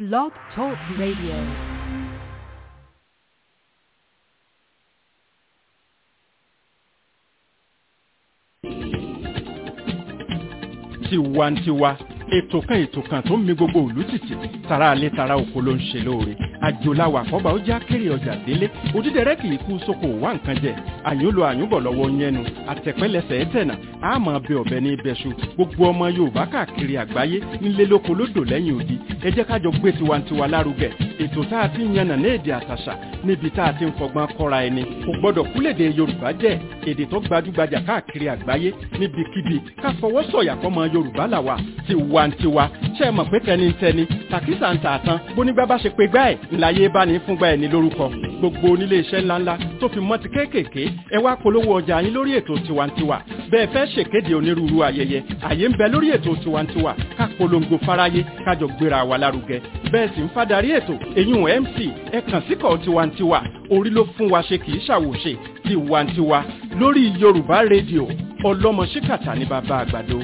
Blog Talk Radio. tiwantiwa ètò kan ètò kan tó ń mi gbogbo òlú tìtì tara alẹ́ tara oko ló ń ṣe lóore àjòláwà àkọ́bà ó já kéré ọjà délé òdídẹrẹ́ kì í kú sóko wá nǹkan jẹ àyùnlò àyùnbọ̀ lọ́wọ́ yẹnu àtẹ̀pẹ́lẹsẹ̀ ẹ̀tẹ̀nà àmọ́ bẹ ọ̀bẹ ní ibẹ̀ṣu gbogbo ọmọ yorùbá káàkiri àgbáyé nílé lóko lódò lẹ́yìn odi ẹ jẹ́ kájọ gbé tiwantiwa lárugẹ ètò tá a ti ń yànnà ní èdè àtàṣà níbi tá a ti ń fọgbọ́n kọ́ra ẹni kò gbọ́dọ̀ kúlèdè yorùbá jẹ́ èdè tó gbajúgbajà káàkiri àgbáyé níbikíbi ká fọwọ́ sọ̀yà fọmọ yorùbá làwà tiwantiwa ṣe é mọ̀ pé tẹnitẹni tàkísà ń tààtàn bónígbà bá ṣe pé gbá ẹ̀ ńláyé bá ní fúngbà ẹ̀ ní lórúkọ gbogbo onílé iṣẹ́ ńláńlá tó fi mọ́ ti kéékèèké ẹ wá polówó ọjà yín lórí ètò tiwantiwa bẹ́ẹ̀ fẹ́ ṣèkéde onírúurú ayẹyẹ àyè ń bẹ lórí ètò tiwantiwa ká polongo fáráyé kájọ gbéra wa lárugẹ bẹ́ẹ̀ sì ń fadarí ètò èyún mc ẹ kàn síkọ̀ tiwantiwa orí ló fún wa ṣe kì í ṣàwòṣe tiwantiwa lórí yorùbá rédíò ọlọ́mọ ṣíkàtà ní bàbá àgbàdo.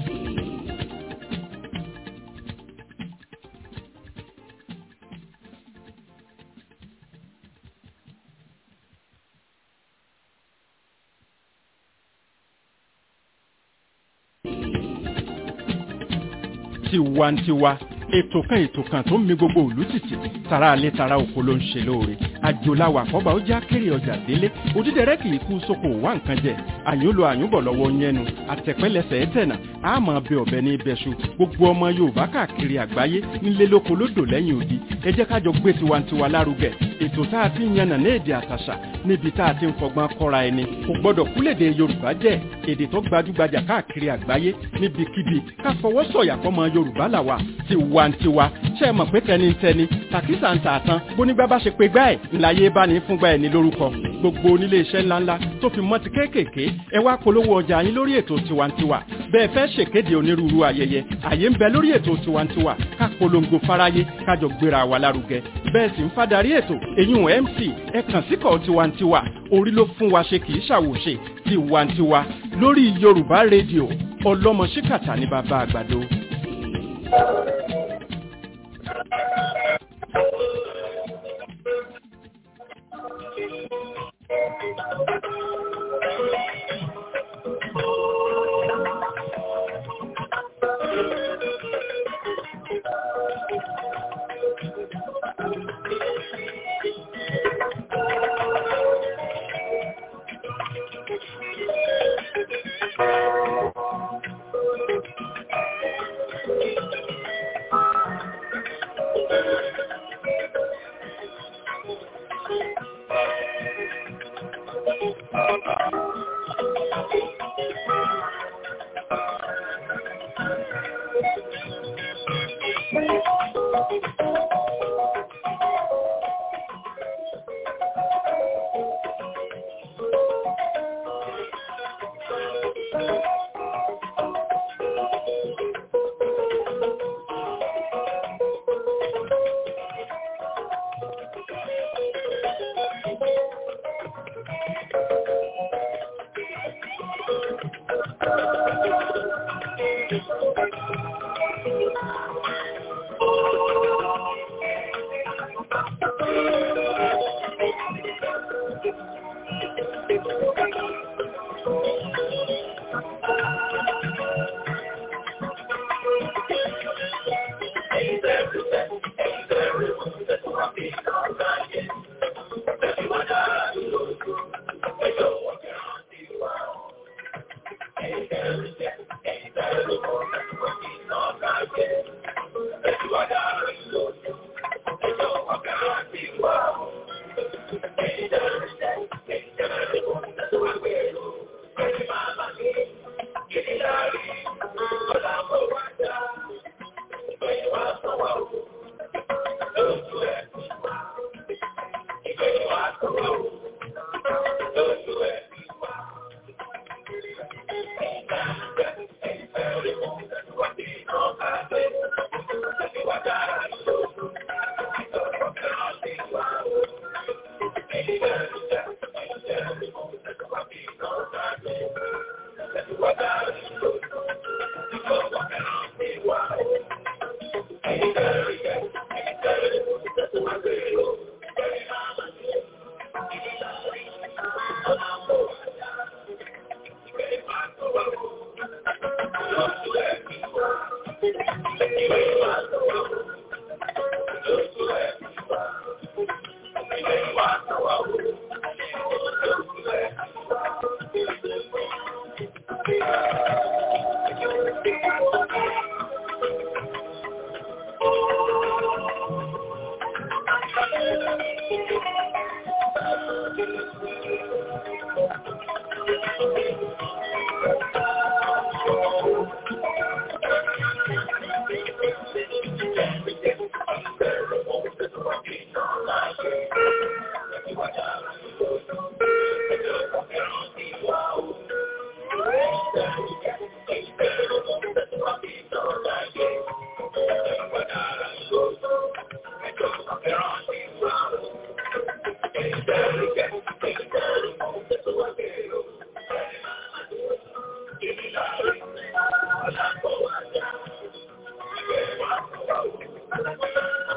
tiwantiwa ètò kan ètò kan tó ń mi gbogbo òlú tìtì tara alẹ́ tara oko ló ń ṣe lóore àjòláwà àkọ́bà ó já kéré ọjà délé òdídẹrẹ́ kì í kú sóko wá nǹkan jẹ àyùnlò àyùnbọ̀ lọ́wọ́ yẹnu àtẹ̀pẹ́lẹsẹ̀ ẹ̀tẹ̀nà àmọ́ bẹ ọ̀bẹ ní ibẹ̀ṣu gbogbo ọmọ yorùbá káàkiri àgbáyé nílé lóko lódò lẹ́yìn odi ẹ jẹ́ kájọ gbé tiwantiwa lárugẹ ètò tá a ti ń yànnà ní èdè àtàṣà níbi tá a ti ń fọgbọ́n kọ́ra ẹni kò gbọ́dọ̀ kúlèdè yorùbá jẹ́ èdè tó gbajúgbajà káàkiri àgbáyé níbikíbi ká fọwọ́ sọ̀yà fọmọ yorùbá làwà tiwantiwa ṣe é mọ̀ pé tẹnitẹni tàkísà ń tààtàn bónígbà bá ṣe pé gbá ẹ̀ ńláyé bá ní fúngbà ẹ̀ ní lórúkọ gbogbo onílé iṣẹ́ ńláńlá tó fi mọ́ ti kéékèèké ẹ wá polówó ọjà yín lórí ètò tiwantiwa bẹ́ẹ̀ fẹ́ ṣèkéde onírúurú ayẹyẹ àyè ń bẹ lórí ètò tiwantiwa ká polongo fáráyé kájọ gbéra wa lárugẹ bẹ́ẹ̀ sì ń fadarí ètò èyún mc ẹ kàn síkọ̀ tiwantiwa orí ló fún wa ṣe kì í ṣàwòṣe tiwantiwa lórí yorùbá rédíò ọlọ́mọ ṣíkàtà ní bàbá àgbàdo.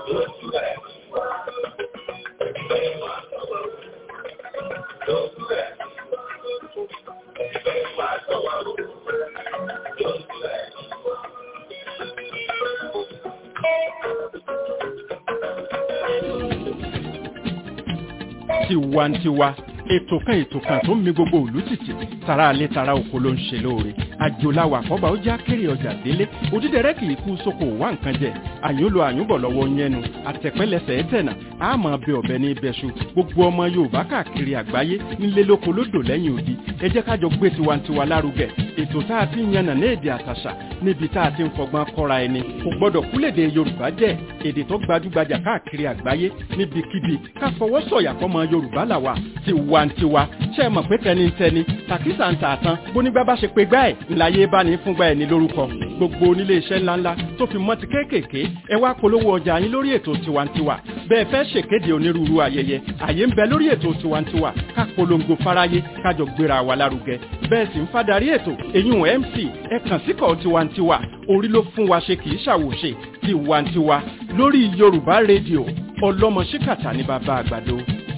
tiwantiwa ètò kan ètò kan tó ń mi gbogbo òlú tìtì tara alẹ́ tara oko ló ń ṣe lóore àjòláwà àkọ́bà ó já kéré ọjà délé òdídẹrẹ́ kì í kú sóko wá nǹkan jẹ àyúnlo àyúnbọ̀ lọ́wọ́ yẹnu àtẹ̀pẹ́lẹsẹ̀ ẹ̀tẹ̀nà àmọ́ bẹ ọ̀bẹ ní ibẹ̀ṣu gbogbo ọmọ yorùbá káàkiri àgbáyé nílé lóko lódò lẹ́yìn odi ẹ jẹ́ ká jọ gbé tiwantiwa lárugẹ ètò tá a ti ń yànnà ní èdè àtàṣà níbi tá a ti ń fọgbọ́n kọ́ra ẹni kò gbọ́dọ̀ kúlèdè yorùbá jẹ́ èdè tó gbajúgbajà káàkiri àgbáyé níbikíbi ká fọwọ́ sọ̀yà fọmọ yorùbá làwà tiwantiwa ṣe é mọ̀ pé tẹnitẹni tàkísà ń tà tán bónígbà bá ṣe pé gbá ẹ̀ ńláyé bá ní fúngbà ẹ̀ ní lórúkọ gbogbo onílé iṣẹ́ ńláńlá tó fi mọ́ ti kéékèèké ẹ wá polówó ọjà yín lórí ètò tiwantiwa bẹ́ẹ̀ fẹ́ ṣèkéde onírúurú ayẹyẹ àyè ń bẹ lórí ètò tiwantiwa ká polongo fáráyé kájọ gbéra wa lárugẹ bẹ́ẹ̀ sì ń fadarí ètò èyún mc ẹ kàn síkọ̀ tiwantiwa orí ló fún wa ṣe kì í ṣàwòṣe tiwantiwa lórí yorùbá rédíò ọlọ́mọ ṣíkàtà ní bàbá àgbàdo.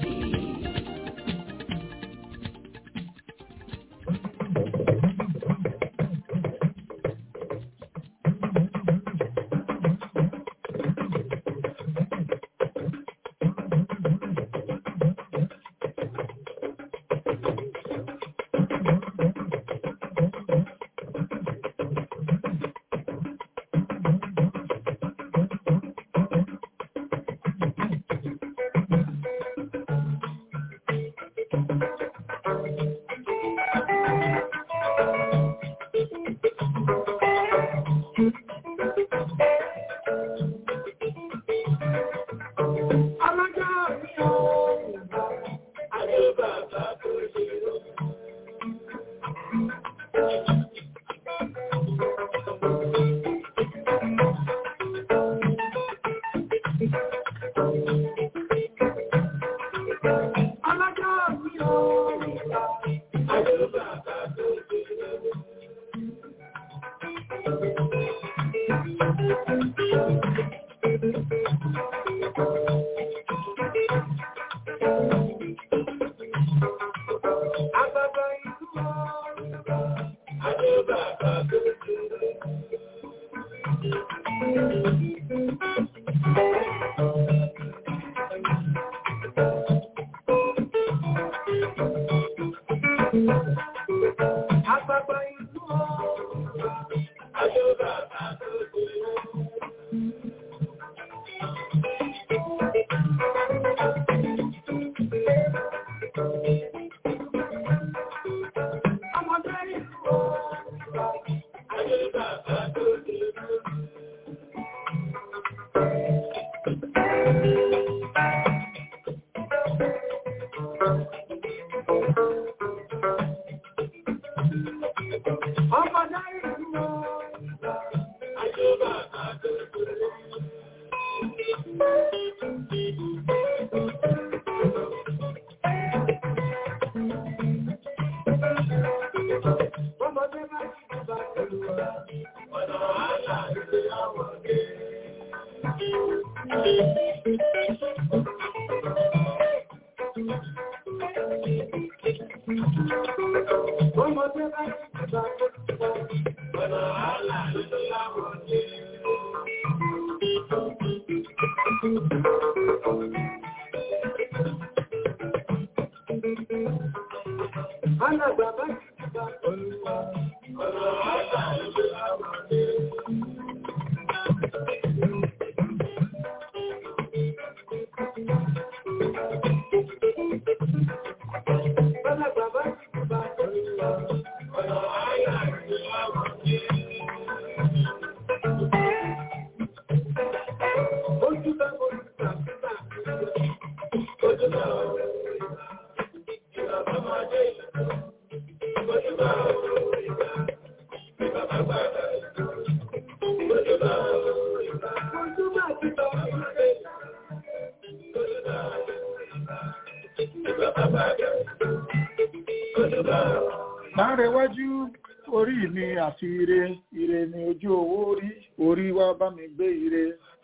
Láàrẹ̀wájú orí mi àti ire, ire ni ojú owó rí, orí wá bá mi gbé ire.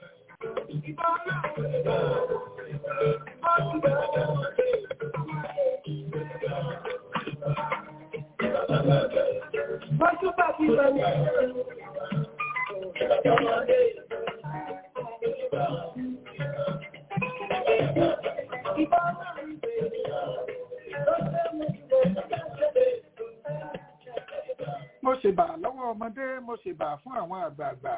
mo ṣèbà lọ́wọ́ ọmọdé mo ṣèbà fún àwọn àgbààgbà.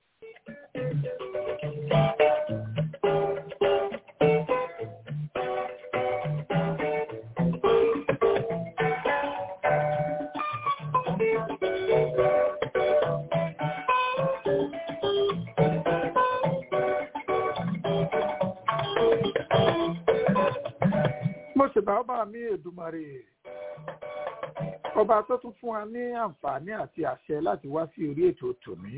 mo ṣèbà ọba mi èdùmàrè ọba tó tún fún wa ní àǹfààní àti àṣẹ láti wá sí orí ètò tòní.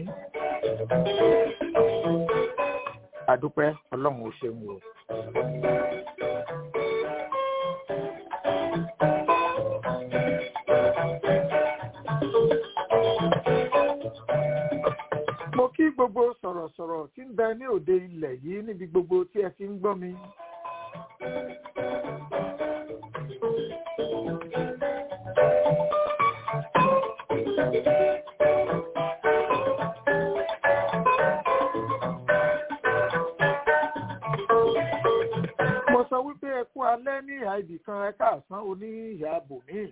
àdúpẹ́ ọlọ́run ò ṣeun o. mo kí gbogbo sọ̀rọ̀sọ̀rọ̀ tí ń bẹ ní òde ilẹ̀ yìí níbi gbogbo tí ẹ ti ń gbọ́ mi. mo sọ wípé ẹ kú alẹ́ ní ìhà ibì kan ẹ káàsán oní ìhà bòmíì.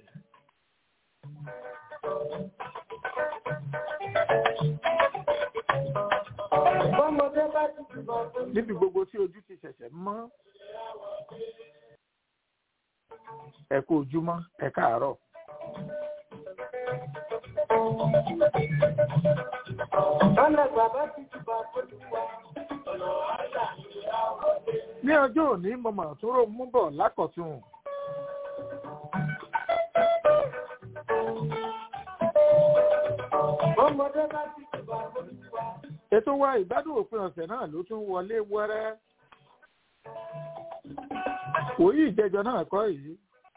níbi gbogbo tí ojú ti ṣẹ̀ṣẹ̀ mọ́ ẹ kú ojúmọ́ ẹ káàárọ̀. ní ọjọ́ òní mo mà tún rò mú bọ̀ lákọ̀tún. ètò wa ìgbádùn òpin ọ̀sẹ̀ náà ló tún wọlé wẹ́rẹ́. òyì ìjẹjọ náà kọ́ yìí.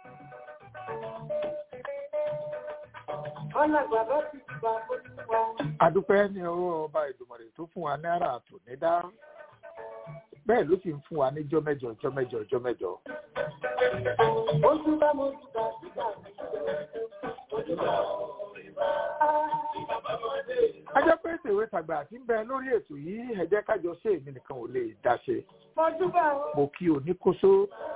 adúpẹ́ ní ọwọ́ ọba ìdùmọ̀rẹ̀ tó fún wa náírà tò ní dá bẹ́ẹ̀ ló sì ń fún wa ní jọ́mẹ́jọ jọ́mẹ́jọ jọ́mẹ́jọ. a jẹ́ pé tèwé tàgbà àti ń bẹ lórí ètò yìí ẹ jẹ́ kájọ ṣe èmi nìkan ò lè dá ṣe. mo kí oníkóso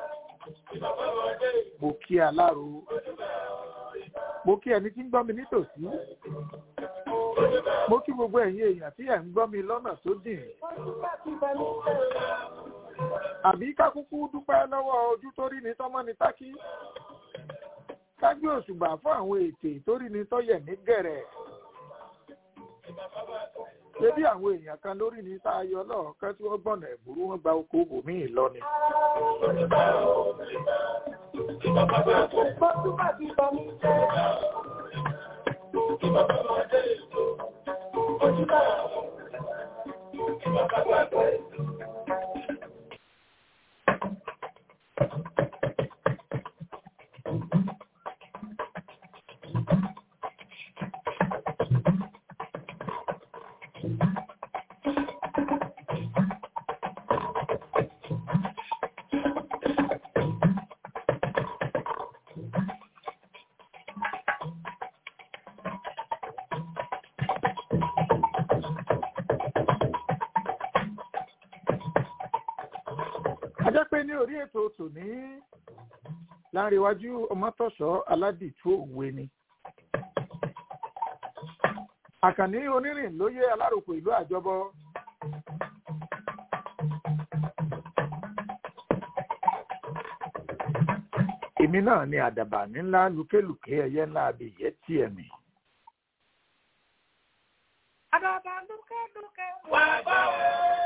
mo kí aláro mo kí ẹni tí ń gbọ́ mi nítòsí mo kí gbogbo ẹ̀yin èèyàn tí ẹ̀ ń gbọ́ mi lọ́nà tó dìn àbí ká kúkú dúpẹ́ lọ́wọ́ ojú tó rí ni tọ́mọ́ ni tákí ká gbé òṣùbà fún àwọn ètè tó rí ni tọ́yẹ̀ ní gẹ̀rẹ̀ ṣé bí àwọn èèyàn kan lórí ni tá a yọ lọ́ọ̀kan tí wọ́n gbọ̀nà ẹ̀bùrú wọn gba oko bòmíì lọ ni. a jẹ́ pé ní orí ètò tòní láńrewájú ọmọtọ̀ṣọ́ aládìtú òwe ni. àkànní onírìn lóyè aláròkọ ìlú àjọbọ. èmi náà ni àdàbà ńlá lùkélùké ẹyẹ ńlá abìyẹ tiẹ̀ mi. àdàbà lùkélùké wà bá wọ.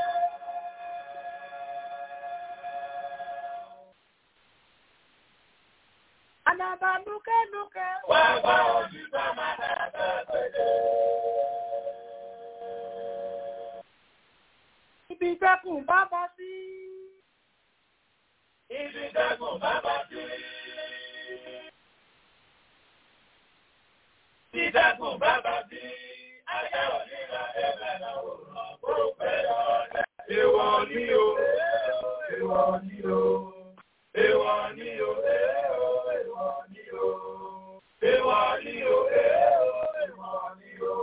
Àdàbà lúkẹ́lúkẹ́. Wà bá òṣìṣẹ́ máa dàgbà pẹ̀lẹ́. Ibi ìjẹkùn bá bọ́ sí. Ibi ìjẹkùn bá bọ́ sí. Ìjẹkùn bá bọ́ sí. Ayé òní ra ẹgbẹ́ náà wò lọ kó pẹ́ lọ́dẹ. Ìwọ ni o, èèwọ̀ ni o, èèwọ̀ ni o, èèwọ̀ ni o, èèwọ̀ ni o, èèwọ̀ ni o.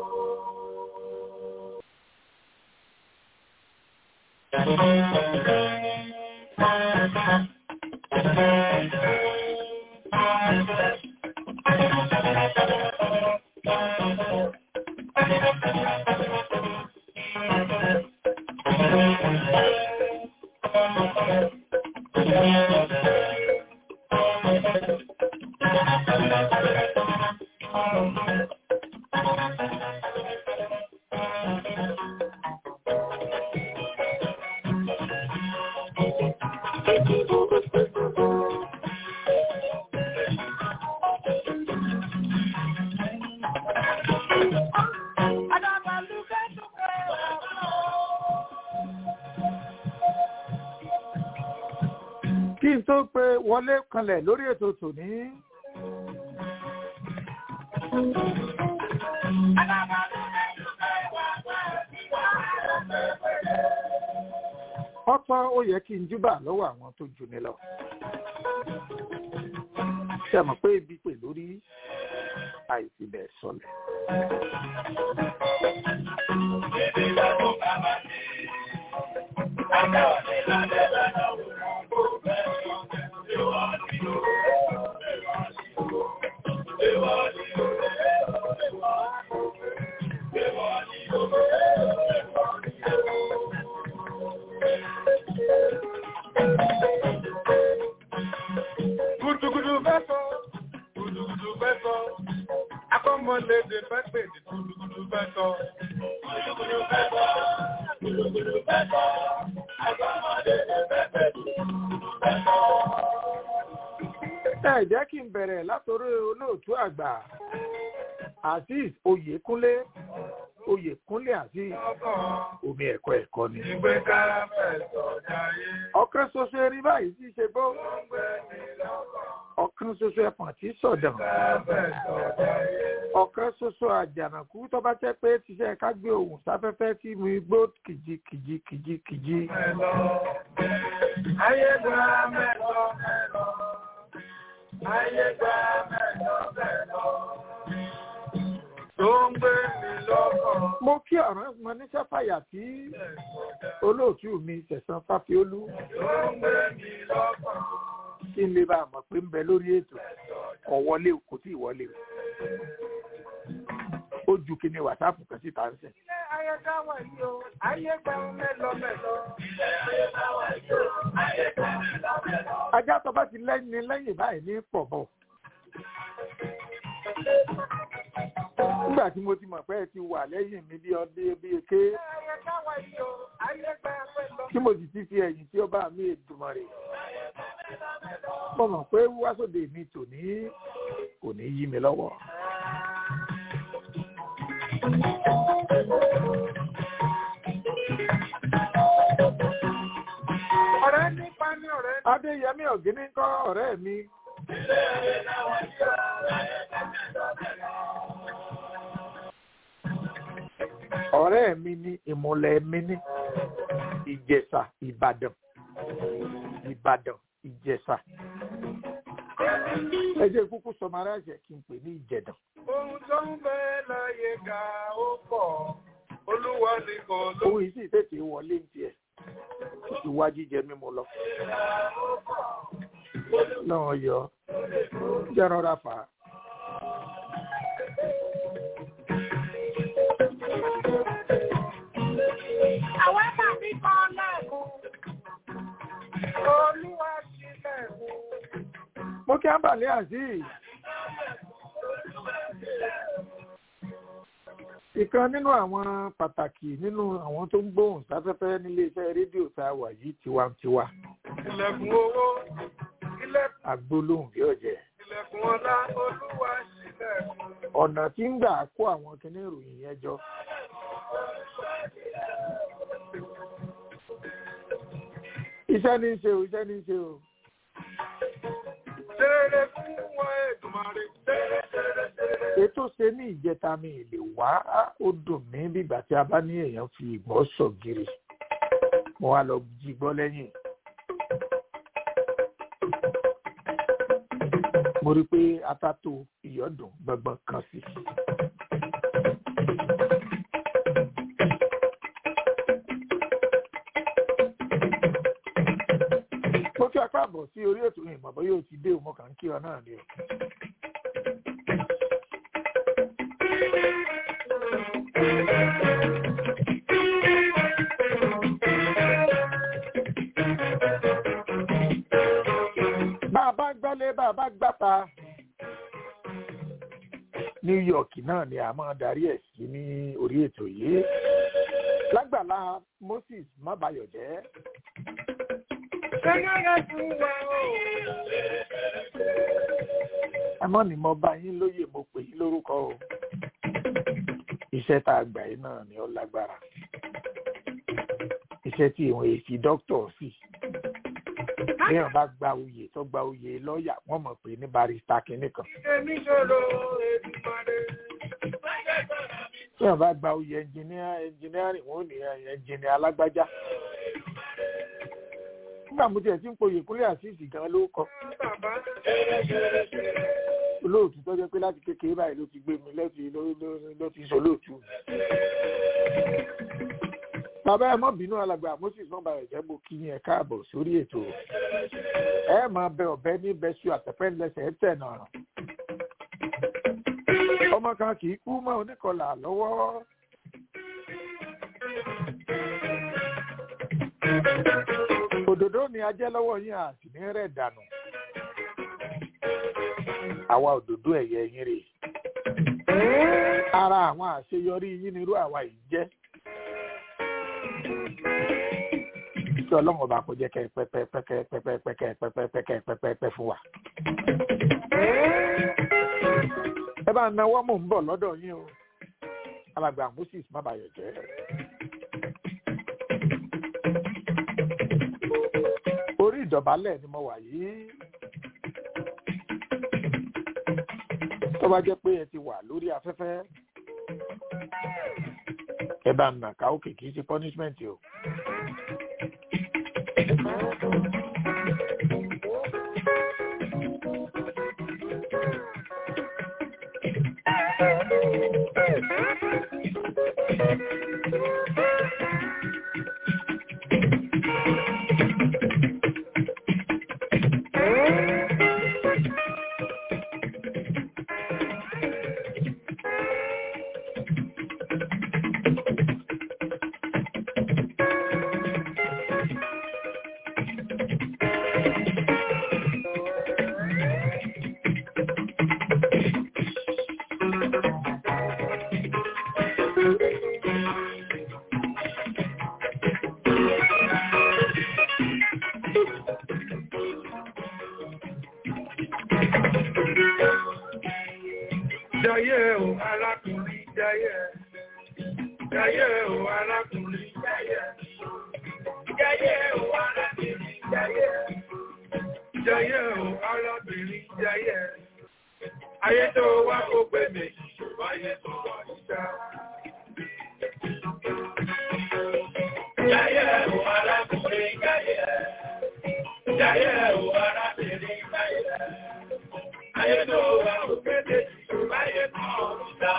kí n tó pe wọlé kanlẹ̀ lórí ètò tòní. ọ̀pọ̀ ó yẹ kí n júbà lọ́wọ́ àwọn tó jù mí lọ. ṣé ẹ mọ̀ pé ibi pè lórí àìsí bẹ́ẹ̀ sọlẹ̀. Gudugudu fẹ́ sọ, gudugudu fẹ́ sọ, akọ́mọlédè fẹ́ pèdè gudugudu fẹ́ sọ. Gudugudu fẹ́ sọ, gudugudu fẹ́ sọ, akọ́mọlédè fẹ́ pèdè gudugudu fẹ́ sọ. ẹ jẹ́ kí n bẹ̀rẹ̀ látòrí olóòtú àgbà azeez oyèkúnlé oyèkúnlé azeez omi ẹ̀kọ́ ẹ̀kọ́ ni. Ìgbé ká fẹ́ sọ jayé, ọ̀kan ṣoṣo erin báyìí tí í ṣe bó ó ń gbé ní lọ́kàn. ọ̀kan ṣoṣo ẹ̀pọ̀n tí í sọ̀dàn Ká fẹ́ sọ jayé, ọ̀kan ṣoṣo àjànàkú tó bá jẹ́ pé tíṣẹ́ ká gbé ohùn sáfẹ́fẹ́ tí mo gbó kìjikìji kìjikìji. mẹ́lọ. Ayé gba mẹ́lọ mẹ́lọ. Ayé gba mẹ́lọ mẹ́lọ. Tó ń gbé ní lọ́kàn. mo kí ọ̀ràn mọ níṣẹ́ fàyà tí olóòtú mi ṣẹ̀san fáfiolú Tó ń gbé ní lọ́kàn. kí n lè bá a mọ̀ pé ń bẹ lórí ètò ọ̀wọ́lé kò tí ì wọlé o ó ju kí ni wàsáàpù kan síta ń sìn. Ilé ayé ká wà yìí o. Ayé gba mẹ́lọ mẹ́lọ. Ilé ayé ká wà yìí o. Ayé gba mẹ́lọ mẹ́lọ. ajá tó bá ti lẹ́yìn lẹ́yìn báyìí ní pọ̀ bọ̀. nígbà tí mo ti mọ̀ pé ẹ ti wà lẹ́yìn mi bí ọdún bí eke Ilé ayé ká wà yìí o. Ayé gba mẹ́lọ. tí mo sì ti fi ẹ̀yìn tí ó bá mi èdùmọ̀ rẹ̀. mo mọ̀ pé wíwá sóde mi tòní kò ní yí mi lọ́wọ́. Ọ̀rẹ́ nípa ní ọ̀rẹ́. adéyẹmí ọ̀gíní kọ́ ọ̀rẹ́ mi. ọ̀rẹ́ mi ní ìmùlẹ̀ mi ní ìjẹ̀ṣà ìbàdàn ìbàdàn ìjẹ̀ṣà. ẹ jẹ́ kúkú sọmara ẹ̀jẹ̀ kí n pè ní ìjẹ̀dàn. Ohun tó ń bẹ láyé ga ó pọ̀. Olúwa ni kò ló. òun yìí sì tètè wọlé ní tiẹ̀ ìwà jíjẹ mímu lọ. náà yọ jẹ́ rọra fà á. Àwọn tàbí kan lẹ́kùn. Olúwa sí lẹ́kùn. mo kí ábàlẹ́ azeez ìkan nínú àwọn pàtàkì nínú àwọn tó ń gbóhùn sáfẹ́fẹ́ nílé iṣẹ́ rédíò tá a wà yìí tiwantiwa Ilẹ̀kùn owó. Ilẹ̀kùn agbólóhùn bí ọ̀jẹ̀ ilẹ̀kùn ọlá. Olúwa sí lẹ́kùn. ọ̀nà tí ń gbà kó àwọn kinní ìròyìn yẹn jọ. iṣẹ́ ní í ṣe o iṣẹ́ ní í ṣe o Tẹ́rẹ̀ fún wọn Èdùmàrè. Tẹ́rẹ̀ tẹ́rẹ̀ tẹ́rẹ̀. ètò ṣe ní ìjẹta mi ì lè wá á, ó dùn mí bígbà tí a bá ní èèyàn fi ìgbọ́ sọ̀gìrì mo wá lọ jí gbọ́ lẹ́yìn mo rí i pé atato ìyọ́dún gbọ̀ngbọ̀n kan sí. mo fi apá bọ̀ sí orí ètò ìmọ̀ bóyá o ti dé o mo kàn ń kí ọ náà ni o. bá a bá gbálé bá a bá gbáta New York náà ni a máa darí ẹ̀ sí ní orí ètò yìí lágbàlá Moses Mábayọ̀jẹ́ àmọ́ ni mo bá yín lóye mo pè yín lórúkọ o iṣẹ́ tá a gbà yín náà ni ó lágbára iṣẹ́ tí ìwọ̀n èsì dókítà sí téèyàn bá gba oyè tó gba oyè lọ́ọ̀yà wọ́n mọ̀ pé ní barista kìíní kan Èmi ṣòro Èdùmàrè. téèyàn bá gba oyè ẹnjìníà ẹnjìníàrì wọ́n ò ní ẹnjìníà alágbájá nígbà mo tiẹ̀ tí ń poyè kúnlẹ̀ àṣìṣì gan ló kọ Bàbá olóòtú tó jẹ́ pé láti kékeré báyìí ló ti gbé mi lẹ́sìn ló ló- ló ti sọ lóòtú. bàbá ẹ mọ́ bínú alàgbà moses mọ́ba ẹ̀jẹ̀ mo kí yín ẹ káàbọ̀ sórí ètò ẹ máa bẹ ọ̀bẹ ní bẹ́sù àtẹ̀pẹ́ ńlẹsẹ̀ ẹ tẹ̀ náà. ọmọ kan kì í kú mọ́ oníkọlà lọ́wọ́. òdòdó ni ajẹ́ lọ́wọ́ yín àti ní rẹ̀ dànù àwa òdòdó ẹ̀yẹ yín rè ara àwọn àṣeyọrí yín nírú àwa yìí jẹ́ kí ọlọ́run ọba kò jẹ́ kẹ́ ẹ pẹ́pẹ́ pẹ́kẹ́ pẹ́pẹ́ pẹ́kẹ́ pẹ́pẹ́ pẹ́kẹ́ pẹ́pẹ́ pẹ́ fún wa. ẹ bá náwó mò ń bọ̀ lọ́dọ̀ yín o alàgbà moses mábàyọ̀ jẹ́. orí ìdọ̀bálẹ̀ ni mo wà yìí. tó bá jẹ́ pé ẹ ti wà lórí afẹ́fẹ́ ẹ bá nà ká òkè kì í ṣe punishment o. Jayé o arákùnrin jayé. Jayé o arákùnrin jayé. Jayé o arábìnrin jayé. Jayé o arábìnrin jayé. Ayé tó wá ó pé méjì ṣùgbọ́n ayé tó wà níta. Jayé o arákùnrin jayé. Jayé o arábìnrin jayé. Ayé tó wá ó pé méjì ṣùgbọ́n ayé tó wà níta.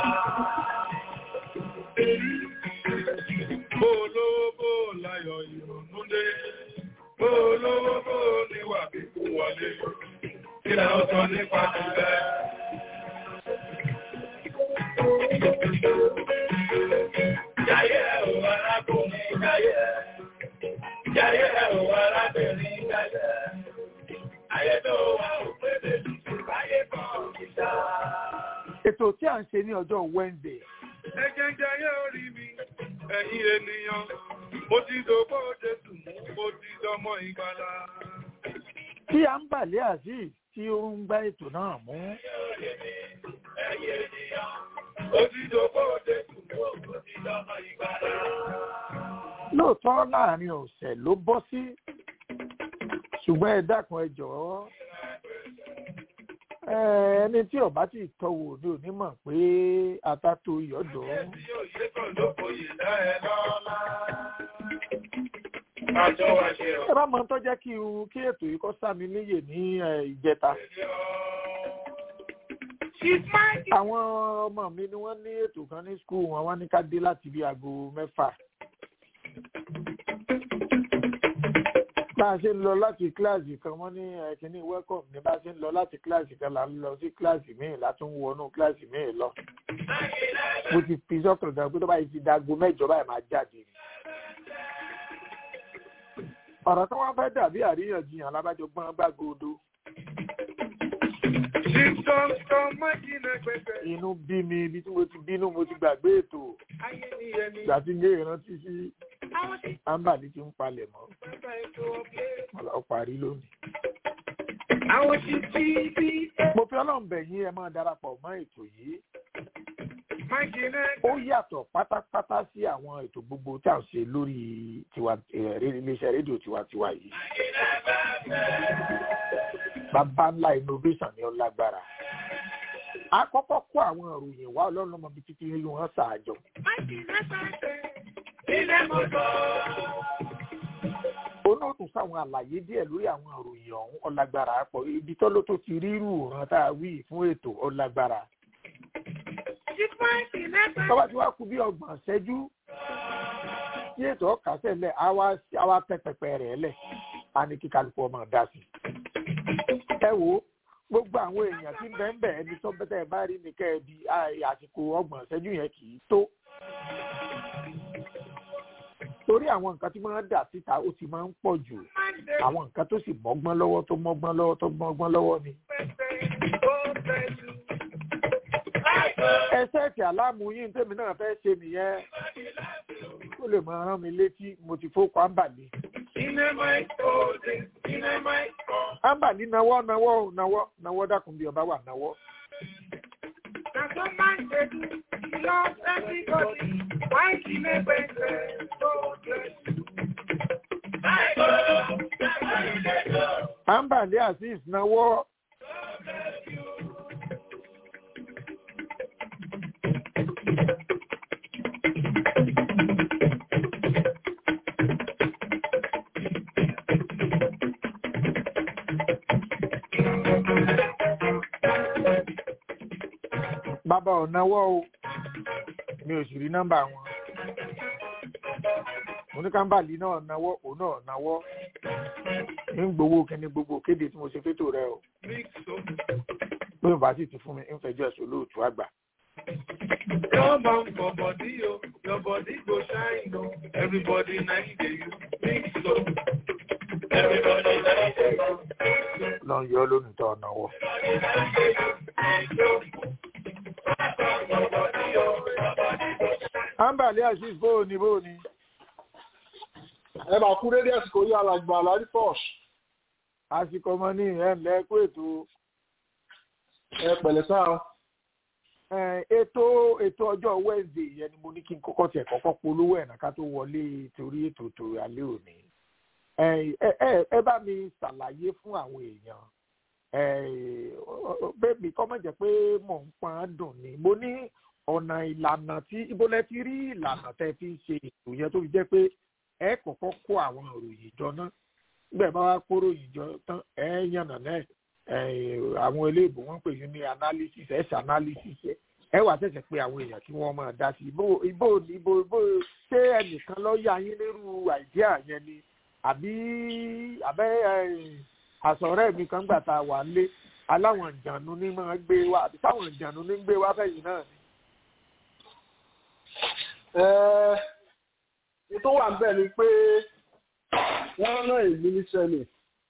Bó lówó bó láyọ̀ ìrònú dé. Bó lówó bó níwà bí kú wọlé. Kí la ó sọ nípa tìlẹ̀? Jayé o arákùnrin jayé. Jayé o arábìnrin jayé. Ayé tó wà ó pé méjì ṣùgbọ́n ayé kan níta. ètò tí à ń ṣe ní ọjọ́ Wednesday Ẹjẹ́ jayé orí mi, ẹ̀yin ènìyàn, mo ti dògbò Jésù mú, mo ti dọmọ ìgbàlà. tí à ń bàlẹ́ azeez tí ó ń gbá ètò náà mú Ẹ̀yin ènìyàn, mo ti dògbò Jésù mú, mo ti dọmọ ìgbàlà. lóòótọ́ láàrin ọ̀sẹ̀ ló bọ́ sí ṣùgbọ́n ẹ dákun ẹ jọ̀ọ́ ẹ, ẹni tí ọba ti tọwò ní onímọ̀ pé atato ìyọ́dọ̀ Tí yóò ṣe kàn ló kò yè dá ẹ lọ́lá. àjọ wa ṣe ọ̀. ẹ bá mọ tó jẹ́ kí n kí ètò yìí kọ́ sá mi níyè ní ẹ, ìjẹta She's my àwọn ọmọ mi ni wọ́n ní ètò kan ní skul wọn wọ́n ní ká dé láti bí aago mẹ́fà bá a ṣe ń lọ láti kíláàsì kan wọ́n ní ẹ, kínní welcome ní bá a ṣe ń lọ láti kíláàsì kan là ń lọ sí kíláàsì míì látún wọnú kíláàsì míì lọ mo ti fi sọ́kàn gan pé tó báyìí ti dago mẹ́jọ báyìí máa jáde ni ọ̀rọ̀ tí wọ́n fẹ́ dàbí àríyànjiyàn alábàjọ gbọ́n gbàgbọ́dọ̀ She's come from Májínà pẹ̀pẹ̀. inú bí mi ibi tí mo ti bínú mo ti gbàgbé ètò Ayé ni ẹni. ìgbà tí ń gé ìrántí sí Àwọn tí ámbàlí ti ń palẹ̀ mọ́ bàbá ètò ọ̀gbẹ́. wọn lọ parí lónìí. Àwọn tí tí bí mo fi ọlọ́run bẹ̀ yín ẹ máa darapọ̀ mọ́ ètò yìí Májínà. ó yàtọ̀ pátápátá sí àwọn ètò gbogbo tí à ń ṣe lórí tiwa eh, ré- iléeṣẹ́ rédíò tiwantiwa yìí. bàbá ńlá innovation ni ó lágbára. a kọ́kọ́ kó àwọn ìròyìn wá ọlọ́run lọ́mọ bíi títí ìlú wọn ṣàjọ. Májínà pẹ̀pẹ̀. Ilé mọ́tò. onótùn sáwọn àlàyé díẹ̀ lórí àwọn ìròyìn ọ̀hún ọlágbára pọ̀ ibi tọ́lọ́ tó ti rírù ràn tá a wí fún ètò ọlágbára. She's Májínà pẹ̀pẹ̀. tọ́wọ́ tí wàá kú bí ọgbọ̀n ṣẹ́jú tí ètò ọ̀kasẹ̀ lẹ̀ á wá á wá tẹ́ pẹpẹ rẹ̀ lẹ̀ á ní kí kálukú ọmọ dá sí. ẹ wo gbogbo àwọn èèyàn tí ń bẹ́ẹ̀ bẹ́ẹ̀ ẹni tó bẹ́tẹ̀ bá rí ní kẹ́ẹ̀bi àsìkò ọgbọ̀n ṣẹ́jú yẹn kì í tó. torí àwọn nǹkan tí máa ń dà síta ó ti máa ń pọ̀ jù àwọn nǹkan tó sì mọ́gbọ́n lọ́wọ́ tó mọ́gbọ́n lọ́wọ́ tó mọ́gbọ́n lọ́wọ́ ni. ẹsẹ̀ tí aláàmú yín tèmi náà fẹ́ ṣe nìyẹn ó lè máa rán mi létí mo ti fó kọ́ ámbàlí. ámbàlí nawọ́ nawọ́ ò, nawọ́ nawọ́ dákun bí ọba wà nawọ́. ámbàlí azeez nawọ́. bàbá ò nawọ́ o mi ò sì rí nọ́mbà wọn. oníkàmbàlì náà nawọ́ òun náà nawọ́ ń gbowó kíní gbogbo kéde tí mo ṣe fétò rẹ o pé bàbá sì ti fún mi ń fẹjọ́ ẹ̀sùn olóòtú àgbà. Come on for body, oh, your body go shine, oh. Everybody nice day you mix so. Everybody nice day you lọ ń yọ lónìí tó nawọ́. ámbàlí azeez bóò ni bóò ni. ẹ máa kú dédé àsìkò yìí alàgbà àlárí pọ́ọ̀ṣ àsìkò ọmọ ní ẹ̀ ńlẹ́ kó ètò ẹ pẹ̀lẹ́ sáà Eh, ètò ètò ọjọ́ wednesday yẹn ni mo ní kí n kọ́kọ́ tiẹ̀ kọ́kọ́ polówó ẹ̀ náà ká tó wọlé torí ètò ètò alẹ́ òní. Eh, ẹ ẹ ẹ bá mi ṣàlàyé fún àwọn èèyàn Eh, bẹ́ẹ̀ mi kọ́ mọ̀ jẹ́ pé mò ń pọn án dùn ni mo ní ọ̀nà ìlànà tí ibo lẹ ti rí ìlànà tẹ́ fi ń ṣe ètò yẹn tó fi jẹ́ pé ẹ kọ́kọ́ kó àwọn òròyìn jọ náà nígbà bá wá kó ròyìn jọ tán ẹ yànnà náà eh, àwọn eléèbó wọn pè yín ní analysis ẹsẹ analysis ẹ ẹ wà ṣẹ̀ṣẹ̀ pé àwọn èèyàn kí wọ́n máa dá sí ibo ibo ibo ibo ṣé ẹnìkan lọ yá yín lérú àìdíà yẹn ni àbí àbẹ àsọ̀rẹ́ mi kan gbà tá a wà lé aláwọn ìjànú ní máa gbé wá àbí táwọn ìjànú ní gbé wá fẹ̀yìn náà ni. ẹ tó wà níbẹ̀ ni pé wọ́n rán èmi níṣẹ́ ni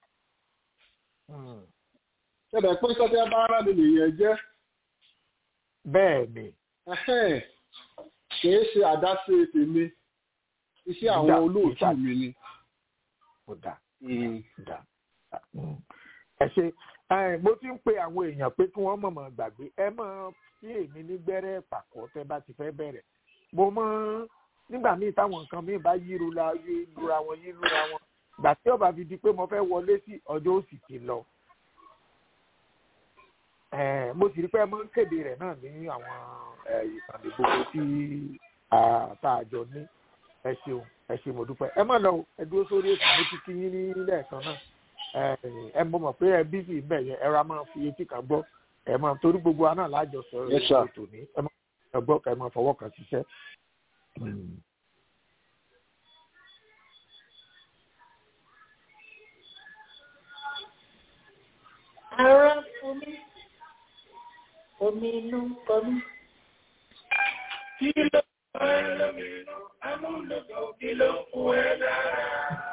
ṣẹ̀dẹ̀ pé sọ́jà bá rán mi nìyẹn jẹ́ bẹ́ẹ̀ ni ẹ̀hẹ́n, kìí ṣe àdáṣe tèmi iṣẹ́ àwọn Ìjà- olóòtú ìjà- mi ni. kò dáa Mm. dá ẹ ṣe ẹ, mo ti ń pe àwọn èèyàn pé kí wọ́n mọ̀mọ́ gbàgbé ẹ mọ̀ sí èmi ní gbẹ́rẹ́ pàkọ́ tẹ́ bá ti fẹ́ bẹ̀rẹ̀ mo mọ̀ nígbà míì táwọn nǹkan míì bá yí lura yí lura wọn yí lura wọn gbà tí ọba fi di pé mo fẹ́ wọlé sí ọjọ́ òsì ti lọ ẹ, mo sì rí pé ẹ máa ń kéde rẹ̀ náà ní àwọn ẹ, ìkànnì gbogbo tí a- tá a jọ ní ẹ ṣeun ẹ ṣe mo dúpẹ́ ẹ má lọ o, ẹ dúró sórí ètò mo ti kí yín ní lẹ́ẹ̀kan náà ẹ ẹ mọ̀ mọ̀ pé ẹ bísí ń bẹ̀ yẹn ẹ ra máa fi etí kan gbọ́ ẹ máa torí gbogbo wa náà lájọ sọ Yes, sir. ètò ní ẹ máa gbọ́ ẹ máa fọwọ́ kan ṣiṣẹ́. Mm. Ara fún mi, omi inú ń kọ mí. Kí ló fún ẹ lómìnú? Amúlòdò kí ló fún ẹ lára?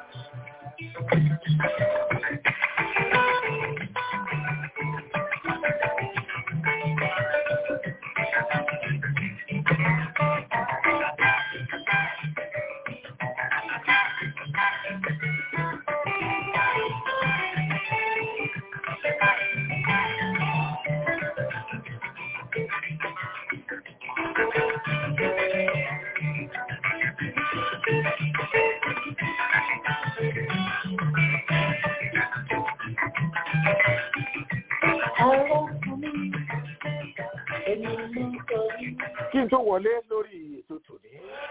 Ara fún mi, omi inú ń kọ mí. kí n tó wọlé lórí ètò tòní.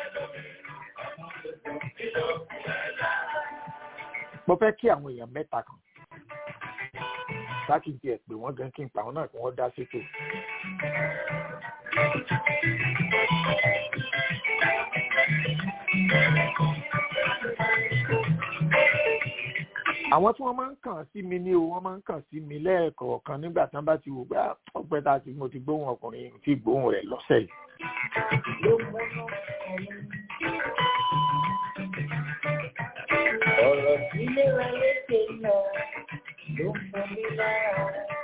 mo fẹ́ kí àwọn èèyàn mẹ́ta kan láti di ẹ̀ pé wọ́n gan kí n pa àwọn náà kí wọ́n dá sétò. àwọn tí wọ́n máa ń kàn sí mi ní o wọ́n máa ń kàn sí mi lẹ́ẹ̀kọ̀ọ̀kan nígbà tí wọ́n bá ti wò pé "Ah, ọpẹ́ tá a ti mo ti gbóhùn ọkùnrin tí gbóhùn rẹ̀ lọ́sẹ̀ yìí. Ló múnú kọ mí. Ọ̀rọ̀ sílé wa léṣe lọ, ló ń fún mi lára.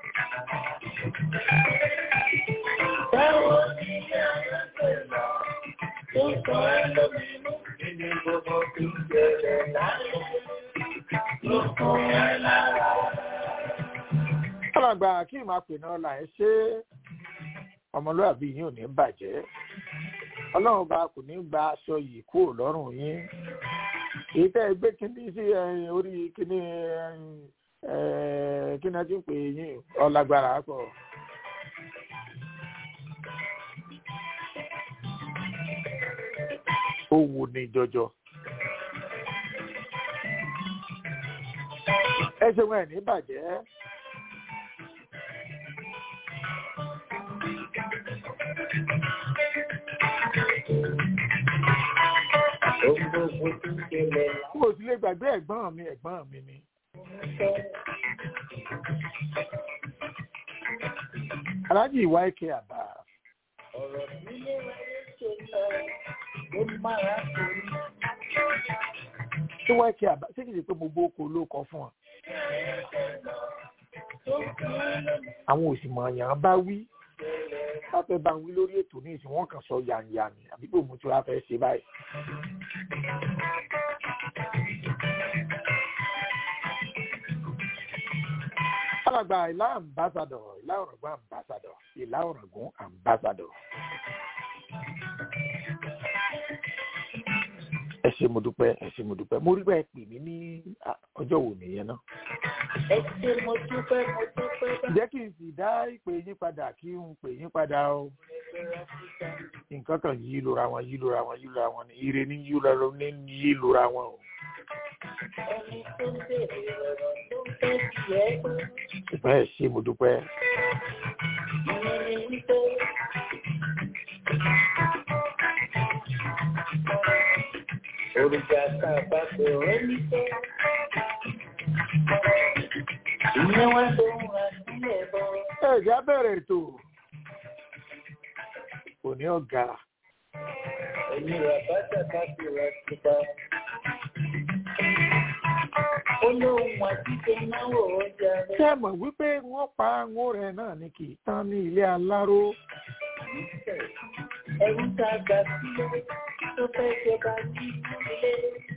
Báwo ni ilé ayé ṣe lọ? Tó sọ ẹ́ lóminú. Nínú gbogbo tó ń ṣẹlẹ̀ láyé. Ló fún ẹ lára. alàgbà kí n máa pè náà là ẹ ṣe ọmọlúwàbí yín ò ní bàjẹ́ ọlọ́run bá kò ní gba aṣọ yìí kúrò lọ́rùn yín èyí tẹ́ ẹ gbé kíní sí eh, orí kíní eh, kí ni a ti ń pè yín ọlágbára pọ̀. ó wù ní jọjọ. ẹ ṣe wọn ẹ̀ ní bàjẹ́. Ohun gbogbo tó ń ṣẹlẹ̀ mo sì lè gbàgbé ẹ̀gbọ́n mi ẹ̀gbọ́n mi ni. láyé. aláàjì ìwà ike àbá ọ̀rọ̀ nílé wáyé ṣe lọ ó máa torí tí wọ́n ike àbá ṣé kìí ṣe pé mo gbó oko olóko fún ọ. tó kí lónìí àwọn òsìmọ̀ọ̀yàn bá wí láfẹ́ bá ń wí lórí ètò ní ìsìn wọn kàn sọ yànyànì àbí pé òun tí wàá fẹ́ ṣe báyìí. alàgbà ìlà ambassador ìlà ọ̀rọ̀gún ambassador ìlà ọ̀rọ̀gún ambassador. ẹ ṣe mo dúpẹ́ ẹ ṣe mo dúpẹ́ mo rí bẹ́ẹ̀ pè mí ní ah, ọjọ́ wo nìyẹn náà. ẹ ṣe mo dúpẹ́ mo dúpẹ́ bá jẹ́ kí n sì dá ìpè yín padà kí n pè yín padà o ẹgbẹ́ áfíríkà nǹkan kan yí lura wọn yí lura wọn yí lura wọn ni ire ní yí lura ní yí lura wọn o ẹni tó ń bèrè ọ̀rọ̀ tó ń fẹ́ tiẹ̀ gbọ́ ṣùgbọ́n ẹ ṣe mo dúpẹ́ ìyẹn ni wípé òrùka tá a bá pè ọ́ ní pé ìyẹn wá ló ń ra sílẹ̀ bọ́. ẹ jẹ́ á bẹ̀rẹ̀ ètò òní ọ̀gá ẹ̀yin rà bàtà bá fi rà síta. ó lóun àtijọ́ náwó ọjà ṣé rẹ̀. ẹ mọ̀ wípé wọ́n pa àwọn rẹ̀ náà ni kì í tán ní ilé aláró ẹ̀rù tá a gbà sílẹ̀ tó fẹ́ jọba ní ilé.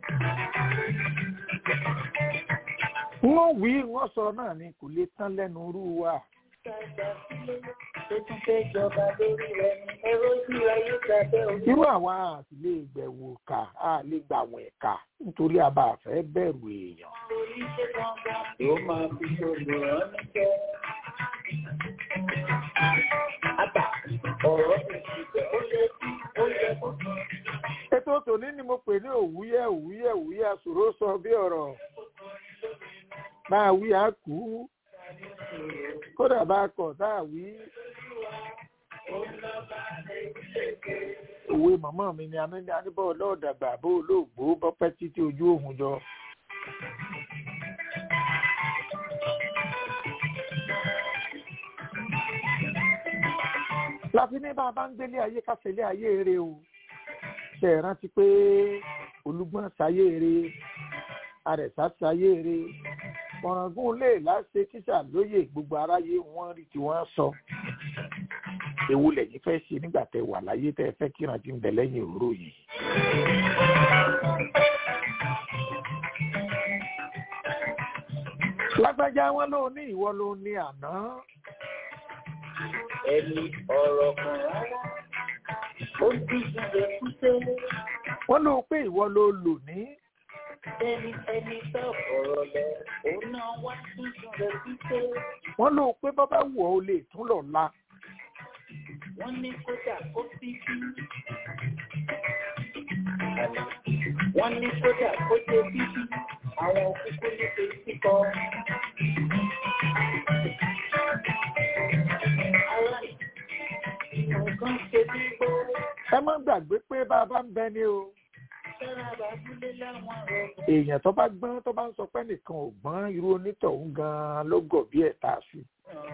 wọ́n wí wọ́n sọ náà ni kò lè tán lẹ́nu rú wa tá a gbà sílẹ̀ tó tún fẹ́ jọba lórí rẹ̀ ní ẹ̀rọ ojú ayé gbàgbẹ́ orí. irú àwa àti lè gbẹ̀wò kà á lè gbà wọ̀n ẹ̀ka nítorí a bá fẹ́ bẹ̀rù èèyàn orí ṣe gangan yóò máa fi olùrán níjẹ́. àbá ọ̀rọ̀ mi ti bẹ̀ ó yẹ kí ó yẹ kó tún. ètò tòní ni mo pè ní òwúyẹ òwúyẹ òwúyẹ àsòro sọ bí ọ̀rọ̀ máa wí á kú kódà bá a kọ̀ tá a wí. òwe màmá mi ni anídé aníbọ̀ ọlọ́ọ̀dàgbà bó olóògbó bọ́pẹ́ títí ojú òhun jọ. láti ní bá a bá ń gbélé ayé kásẹ̀lé ayé eré o ṣe é rántí pé olúgbọ́n sáyé eré àrẹ̀sá sáyé eré ọ̀ràngún lè láṣẹ kíṣà lóye gbogbo aráyé wọ́n rí tí wọ́n sọ ewu lẹ́yìn fẹ́ ṣe nígbà tẹ wà láyé tẹ fẹ́ kíran tí ń bẹ lẹ́yìn òróró yìí. lágbájá wọn ló ní ìwọ ló ní àná ẹni ọ̀rọ̀ kan rárá ó ti ṣubẹ̀ kúté wọn ló pé ìwọ ló lò ní ẹni ẹni tó ọ̀rọ̀ lọ òun náà wá tún ṣubẹ̀ kúté wọn ló pé bọ́bá wù ọ́ o lè tún lọ la wọ́n ní kódà ó fi bí wọ́n ní kódà ó ṣe bíbí àwọn kúkú ní etí kọ. Ara nǹkan ṣe bí gbó ẹ má gbàgbé pé bá a bá ń bẹ ní o sára bàbúlé láwọn ọ̀rọ̀ èèyàn tó bá gbọ́n tó bá ń sọ pé nìkan ò gbọ́n irú onítọ̀hún gan-an ló gọ̀ bí ẹ̀ tá a sí.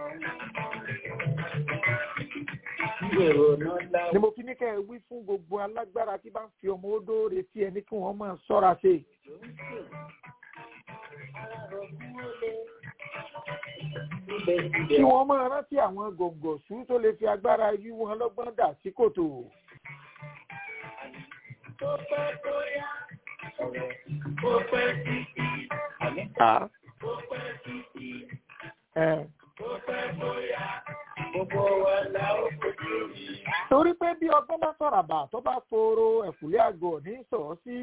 Èrò náà ni láwọn mo fi ní kẹ́ ẹ wí fún gbogbo alágbára tí bá ń fi ọmọ odó retí ẹni kí wọ́n máa ṣọ́ra ṣe. ló ń sè. Ara rọ̀ fún olè. Síbẹ̀síbẹ̀ kí wọ́n máa rántí àwọn gòǹgòṣù tó lè fi agbára yí wọn lọ́gbọ́n dà sí kòtò. tó pẹ́ bóyá ọ̀rọ̀ ó pẹ́ títí. Àmì À, ó pẹ́ títí. ẹ. Ó pẹ́ bóyá gbogbo wa la ó fojú rí. torí pé bí ọgbọ́n bá sọ̀ràbà tó bá foro ẹ̀kúlé àgọ̀ ní sọ̀ọ́ sí.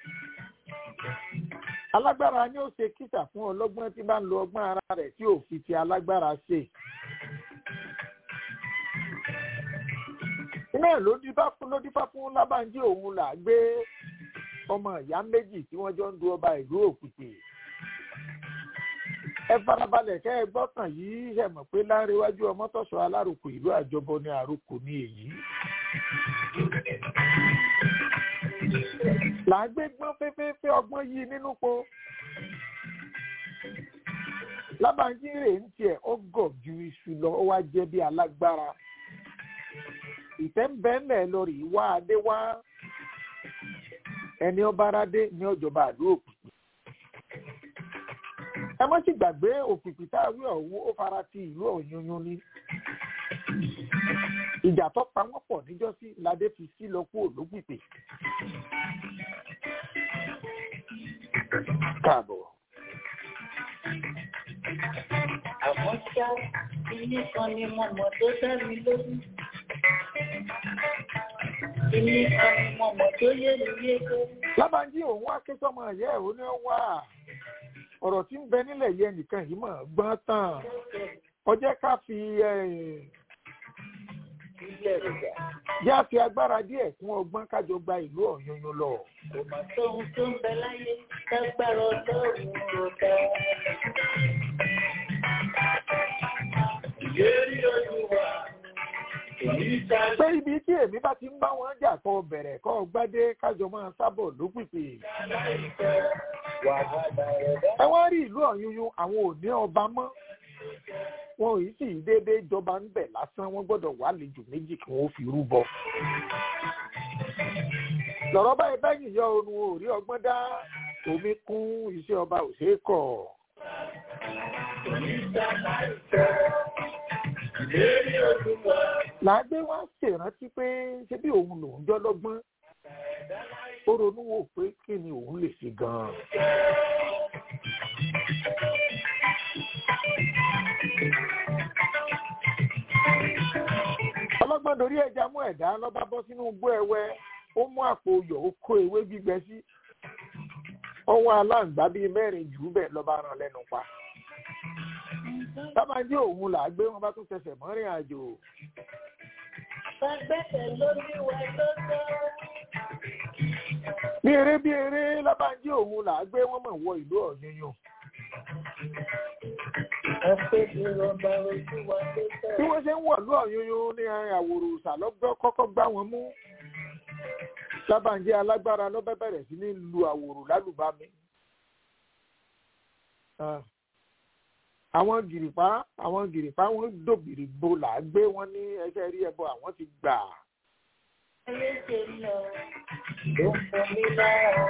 alágbára ni ó ṣe kíta fún ọlọ́gbọ́n tí bá ń lo ọgbọ́n ara rẹ̀ tí ò fi ti alágbára ṣe. iná ẹ̀ ló dífá fún ló dífá fún lábàájí òun là gbé ọmọ ìyá méjì tí wọ́n jọ ń du ọba ìlú òkùtì. ẹ farabalẹ̀ kẹ́ ẹ gbọ́kàn yìí ṣe mọ̀ pé láńrewájú ọmọtọ́sọ alárùkù ìlú àjọbọ ní àrùkù ní èyí. là ń gbé gbọ́n fẹ́fẹ́fẹ́ ọgbọ́n yìí nínú po. lábàájí rè ń tiẹ̀ ó gọ̀ ju iṣu lọ ó wá jẹ́ bí alágbára. ìfẹ́ ń bẹ́ẹ̀ lẹ̀ lórí wá adé wá ẹni ọba aládé ní ọjọba àdó òkùnkùn. ẹ má sì gbàgbé òkùnkùn tá a wí ọ̀hún ó fara ti ìlú ọ̀yunyun ni. ìjà tó pa wọ́n pọ̀ níjọ́sí ládé fi sí lọ kú òlógbìpè. káàbọ̀. Àmọ́ ṣá ilé kan ni mo mọ̀ tó dá mi lójú. Ilé kan ni mo mọ̀ tó yé mi yéké. lábàájí òun wá ké sọmọ ẹ̀yẹ́ ẹ̀ ó ní ó wà ọ̀rọ̀ tí ń bẹ nílẹ̀ yẹ nìkan yìí mọ̀ gbọ́n tán ọjẹ́ ká fi eh, Ilé ìgbà yá fi agbára díẹ̀ kún ọgbọ́n kájọ gba ìlú ọ̀yunyun lọ. kò mà sóhun tó ń bẹ láyé lágbára ọlọ́run ló dá. Ìlérí Olúwa kò ní sáré. pé ibi tí èmi bá ti ń bá wọn jà kọ bẹ̀rẹ̀ kọ́ gbádé kájọ máa sábọ̀ lópìpì. láìpẹ́ wàhálà ẹ̀dá. ẹ wá rí ìlú ọ̀yunyun àwọn ò ní ọba mọ́ wọn ò yìí sì déédéé jọba ń bẹ̀ lásán wọ́n gbọ́dọ̀ wà lejò méjì kí wọ́n fi rúbọ. lọ̀rọ̀ báyìí bẹ́yìn yọ orun ò rí ọgbọ́n dá omi kún iṣẹ́ ọba ò ṣeé kọ̀. Ìlérí Olúwa làágbé wá ṣèrántí pé ṣé bí òun lòún jọ́ lọ́gbọ́n ó ronú wò pé kí ni òun lè ṣe gan-an. ọlọ́gbọ́n dorí ẹja mú ẹ̀dá lọ́ba bọ́ sínú igbó ẹwẹ́ ó mú àpò oyọ̀ ó kó ewé gbígbẹ sí ọwọ́ aláǹgbá bíi mẹ́rin jù ú bẹ́ẹ̀ lọ́ba rán lẹ́nu pa. tábàjẹ́ òun là á gbé wọn bá tún fẹsẹ̀ mọ́rin àjò. Fagbẹ́sẹ̀ lórí wa lọ́dọ́. bí eré bí eré lábàájí òun là á gbé wọn mọ̀ wọ ìlú ọ̀yẹ́yàn. Ọpẹ́ ti rọba ojú wa tó tẹ̀. bí wọ́n ṣe ń wọ̀ ìlú ọ̀yẹ́yàn ní àwòrò ìsàlọ́gbọ́ kọ́kọ́ gbá wọn mú. lábàájí alágbára ló bẹ́ bẹ̀rẹ̀ sí ní lu àwòrò lálùbami. Ah. àwọn gìrìpá àwọn gìrìpá wọn dòbìrì bo là á gbé wọn ní ẹsẹ̀ rí ẹbọ àwọn ti gbà. Ẹlẹ́sẹ̀ lọ ló ń fún mi lára.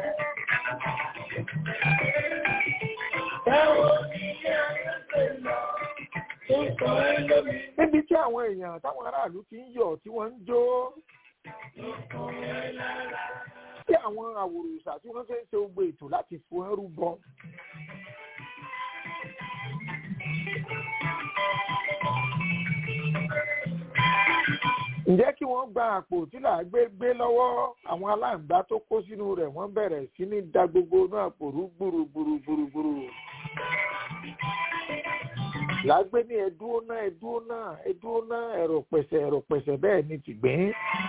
Báwo ni ilé ayé ṣe lọ tó sọ ẹ́ lómi? níbi tí àwọn èèyàn táwọn aráàlú ti ń yọ̀ tí wọ́n ń jó Ló fún ẹ lára. tí àwọn àwòrán tí wọ́n fẹ́ ṣe gbogbo ètò láti fún ẹrú bọ. ǹjẹ́ kí wọ́n gba àpò tí là á gbé gbé lọ́wọ́ àwọn aláǹgbá tó kó sínú rẹ̀ wọ́n bẹ̀rẹ̀ sí ní da gbogbo inú àpò rú gbùrùgbùrùgbùrùgbùrù. làágbé ní ẹdúró náà ẹdúró náà ẹdúró náà ẹ̀rọ pẹ̀sẹ̀ ẹ̀rọ pẹ̀sẹ̀ bẹ́ẹ̀ ni tìgbín.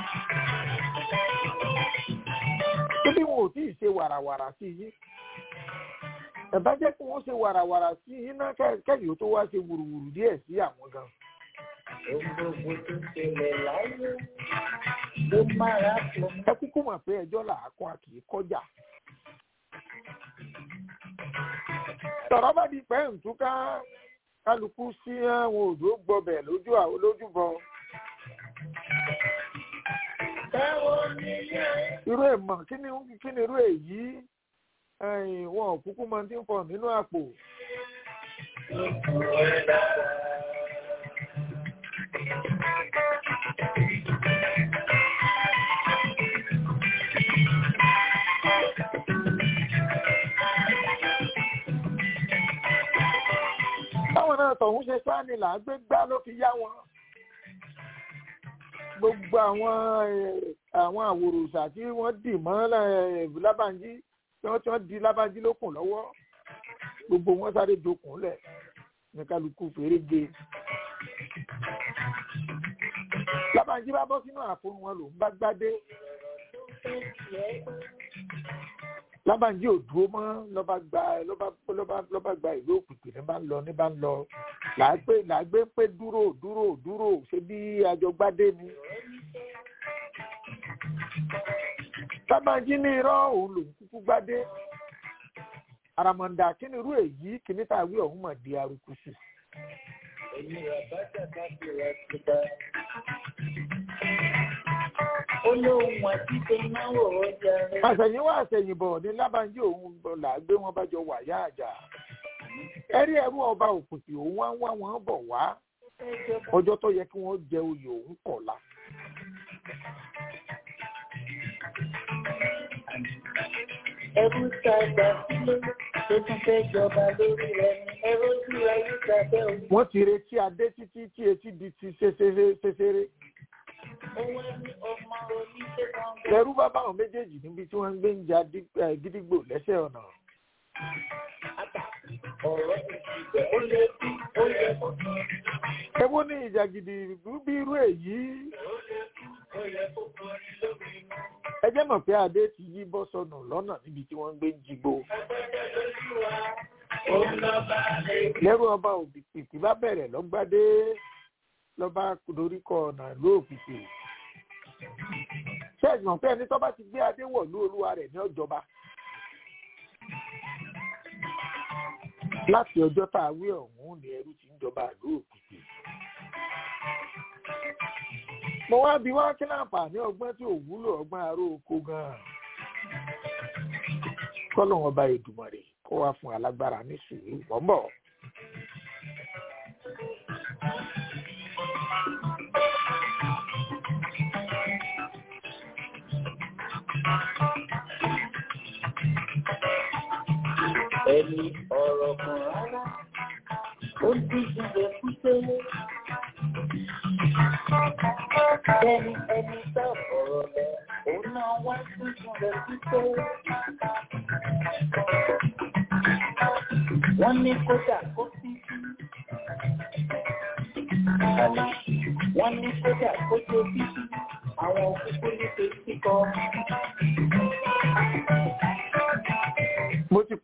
Tóbi wọn ò tí ì ṣe wàràwàrà sí yín. Ẹ bá jẹ́ kí wọ́n ṣe wàràwàrà sí yín náà kẹ́yìn ó tó wá ṣe wùrùwùrù díẹ̀ sí àwọn gan. Ohun gbogbo tó ṣẹlẹ̀ láyé ló mára fún mi. Ẹ kúkú mọ̀ pé ẹjọ́ làákùn àkì í kọjá. Tọ̀rọ̀ bá di pẹ́ ǹtúká kálukú sí àwọn òjò gbọbẹ̀ lójú àwọn lójúbọ. Báwo ni ilé ayé Irú èèmọ̀ kí ni kí ni irú èyí? Ẹ̀yìn wọn ò kúkú máa ti ń fọ nínú àpò. ló fún ẹ lára? Báwọn náà tọ̀hún ṣe sáni là á gbé gbá ló fi yá wọn. Gbogbo àwọn eh, àwọn àwòròṣà tí wọ́n dì mọ́ eh, Lábànjí tí wọ́n tí wọ́n di Lábànjí lókùn lọ́wọ́. Gbogbo wọn sáré dokùn lẹ̀ ní kálukú fèrè ge. Lábànjí bá bọ́ sínú àpò wọn lòún bá gbádé. Lábànjí ò dúró mọ́ lọ́ba gba lọ́ba lọ́ba lọ́ba gba ìlú òkùnkùn ní bá ń lọ ní bá ń lọ. Làágbé làágbé pé dúró dúró dúró ṣe bí àjọgbádé ni. Lábànjí ní irọ́ òun lòún kúkú gbádé. Àràmọ̀ǹdà kí ni irú èyí kìíní tàwí ọ̀hún mọ̀ di arukusu. Èmi rà bàtà káfí rà síta. Olóhùn àti ìnáwó ọjà rẹ̀. àṣẹ̀yìnwá àṣẹ̀yìnbọ̀ ní lábàájí òun là gbé wọn bá jọ wà yá àjà ẹrí ẹrú ọba òkùnkùn òun wá ń wá wọn bọ̀ wá ọjọ́ tó yẹ kí wọ́n jẹ oyè òun kọ̀la. Ẹrú ta gbà sílé tó tún fẹ́ jọba lórí rẹ̀ ni ẹrú ojú ayé gbàgbẹ́ òun. wọ́n ti retí adé títí tí etí di ti ṣeṣeré Owó ní ọmọ oníṣẹ́ kan gbé. ẹrú bá báwọn méjèèjì níbi tí wọ́n ń gbé ń ja dí- eh, gídígbò lẹ́sẹ̀ ọ̀nà. Àtà ọ̀rọ̀ ti ti bẹ̀. Ó lé bí ó yẹ kó tó. ewo ní ìjà gidi bí irú èyí Ó yẹ kó kọrin lórí iná. ẹ jẹ́ mọ̀ pé adé ti yí bọ́ sọnù lọ́nà níbi tí wọ́n ń gbé ń jigbó. Ẹgbẹ́ lójú wa. Ó ń lọ bá lè lẹ́rù ọba òbíkìtì bá bẹ̀rẹ̀ lọ́gbádé lọ́ba doríkọ ọ̀nà ìlú òkìtì. ṣé ẹ̀gbọ́n pé ẹni tó bá ti gbé adé wọ̀ ní olúwa rẹ̀ ní ọjọba. láti ọjọ́ tá a wí ọ̀hún ni ẹrú ti ń jọba ìlú òkìtì. mo wá bí wá kí láǹfààní ọgbọ́n tí ò wúlò ọgbọ́n aró oko gan-an. kọ́lọ̀ wọn bá Èdùmàrè kó wá fún alágbára ní sùúrù bọ́m̀bọ̀. ẹni ọ̀rọ̀ kan rárá ó díjú rẹ̀ kúté. Bẹ́ẹ̀ni ẹni tá ọ̀rọ̀ lẹ̀ òun náà wá díjú rẹ̀ kúté. Wọ́n ní kódà kó sí. Àlè wọ́n ní kódà kó tó bí àwọn òkúkú ní pé kíkọ́.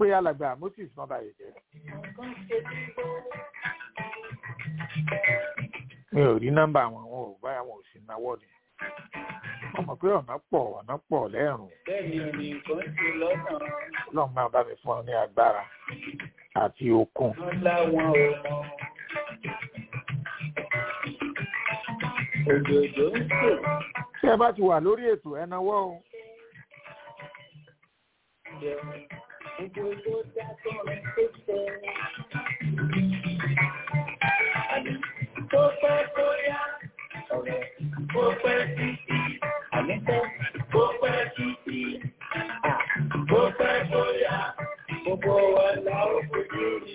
pé alàgbà moses má bàyè jẹ́ mi ò rí nọ́mbà wọn wọn ò báyà wọn ò sì náwó ni wọ́n mọ̀ pé ọ̀nà pọ̀ ọ̀nà pọ̀ lẹ́rùn bẹ́ẹ̀ni òní nǹkan ti lọ́nà ọlọ́run máa bá mi fún ọ ní agbára àti okun wọn láwọn ò mọ. òjòjò ń sè tí ẹ bá ti wà lórí ètò ẹ náwó o jẹun gbogbo tó dá tó rìn tó tẹ. àní tó pẹ́ tó yá ọ̀rẹ́ tó pẹ́ títí àní tẹ́ tó pẹ́ títí à tó pẹ́ tó yá gbogbo wa la ó fojú rí.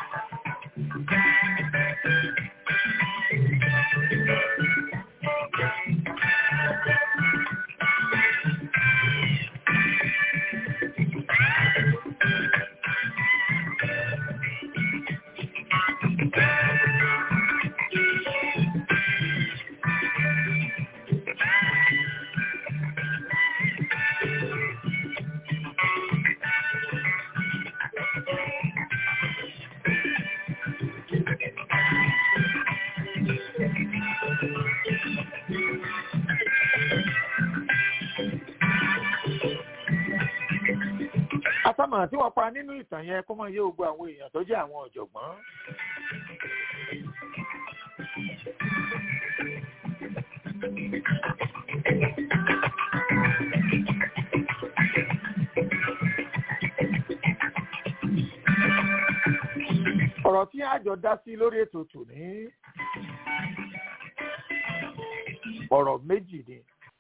àtàmà tí wọ́n pa nínú ìtàn yẹn kó máa yé gbogbo àwọn èèyàn tó jẹ́ àwọn ọ̀jọ̀gbọ́n ọ̀rọ̀ tí àjọ dá sí lórí ètò tòní ọ̀rọ̀ méjì ni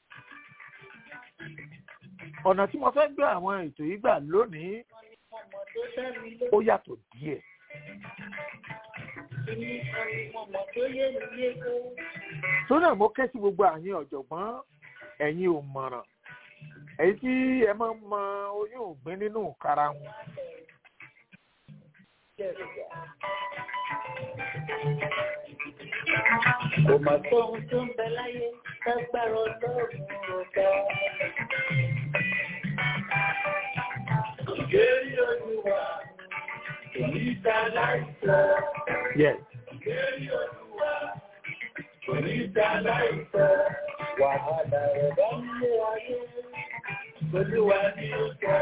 ọ̀nà tí mo fẹ́ gbé àwọn ètò yìí gbà lónìí ọmọ tó dá mi lé ó yàtọ̀ díẹ̀ ní ọmọ tó yé mi yé tó. tó náà mo ké sí gbogbo àyín ọ̀jọ̀gbọ́n ẹ̀yin ò mọ̀ràn èyí tí ẹ máa ń mọ oyún ògbín nínú karahun Kò mà tó ohun tó ń bẹ láyé lágbára ọlọ́run ọ̀gá. Ìgbérí olúwa kò ní ta láìsọ. yes Ìgbérí olúwa kò ní ta láìsọ. Wàhálà rẹ̀ bá ń lé ayé. Olúwa ni ó sọ.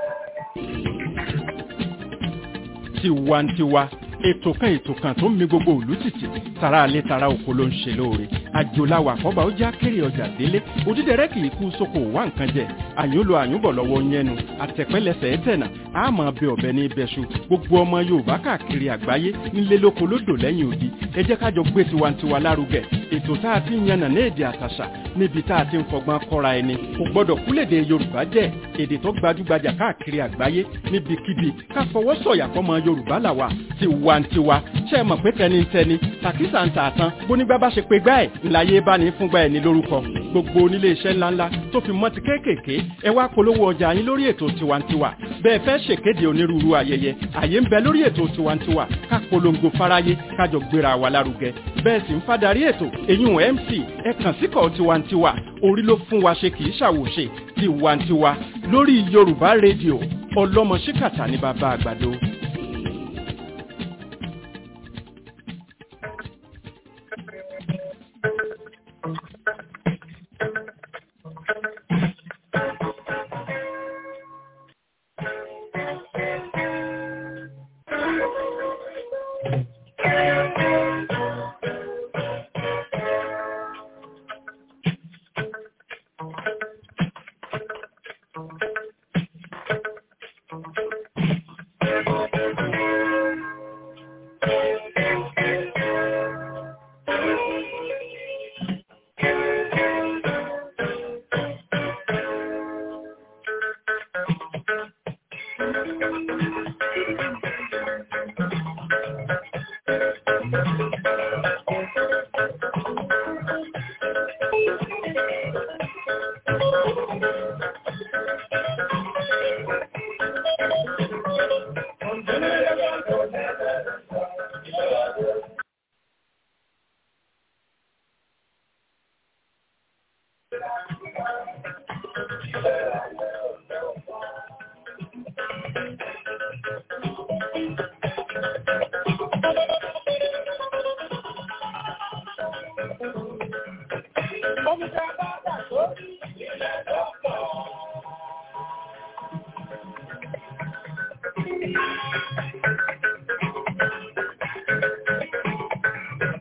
tiwantiwa ètò kan ètò kan tó ń mi gbogbo òlú tìtì tara alẹ́ tara oko ló ń ṣe lóore àjòláwà àkọ́bà ó já kéré ọjà délé òdídẹrẹ́ kì í kú sóko wá nǹkan jẹ àyúnlò àyúnbọ̀ lọ́wọ́ yẹnu àtẹ̀pẹ́lẹsẹ̀ ẹ̀tẹ̀nà àmọ́ bẹ ọ̀bẹ ní ibẹ̀ṣu gbogbo ọmọ yorùbá káàkiri àgbáyé nílé lóko lódò lẹ́yìn odi ẹ jẹ́ kájọ gbé tiwantiwa lárugẹ ètò tá a ti ń yànnà ní èdè àtàṣà níbi tá a ti ń fọgbọ́n kọ́ra ẹni kò gbọ́dọ̀ kúlèdè yorùbá jẹ́ èdè tó gbajúgbajà káàkiri àgbáyé níbikíbi ká fọwọ́ sọ̀yà fọmọ yorùbá làwà tiwantiwa ṣe é mọ̀ pé tẹnitẹni tàkísà ń tà tán bónígbà bá ṣe pé gbá ẹ̀ ńláyé bá ní fúngbà ẹ̀ ní lórúkọ gbogbo onílé iṣẹ́ ńláńlá tó fi mọ́ ti kéékèèké ẹ wá polówó ọjà yín lórí ètò tiwantiwa bẹ́ẹ̀ fẹ́ ṣèkéde onírúurú ayẹyẹ àyè ń bẹ lórí ètò tiwantiwa ká polongo fáráyé kájọ gbéra wa lárugẹ bẹ́ẹ̀ sì ń fadarí ètò èyún mc ẹ kàn síkọ̀ tiwantiwa orí ló fún wa ṣe kì í ṣàwòṣe tiwantiwa lórí yorùbá rédíò ọlọ́mọ ṣíkàtà ní bàbá àgbàdo.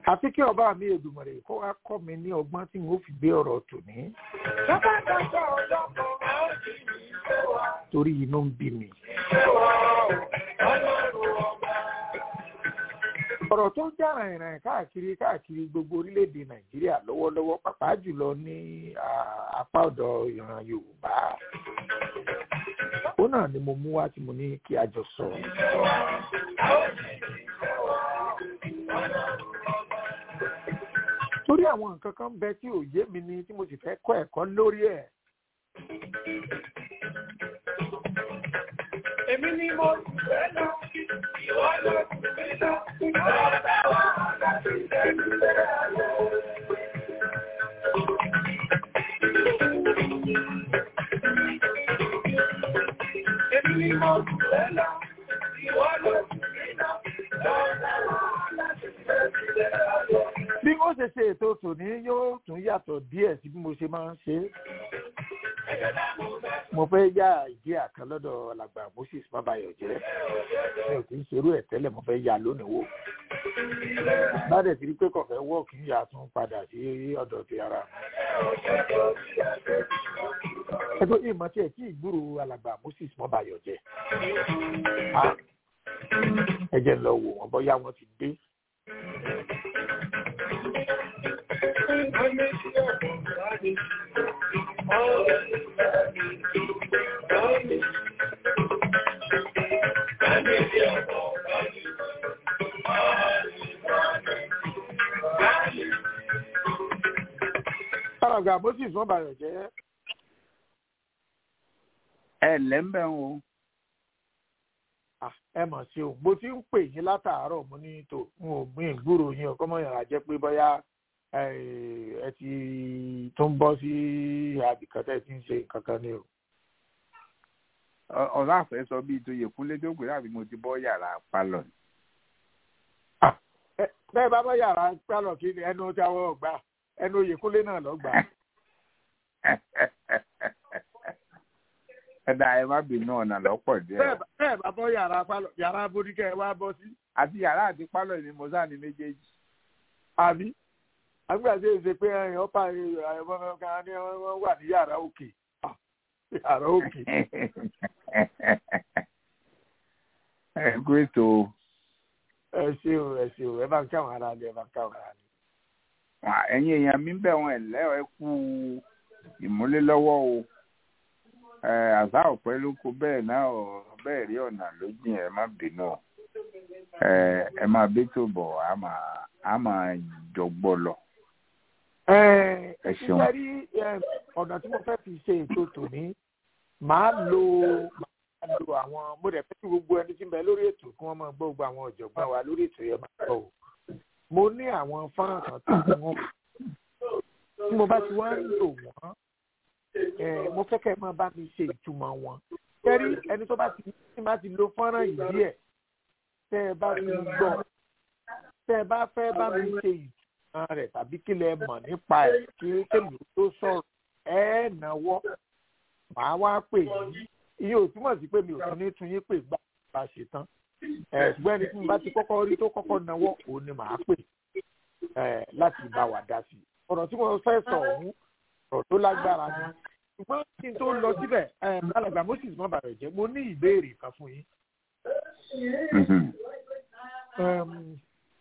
àfi kí ọba mi Èdùmàrè kó wá kọ́ mi ní ọgbọ́n tí n ó fi gbé ọ̀rọ̀ tòní Bàbá dàgbà ọjọ́ kan, a ó sì ní ìfẹ́ wa. torí inú ń bí mi. Ìfẹ́ wa o, ọlọ́run ọba. ọ̀rọ̀ tó ń jà rìnrìn káàkiri káàkiri gbogbo orílẹ̀-èdè nàìjíríà lọ́wọ́lọ́wọ́ pàápàá jùlọ ní ah, apá ọ̀dọ̀ ìran yorùbá ó náà ni mo mú wá tí mo ní kí a jọ sọ. torí àwọn nǹkan kan ń bẹ tí ò yé mi ni tí mo sì fẹ́ kọ́ ẹ̀kọ́ lórí ẹ̀. Èmi ni mo sì fẹ́ lọ, ìwọ ló sì fẹ́ lọ. Ọ̀rẹ́ wa láti tẹ̀lé ayọ̀. Èmi ni mo sì fẹ́ lọ, ìwọ ló sì fẹ́ lọ. Ọ̀rẹ́ wa láti tẹ̀lé ayọ̀. bí wọ́n ṣe ṣe ètò tòní yóò tún yàtọ̀ díẹ̀ sí bí mo ṣe máa ń ṣe é. mo fẹ́ yá ìdí àkàn lọ́dọ̀ alàgbà moses mabayọ̀jẹ́ mi ò kì í ṣerú ẹ̀ tẹ́lẹ̀ mo fẹ́ yá lónìí wò. bádẹ̀ ti rí pé kọ̀fẹ́ wọ̀ kí n yà tún padà sí ọ̀dọ̀ ti ara mi. ẹgbẹ́ ìmọ̀ tí ẹ̀ tí ìgbúrò alàgbà moses mabayọ̀jẹ́. Ah, ẹ jẹ́ n lọ wò wọ́n bọ́yá wọ́n ti dé. alàgbà moses mabayọ̀jẹ́ ẹ lẹ́ńbẹ̀ ń o Ah, ẹ mọ̀ sí o mo ti ń pè yín látàárọ̀ mo ní tò n ò gbìn gbúrò yín o kọ́mọ yàrá jẹ́ pé bóyá eh, ẹ ti tó ń bọ́ sí àbìkan tẹ́ ẹ ti ń ṣe nǹkan kan ní o. Ọ- ọ̀rọ̀ àfẹ́ sọ bíi tó yẹ kúnlé dógbè láti mo ti bọ́ yàrá palọ̀ ni. Ah, ẹ- bẹ́ẹ̀ bá bá yàrá pálọ̀ kí ni ẹnu tí àwọn ọ̀gbà ẹnu oyèkúnlé náà lọ gbà. ẹ̀dá ẹ má bínú ọ̀nà lọ́pọ̀ díẹ̀ bẹ́ẹ̀ bá- bẹ́ẹ̀ bá bọ́ yàrá pálọ̀ yàrá boríkẹ́ ẹ wá bọ́ sí àti yàrá àti pálọ̀ ni mo sáà ní méjèèjì. àbí àgbà tí èsè pé ẹ̀yìn ọ̀pá ẹ̀yìn kan ní wọ́n wà ní yàrá òkè Ah, yàrá òkè. ẹ kú ètò ẹ ṣe o ẹ ṣe o ẹ bá ń káwọn ará ni ẹ bá ń káwọn ará ni. wa- ẹ̀yin èèyàn mi bẹ̀ wọ́n ẹ̀lẹ́ ẹ kú ìmúlélọ́wọ́ o ẹ àṣà ọ̀pẹ ló kó bẹ́ẹ̀ náà ọ̀ bẹ́ẹ̀ rí ọ̀nà lójìn ẹ má bínú o ẹ ẹ máa bẹ́tò bọ̀ á máa á máa jọgbọ́ lọ. ẹ Ẹ ṣeun. ṣe rí ẹ, ọ̀nà tí mo fẹ́ fi ṣe ètò tòní màá lo màá lo àwọn mo dẹ̀ fẹ́ kí gbogbo ẹni tí ń bẹ lórí ètò kí wọ́n máa gbọ́ gbogbo àwọn ọ̀jọ̀gbọ́n wa lórí ètò yẹn máa gbọ́ o. mo ní àwọn fọ́nrán kan tó ń wọ́n tí mo bá ti wá ń lò wọ́n ẹ, mo fẹ́ kẹ́ ẹ máa bá mi ṣe ìtumọ̀ wọn. kẹ́rí ẹni tó bá ti tí bá ti lo fọ́nrán yìí díẹ̀ tẹ́ ẹ bá ti gbọ́ tẹ́ ẹ bá fẹ́ bá mi ṣe ìtumọ̀ rẹ̀ tàbí kí lẹ mọ̀ nípa ẹ̀ kí kémi tó sọ̀rọ̀ ẹ náwó màá wá pè yín iye ò túmọ̀ sí pé mi ò tún ní tún yín pè gbà bá ṣe tán ẹ ṣùgbọ́n ẹni tí mo bá ti kọ́kọ́ rí tó kọ́kọ́ náwó òun ni màá pè ẹ láti bá wa dá sí i ọ̀rọ̀ tí mo fẹ́ sọ ọ̀hún ọ̀rọ̀ tó lágbára ni ṣùgbọ́n kí n tó lọ síbẹ̀ ẹ alàgbà moses má bàrẹ̀ jẹ́ mo ní ìbéèrè kan fún yín. Um,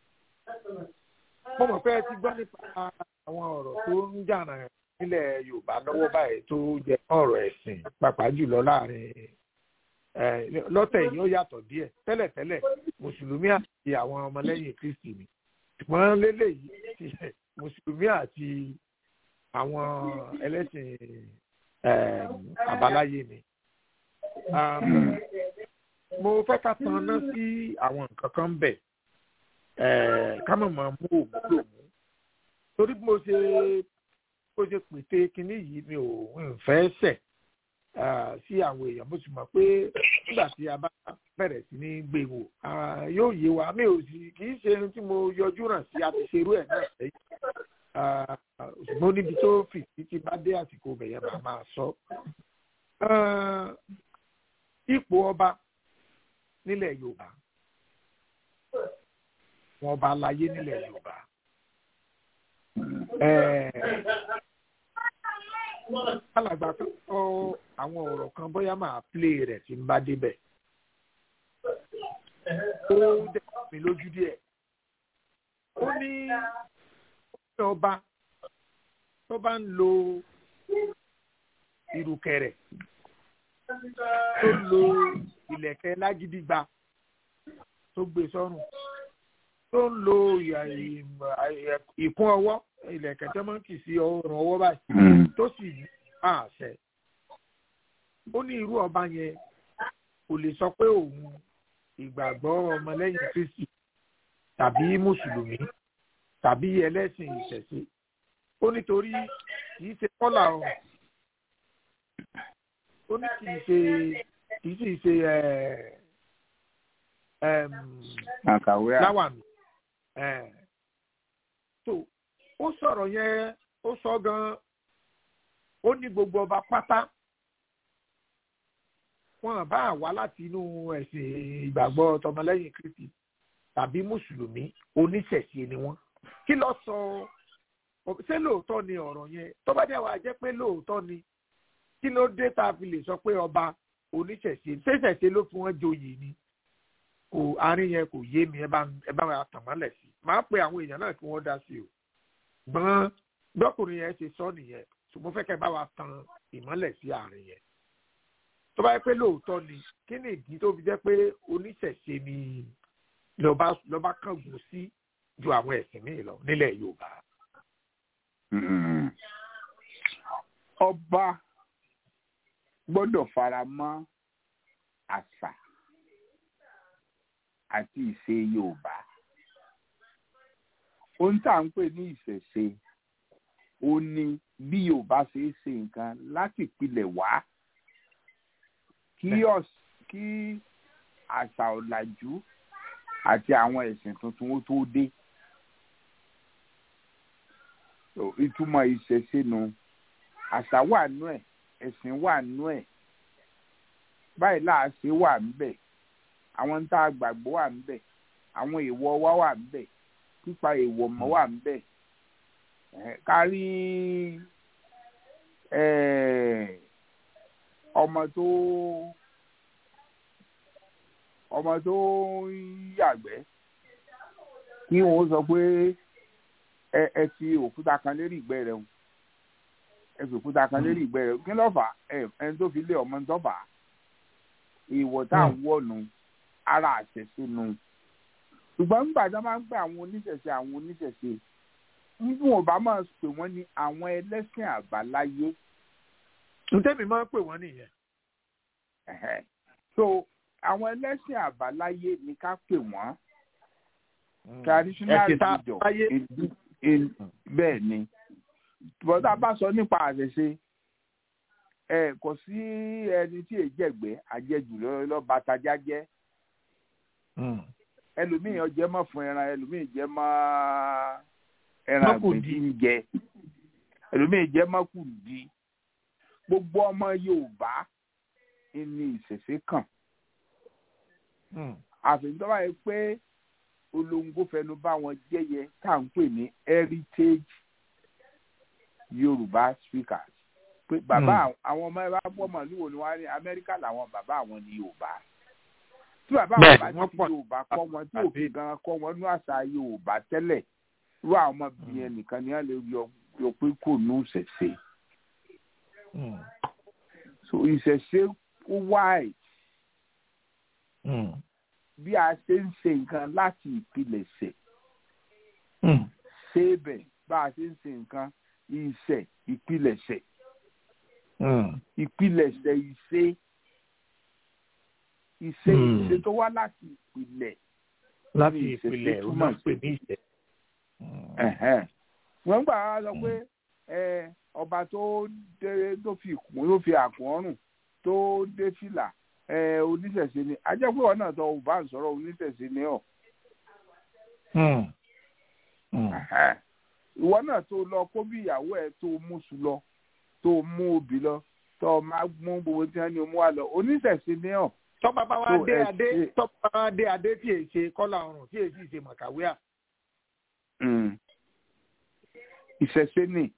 mo mọ̀ pé ẹ ti gbọ́ nípa àwọn ọ̀rọ̀ tó ń jànà nílẹ̀ yorùbá lọ́wọ́ báyìí tó jẹ ọ̀rọ̀ ẹ̀sìn pàápàá jùlọ láàrin eh, lọ́tẹ̀ yìí ó yàtọ̀ díẹ̀ tẹ́lẹ̀tẹ́lẹ̀ mùsùlùmí àti àwọn ọmọlẹ́yìn kristi ni ṣùgbọ́n lélẹ́yìí ti mùsùlùmí àti àwọn ẹlẹ́sìn eh, àbáláyé ni. Um, mo fẹ́ ká tanná sí àwọn nǹkan kan bẹ̀ ká mọ̀ mọ́ mú òmùlò mú torí bí mo ṣe bó ṣe pète kinní yìí mi ò ń fẹ́ ṣẹ̀ ah, sí àwọn èèyàn mo sì mọ̀ pé nígbà tí a bá bẹ̀rẹ̀ sí ní gbé wò ah, yóò yé wa mi ò sì kì í ṣe ohun tí mo yọjú ràn sí àti ṣerú ẹ̀ náà sẹ́yìn Ah, ṣùgbọ́n níbi tó fì títí bá dé àsìkò bẹ̀yẹn màá máa sọ. Ah, ipò ọba nílẹ̀ yorùbá wọn ọba aláyé nílẹ̀ yorùbá alàgbà kan sọ àwọn ọ̀rọ̀ kan bóyá máa plé rẹ̀ tí ń bá débẹ̀ ó dẹ̀ mí lójú díẹ̀ ó ní ọba tó bá ń lo ìrùkẹ̀rẹ̀ tó lo ìlẹ̀kẹ̀ lágídígba tó gbé sọ́rùn tó ń lo ìkún ọwọ́ ìlẹ̀kẹ̀ tó máa ń kì sí ọrùn ọwọ́ báyìí tó sì ní àṣẹ ó ní irú ọba yẹn kò lè sọ pé òun ìgbàgbọ́ ọmọlẹ́yìn kristi tàbí mùsùlùmí tàbí ẹlẹ́sìn ìṣẹ̀ṣe ó nítorí kìí ṣe kọ́là ọ̀hún ó ní kìí ṣe kìí sì ṣe láwàmì tó ó sọ̀rọ̀ yẹn ó sọ gan-an ó ní gbogbo ọba pátá wọn bá wá láti inú ẹ̀sìn ìgbàgbọ́ tọmọlẹ́yìn kristi tàbí mùsùlùmí oníṣẹ̀ṣe ni wọ́n kí ló sọ ṣé lóòótọ́ ni ọ̀rọ̀ yẹn tó bá jẹ́ wàá jẹ́ pé lóòótọ́ ni kí ló dé tá a fi lè sọ pé ọba oníṣẹ̀ṣe ṣẹ̀ṣẹ̀ṣe ló fi wọ́n joyè ni kò àárín yẹn kò yé mi ẹ bá ẹ bá wa tàn mọ́lẹ̀ sí máa pe àwọn èèyàn náà kí wọ́n dá sí o gbọ́n gbọ́kùnrin yẹn ṣe sọ nìyẹn ṣùgbọ́n fẹ́ kẹ́ bá wa tan ìmọ́lẹ̀ sí àárín yẹn tó bá yẹ pé lóòótọ́ ni kí ni ìdí tó fi jẹ́ pé oníṣẹ̀ṣe ni lọ́ba lọ́ba kángun sí ju àwọn ẹ̀sìn míì lọ nílẹ̀ yorùbá. ọba gbọ́dọ̀ fara mọ́ àṣà àti ìṣe yorùbá ohun tá à ń pè ní ìṣẹ̀ṣe ó ní bí yorùbá ṣe é ṣe nǹkan láti pilẹ̀ wá kí kí àṣà ọ̀làjú àti àwọn ẹ̀sìn tuntun ó tó dé ìtumọ̀ ìṣẹ̀ṣe nu àṣà wà nú ẹ̀ ẹ̀sìn wà nú ẹ̀ báyìí láàṣẹ wà ńbẹ̀ àwọn tá a gbàgbọ́ wà ńbẹ̀ àwọn èèwọ̀ wa wà ńbẹ̀ pípa èèwọ̀ mọ́ wà ńbẹ̀ kárí ọmọ tó ọmọ tó ń yàgbẹ́ kí wọ́n sọ pé ẹ ẹ fi òkúta kan lérí ìgbẹ́ rẹ̀ o ẹ fi òkúta kan lérí ìgbẹ́ rẹ̀ o kí ló fà ẹ ẹni tó fi lé ọmọ tó fà á ìwọ̀ tá à ń wọ̀ nù ara àṣẹṣe nù ṣùgbọ́n nígbà tí wọ́n máa ń pè àwọn oníṣẹ̀ṣe àwọn oníṣẹ̀ṣe níbi wọn bá máa pè wọ́n ní àwọn ẹlẹ́sìn àbáláyé. ntẹ́mi máa ń pè wọ́n nìyẹn. so àwọn ẹlẹ́sìn àbáláyé ni ká pè wọ́n traditional religion bẹ́ẹ̀ ni bọ́dá bá sọ nípa àṣẹṣe ẹ kò sí ẹni tí èyí jẹ̀gbẹ́ àjẹjù lọ́ba tajà jẹ́ ẹlòmíì ọjẹ́ mọ́ fún ẹran ẹlòmíì jẹ́ mọ́ ẹran àgbẹ̀dì ń jẹ ẹlòmíì jẹ́ mọ́ kùdí gbogbo ọmọ Yorùbá ní ìṣẹ̀ṣe kàn àfihàn tó bá yẹ pé olóńgbò fẹnu bá wọn jẹyẹ tá à ń pè ní heritage yorùbá speakers pé bàbá àwọn ọmọ ẹ bá gbọ́ màlúù ni wọ́n á ní amẹ́ríkà làwọn bàbá àwọn ní yorùbá tí bàbá àwọn bá ti fi yorùbá kọ́ wọn tí òfin gan kọ́ wọn ní àṣà yorùbá tẹ́lẹ̀ irú àwọn ọmọbìnrin nìkan ni wọ́n lè yọ yọ pé kò ní ìṣẹ̀ṣe so ìṣẹ̀ṣe ó wáì bí a ṣe ń ṣe nǹkan láti ìpilẹ̀ṣẹ̀ ṣe bẹ̀ bá a ṣe ń ṣe nǹkan ìṣẹ̀ ìpilẹ̀ṣẹ̀ ìpilẹ̀ṣẹ̀ ìṣe ìṣe ìṣe tó wá láti ìpìlẹ̀ láti ìpìlẹ̀ ó máa ń pè ní ìṣẹ̀. wọ́n gbà á lọ pé ọba tó dé tó fi ìkùn tó fi àkùn ọrùn tó dé fìlà oníṣẹ̀ṣe ni ajẹ́pẹ́ wọn náà tó o bá ń sọ̀rọ̀ oníṣẹ̀ṣe ni ọ̀. ìwọ náà tó lọ kó bí ìyàwó ẹ tó mú sùn lọ tó mú obì lọ tó máa mú gbogbo tí wọn ní mú wa lọ oníṣẹ̀ṣe ni ọ̀. tọ́ba bá wá dé adé tọ́ba bá wá dé adé tí èyí ṣe kọ́là ọrùn tí èyí sì ṣe màkàwé à. ìṣẹ̀ṣe ni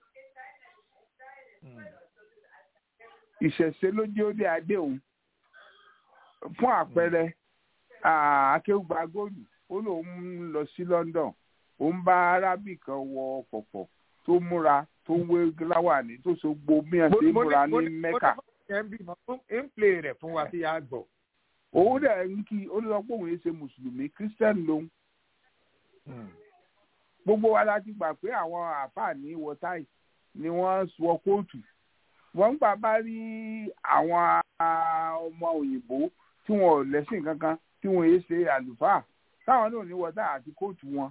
ìṣẹ̀ṣe ló jẹ́ ó dé adé òun fún àpẹẹrẹ akéwùgbà góòlù ó lóun ń lọ sí London ó ń bá arábì kan wọ pọ̀pọ̀ tó múra tó ń wé láwàní tó so gbo mìíràn tí múra ní Mẹ́kà. ń play rẹ̀ fún wa tí a gbọ́. òun dẹ̀ ń kí ó lọ pé òun yẹn ṣe mùsùlùmí Christian lòun. gbogbo wa la ti gbà pé àwọn àfààní wọtáì ni wọ́n wọ kóòtù wọ́n ń gbà bá rí àwọn ọmọ òyìnbó tí wọn ò lẹ́sìn kankan tí wọn yé ṣe àlùfáà táwọn náà ní wọtáì àti kóòtù wọn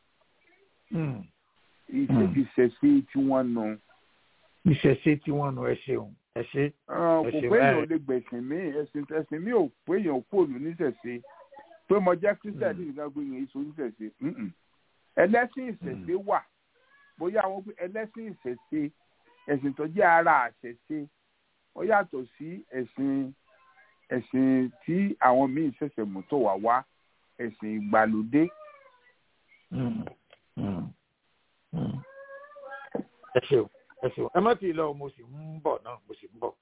ìṣẹ̀ṣe tí wọ́n nù. ìṣẹ̀ṣe tí wọ́n nù ẹ ṣeun ẹ ṣe. kò pé èèyàn ò lè gbẹ̀sìn mí ẹ̀sìn ẹ̀sìn mi ò pé èèyàn ò kúrò níṣẹ̀ṣe pé mo jẹ́ kírísítẹ̀ ní ìgbà gbé yẹn èso níṣẹ̀ṣe ẹlẹ́sìn ìṣẹ̀ṣe wà bóyá àwọn pé ẹlẹ́sìn ìṣẹ̀ṣe ẹ̀sìn tó jẹ́ ara àṣẹṣe ó yàtọ̀ sí ẹ̀sìn ẹ̀sìn tí àwọn míì ṣẹ̀ṣẹ̀ mú tó wà wá ẹ̀sìn ìgbàlódé ẹ ṣeun ẹ ṣeun ẹ má ti lọ mo sì ń bọ̀ náà mo sì ń bọ̀.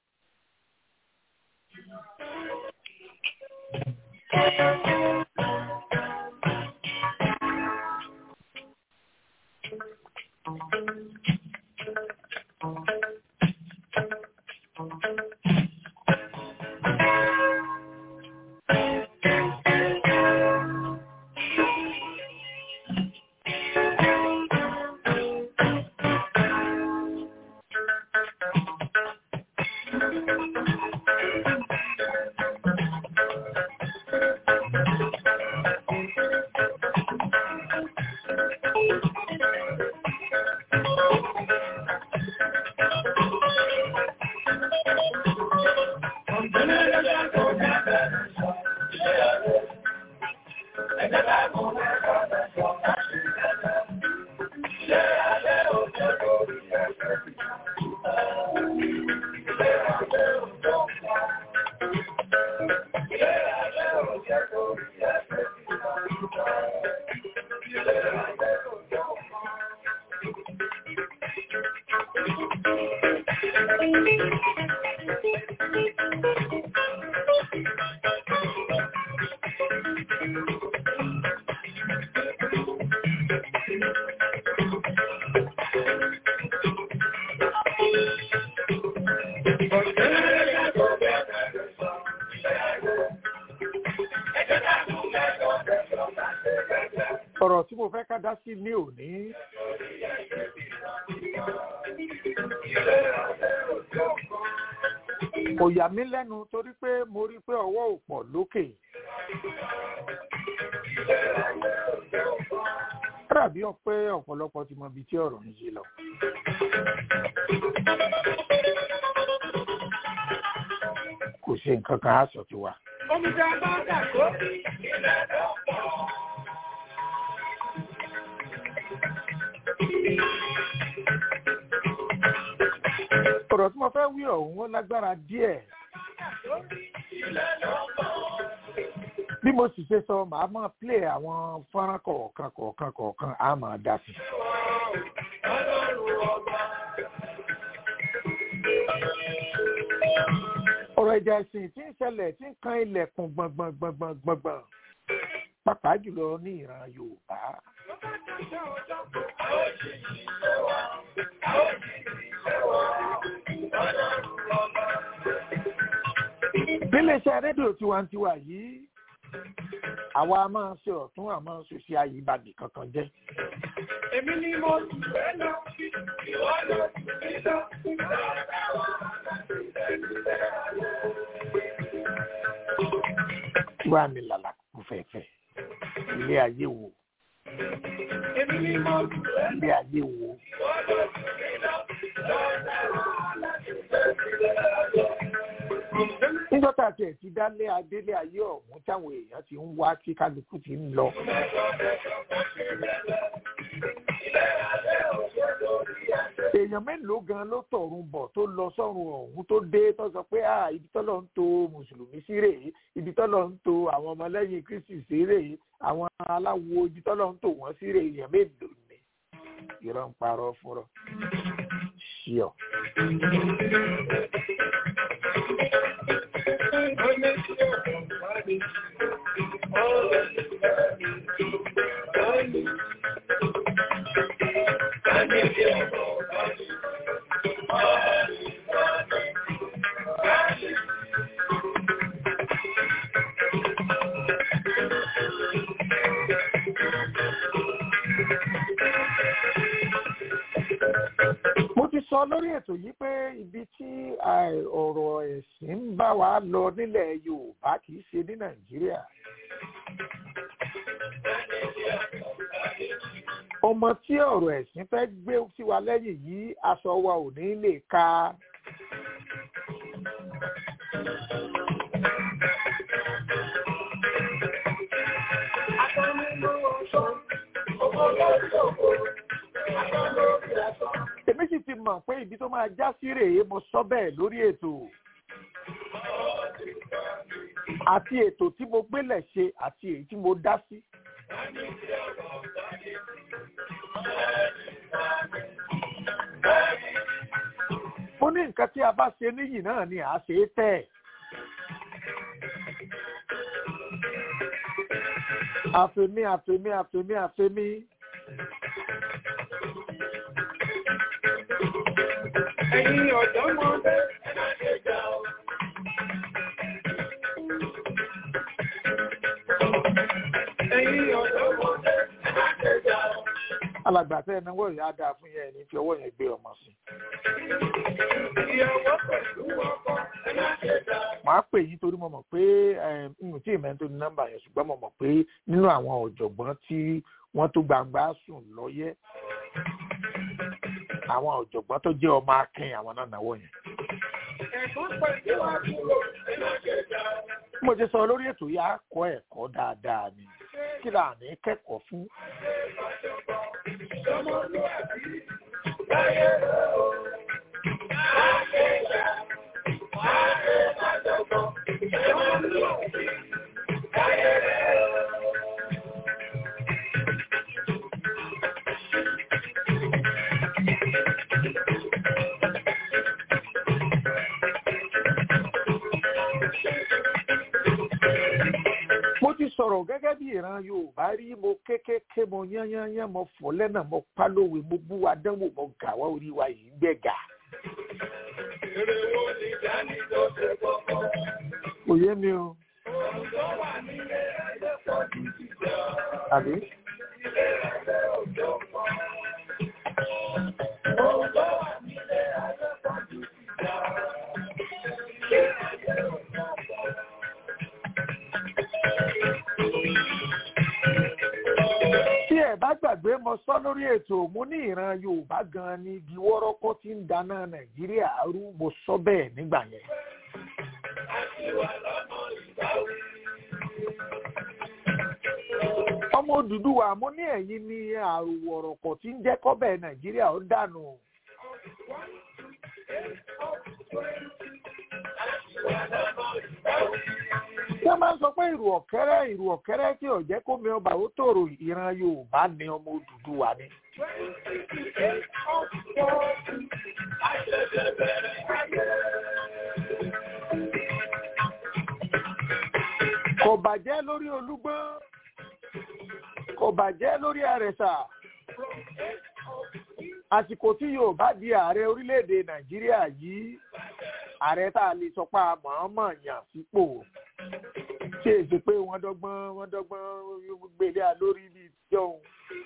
ọ̀rọ̀ tí mo fẹ́ ká dá sí ní òní. kò yà mí lẹ́nu torí pé mo rí pé ọwọ́ ò pọ̀ lókè. dàbí ọpẹ́ ọ̀pọ̀lọpọ̀ ti mọ ibi tí ọ̀rọ̀ ń yí lọ. kò ṣe nǹkan kan aṣọ ti wà. Omi tí a bá dà kó ilẹ̀ lọ́pọ̀. ọ̀rọ̀ tí mo fẹ́ wí ọ̀hún ó lágbára díẹ̀. bí mo sì ṣe sọ màá máa play àwọn fọ́nrán kọ̀ọ̀kan kọ̀ọ̀kan kọ̀ọ̀kan á máa dá sí. ọ̀rọ̀ ìjà ẹ̀sìn tí ń ṣẹlẹ̀ tí ń kan ilẹ̀kùn gbọ̀ngbọ̀ngbọ̀ngbọ̀ngbọ̀n pàápàá jùlọ ní ìran Yorùbá. níléeṣẹ́ rédíò tiwantiwa yìí àwa a máa ṣe ọ̀tún àmọ́ ṣòṣì àyíbàdì kankan jẹ́. Èmi ni mo tù ẹ́ lọ, ìwọ lọ tù mí lọ. wá mi lálà kú fẹ́fẹ́ ilé ayé wo Èmi ni mo tù ẹ́ lọ, ilé ayé wo ìwọ lọ tù mí lọ. nígbà tá a tiẹ̀ ti dálé adélé ayé ọ̀hún táwọn èèyàn ti ń wá tí kálukú ti ń lọ. èèyàn mélòó gan ló tọ̀run bọ̀ tó lọ sọ́run ọ̀hún tó dé tó sọ pé ah ibi tọ́lọ̀ ń to mùsùlùmí sí rèé ibi tọ́lọ̀ ń to àwọn ọmọlẹ́yìn kristi sí rèé àwọn aláwo ibi tọ́lọ̀ ń tò wọ́n sí rèé èèyàn mélòó ni. irọ́ ń parọ́ fúnrọ́ ṣíọ. mo ti sọ lórí ètò yìí pé ibi tí àì- ọ̀rọ̀ ẹ̀sìn ń bá wa lọ nílẹ̀ yorùbá kì í ṣe ní nàìjíríà. ọmọ tí ọ̀rọ̀ ẹ̀sìn fẹ́ gbé sí wa lẹ́yìn yìí aṣọ wa ò ní lè ka. èmi sì ti mọ̀ pé ibi tó máa já sí rèé mo sọ bẹ́ẹ̀ lórí ètò àti ètò tí mo gbélẹ̀ ṣe àti èyí tí mo dá sí. mo ní nǹkan tí a bá ṣe níyì náà ni à á ṣe é tẹ̀. àfẹ̀mí àfẹ̀mí àfẹ̀mí àfẹ̀mí. Ẹ̀yin ọ̀dọ́mọdé, ẹ má ṣe jà o. Ẹ̀yin ọ̀dọ́mọdé, ẹ má ṣe jà o. alàgbà tẹ́ ẹ náwó ìyá dáa fún yẹn ní fi ọwọ́ yẹn gbé ọmọ sí. Ìyàwó pẹ̀lú ọkọ, ẹ má ṣe jà o. màá pè yín torí mo mọ̀ pé n tí ìmọ̀ tó ní nọ́mbà yẹn ṣùgbọ́n mo mọ̀ pé nínú àwọn ọ̀jọ̀gbọ́n tí wọ́n tó gbangba sùn lọ́yẹ́ àwọn ọ̀jọ̀gbọ́n tó jẹ́ ọmọ akin àwọn náà náwó yẹn. Ẹ̀gbọ́n pẹ̀lú àbúrò, ẹ má ṣe jà o. bí mo ti sọ lórí ètò yìí á kọ́ ẹ̀kọ́ dáadáa ni kí là ní kẹ́kọ̀ọ́ fún. Ọmọlúwàbí, láyé rẹ̀ o. Má ṣe jà, má ṣe má jọ̀gbọ́n. Ọmọlúwàbí, láyé rẹ̀ o. mo ti sọ̀rọ̀ gẹ́gẹ́ bí ìran yorùbá rí mo kékeré mo yányányán mo fọ́ lẹ́nà mo pálówe mo bú wa dánwò mo gà wá orí wa yìí gbẹ̀gà. Èrè wo ni Jání tó ṣe kọ́kọ́? kò yé mi o. Òun tó wà nílé ayé pọ̀ jù ti jà. àbí. Ilé ayé òjò pọ̀. Òun tó wà nílé ayé pọ̀ jù ti jà. Ilé ayé òjò pọ̀. tí ẹ bá gbàgbé mo sọ lórí ètò mo ní ìran yorùbá gan ni ibi wọ́rọ́kọ́ tí ń dáná nàìjíríà rú mo sọ bẹ́ẹ̀ nígbà yẹn. ọmọ Odùduwà mo ní ẹ̀yin ní àrùwọ̀rọ̀kọ̀ tí ń jẹ́ kọ́bẹ̀ nàìjíríà ó dànù. wọ́n máa ń sọ pé ìrù ọ̀kẹ́rẹ́ ìrù ọ̀kẹ́rẹ́ tí ò jẹ́ kó mi ọba ó tòrò ìran yorùbá ni ọmọ Odùduwà ni. kò bàjẹ́ lórí olúgbọ́n kò bàjẹ́ lórí àrẹ̀sà àsìkò tí yorùbá di ààrẹ orílẹ̀-èdè nàìjíríà yìí ààrẹ tá a lè sọ pé a mọ̀ọ́mọ̀ yàn sípò ṣé èsì pé wọ́n dọ́gbọ́n wọ́n dọ́gbọ́n gbélé a lórí bí jọ̀hún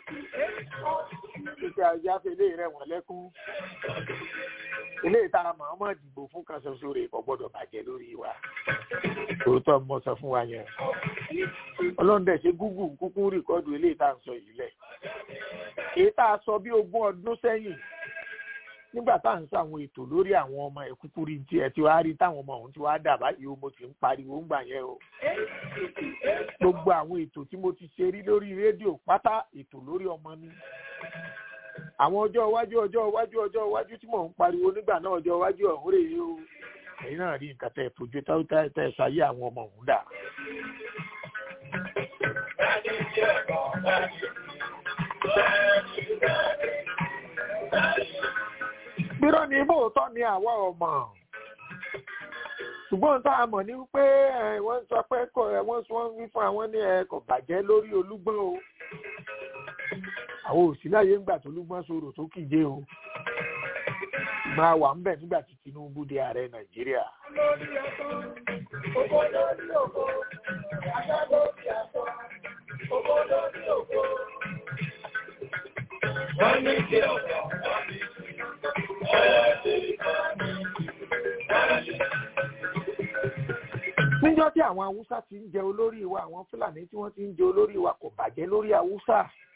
títí ajáfẹ́lẹ́ rẹ̀ wọ́n lẹ́kún ilé ìta mọ̀ọ́mọ̀ dìbò fún kan ṣoṣo rẹ̀ kò gbọ́dọ̀ bàjẹ́ lórí wa òótọ́ mo sọ fún wa yẹn ọlọ́run dẹ̀ ṣe gúgù kúkú rìkọ́dù ilé ìta ń sọ yìí lẹ̀ èyí tá a sọ bí ogún ọdún sẹ́yìn nígbà tá à ń sọ àwọn ètò lórí àwọn ọmọ ẹ̀ kúkú rí tí ẹ ti wá rí táwọn ọmọ ọ̀hún ti wá dà báyìí o mo ti ń pariwo ń gbà yẹn o gbogbo àwọn ètò tí mo ti ṣe rí lórí rédíò pátá ètò lórí ọmọ ni àwọn ọjọ́ iwájú ọjọ́ iwájú ọjọ́ iwájú tí mò ń pariwo nígbà náà ọjọ́ iwájú ọ̀hún rèé o ẹ̀yin náà rí nǹkan tẹ́ ẹ fojú tẹ́ ẹ ṣayé àwọn ọmọ ọ̀hún dà. ibò tọ́ ni àwa ọmọ ṣùgbọ́n tá a mọ̀ ní pé wọ́n sọ pé wọ́n sọ wọ́n wí fún àwọn ní ẹ̀kọ́ bàjẹ́ lórí olúgbọ́n o àwọn òsì láyé ńgbà tó olúgbọ́n sọ̀rọ̀ tó kìje o máa wà ń bẹ̀ nígbà tí Tinubu di ààrẹ Nàìjíríà. lórí ẹ̀kọ́ owó lórí òkò ajá lórí ẹ̀kọ́ owó lórí òkò. wọ́n ní kí ọ̀gá wọ́n ní kí ọ̀rẹ́ ti kọ́ ní níjọ́ tí àwọn haúsá ti ń jẹ olórí wa àwọn fúlàní tí wọ́n ti ń jẹ olórí wa kò bàjẹ́ lórí haúsá.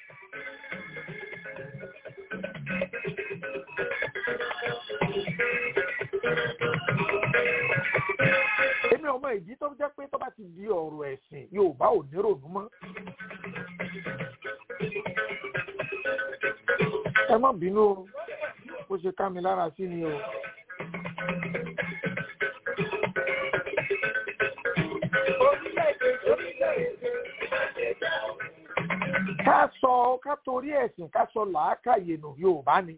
èmi ọmọ ìdí tó jẹ́ pé tó bá ti di ọ̀rọ̀ ẹ̀sìn Yorùbá ò ní rònú mọ́. ẹ má bínú o bó ṣe ká mi lára sí ni o. ká sọ ká torí ẹ̀sìn ká sọ làákàyè nù Yorùbá ni.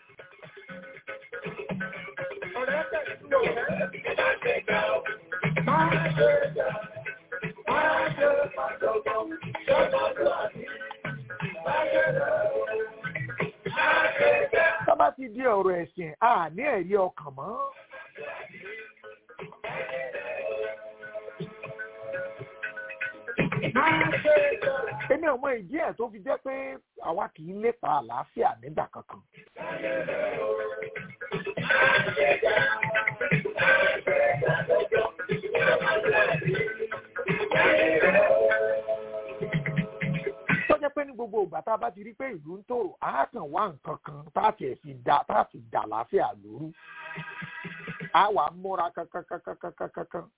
Tá bá ti di ọ̀rọ̀ ẹ̀sìn, a ní ẹ̀rí ọkàn mọ́. Èmi ọmọ ìdí ẹ̀ tó fi jẹ́ pé àwa kì í lépa àlàáfíà nígbà kankan. Tó jẹ́ pé ní gbogbo ìgbà tá a bá ti rí pé ìlú ń tòrò, á kàn wá nǹkan kan tá a tiẹ̀ fi dà tá a fi dà láàfíà lóru. Á wà á múra kankankankankankan.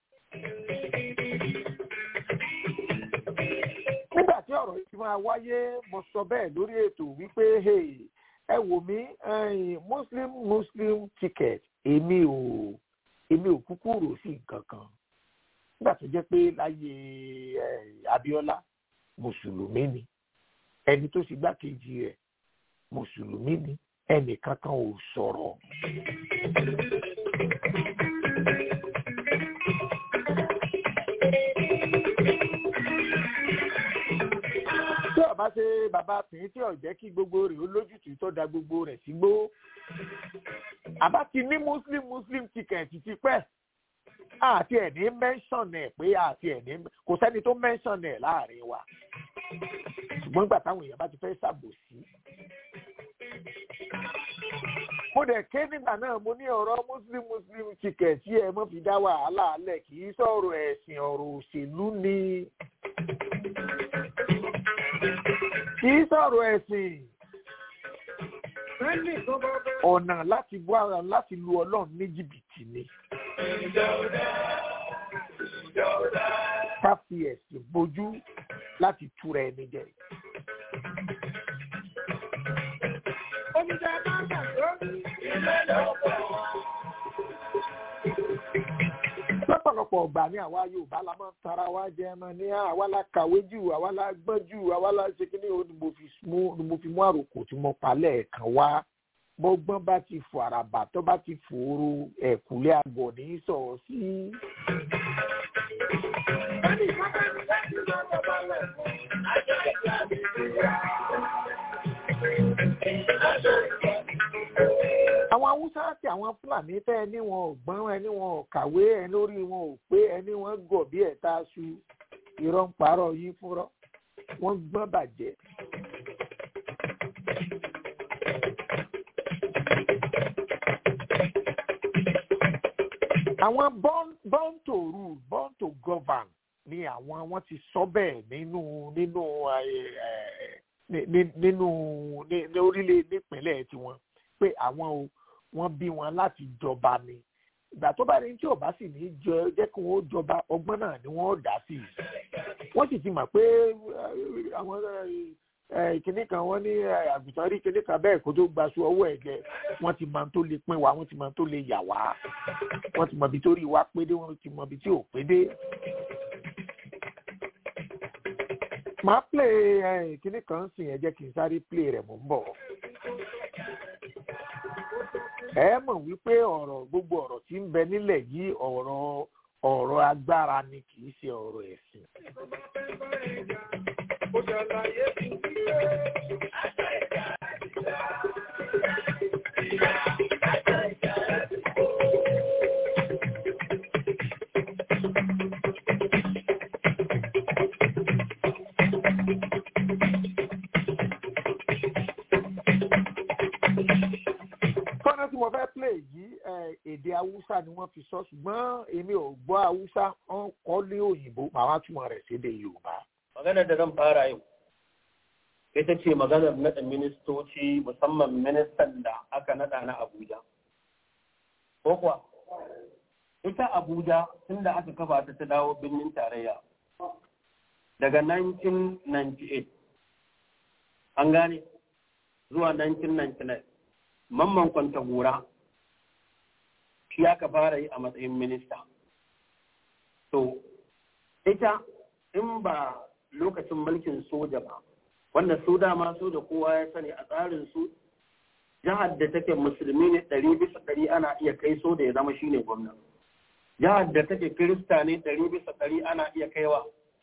nígbà tí ọ̀rọ̀ yìí máa wáyé mo sọ bẹ́ẹ̀ lórí ètò wípé ẹ wò mí muslim muslim ticket èmi ò èmi ò kúkú rò sí nǹkan kan nígbà tó jẹ́ pé láyé Abíọ́lá mùsùlùmí ni ẹni tó sì gbákejì rẹ̀ mùsùlùmí ni ẹnì kankan ò sọ̀rọ̀. tí ọba ṣe bàbá tìǹ tí ò jẹ́ kí gbogbo rẹ̀ ó lójútùú tó da gbogbo rẹ̀ sígbó àbá ti ní muslim muslim ticket ti pẹ́ àti ẹ̀ ní mẹ́ńsọ̀n ẹ̀ pé àti ẹ̀ ní kò sẹ́ni tó mẹ́ńsọ̀n ẹ̀ láàrin wa ṣùgbọ́n nígbà táwọn èèyàn bá ti fẹ́ ṣàbòsí. mo dẹ̀ ké nígbà náà mo ní ọ̀rọ̀ muslim muslim ticket tí ẹ mọ́ fi dá wàhálà alẹ̀ kì í sọ̀rọ̀ ẹ̀sìn ọ̀rọ̀ òṣèlú ni kì í sọ̀rọ̀ ẹ̀sìn ọ̀nà láti bọ́ ara láti lu ọlọ́run ní jìbìtì ni. ká fi ẹ̀sìn bojú láti túra ẹni jẹ. Oníjà máa ń gbà lórí ilé lọ́pọ̀. lọ́pọ̀lọpọ̀ ọgbà ní àwa Yorùbá la máa ń tara wa jẹ ẹmọ ní àwa la kàwé jù àwa la gbọ́n jù àwa la ṣe kíní o ni mo fi mú àròkò tí mo pa lẹ́ẹ̀kan wá bọ́gbọ́n bá ti fò àràbà tó bá ti fòrò ẹ̀kúlé àgọ̀ ní sọ̀rọ̀ sí. Ẹni ìfọ́nbẹ́ mi láti lọ bàbá rẹ̀ fún àjọ ìgbà mi sí ya. àwọn haúsá àti àwọn fúlàní tẹ ẹni wọn ò gbọ́n ẹni wọn ò kàwé ẹni orí wọn ò pé ẹni wọn gọ̀ bí ẹ̀ta aṣu irọ́ ń parọ́ yín fúnrọ́ wọ́n gbọ́n bàjẹ́. àwọn born born to rule born to govern ni àwọn wọn ti sọ bẹ́ẹ̀ nínú nínú nínú ní orílẹ̀ nípínlẹ̀ tiwọn pé àwọn o wọ́n bí wọn láti jọba ni ìgbà tó bá ní tí ò bá sì ní jọ jẹ́ kí wọ́n jọba ọgbọ́n náà ni wọ́n dá sí i wọ́n sì ti mọ̀ pé àwọn kìnnì kan wọ́n ní àgùntàn rí kìnnì kan bẹ́ẹ̀ kó tó gbaṣọ ọwọ́ ẹ̀ jẹ wọ́n ti mọ̀ tó lè pín wa wọ́n ti mọ̀ tó lè yà wá wọ́n ti mọ̀ bí tó rí wa pé dé wọ́n ti mọ̀ bí tí ò pé dé. màá play kìnnì kan sìn ẹ jẹ́ kí n sáré play rẹ̀ mò ń bọ̀. ẹ mọ̀ wípé ọ̀rọ̀ gbogbo ọ̀rọ̀ tí ń bẹ nílẹ̀ yìí ọ̀rọ̀ ọ̀rọ̀ agbára ni kì í ṣe ọ̀rọ̀ ẹ̀sìn. fọ́nà tí mo fẹ́ play yìí eh, èdè haúsá ni wọ́n fi sọ ṣùgbọ́n èmi ò gbọ́ haúsá wọ́n kọ́ ní òyìnbó màá wá túmọ̀ rẹ̀ sédè yorùbá. maganar da zan fara yau ita ce maganar naɗa ministoci musamman ministan da aka naɗa na abuja ko kuwa ita abuja tun da aka kafa ta ta dawo birnin tarayya daga 1998 an gane zuwa 1999 mamman kwanta gora shi aka fara yi a matsayin minista to ita in ba lokacin mulkin soja ba wanda su dama soja kowa ya sani a tsarin su jihar da take musulmi ne ɗari bisa ɗari ana iya kai so da ya zama shine gwamna jihar da take kirista ne ɗari bisa ɗari ana iya kaiwa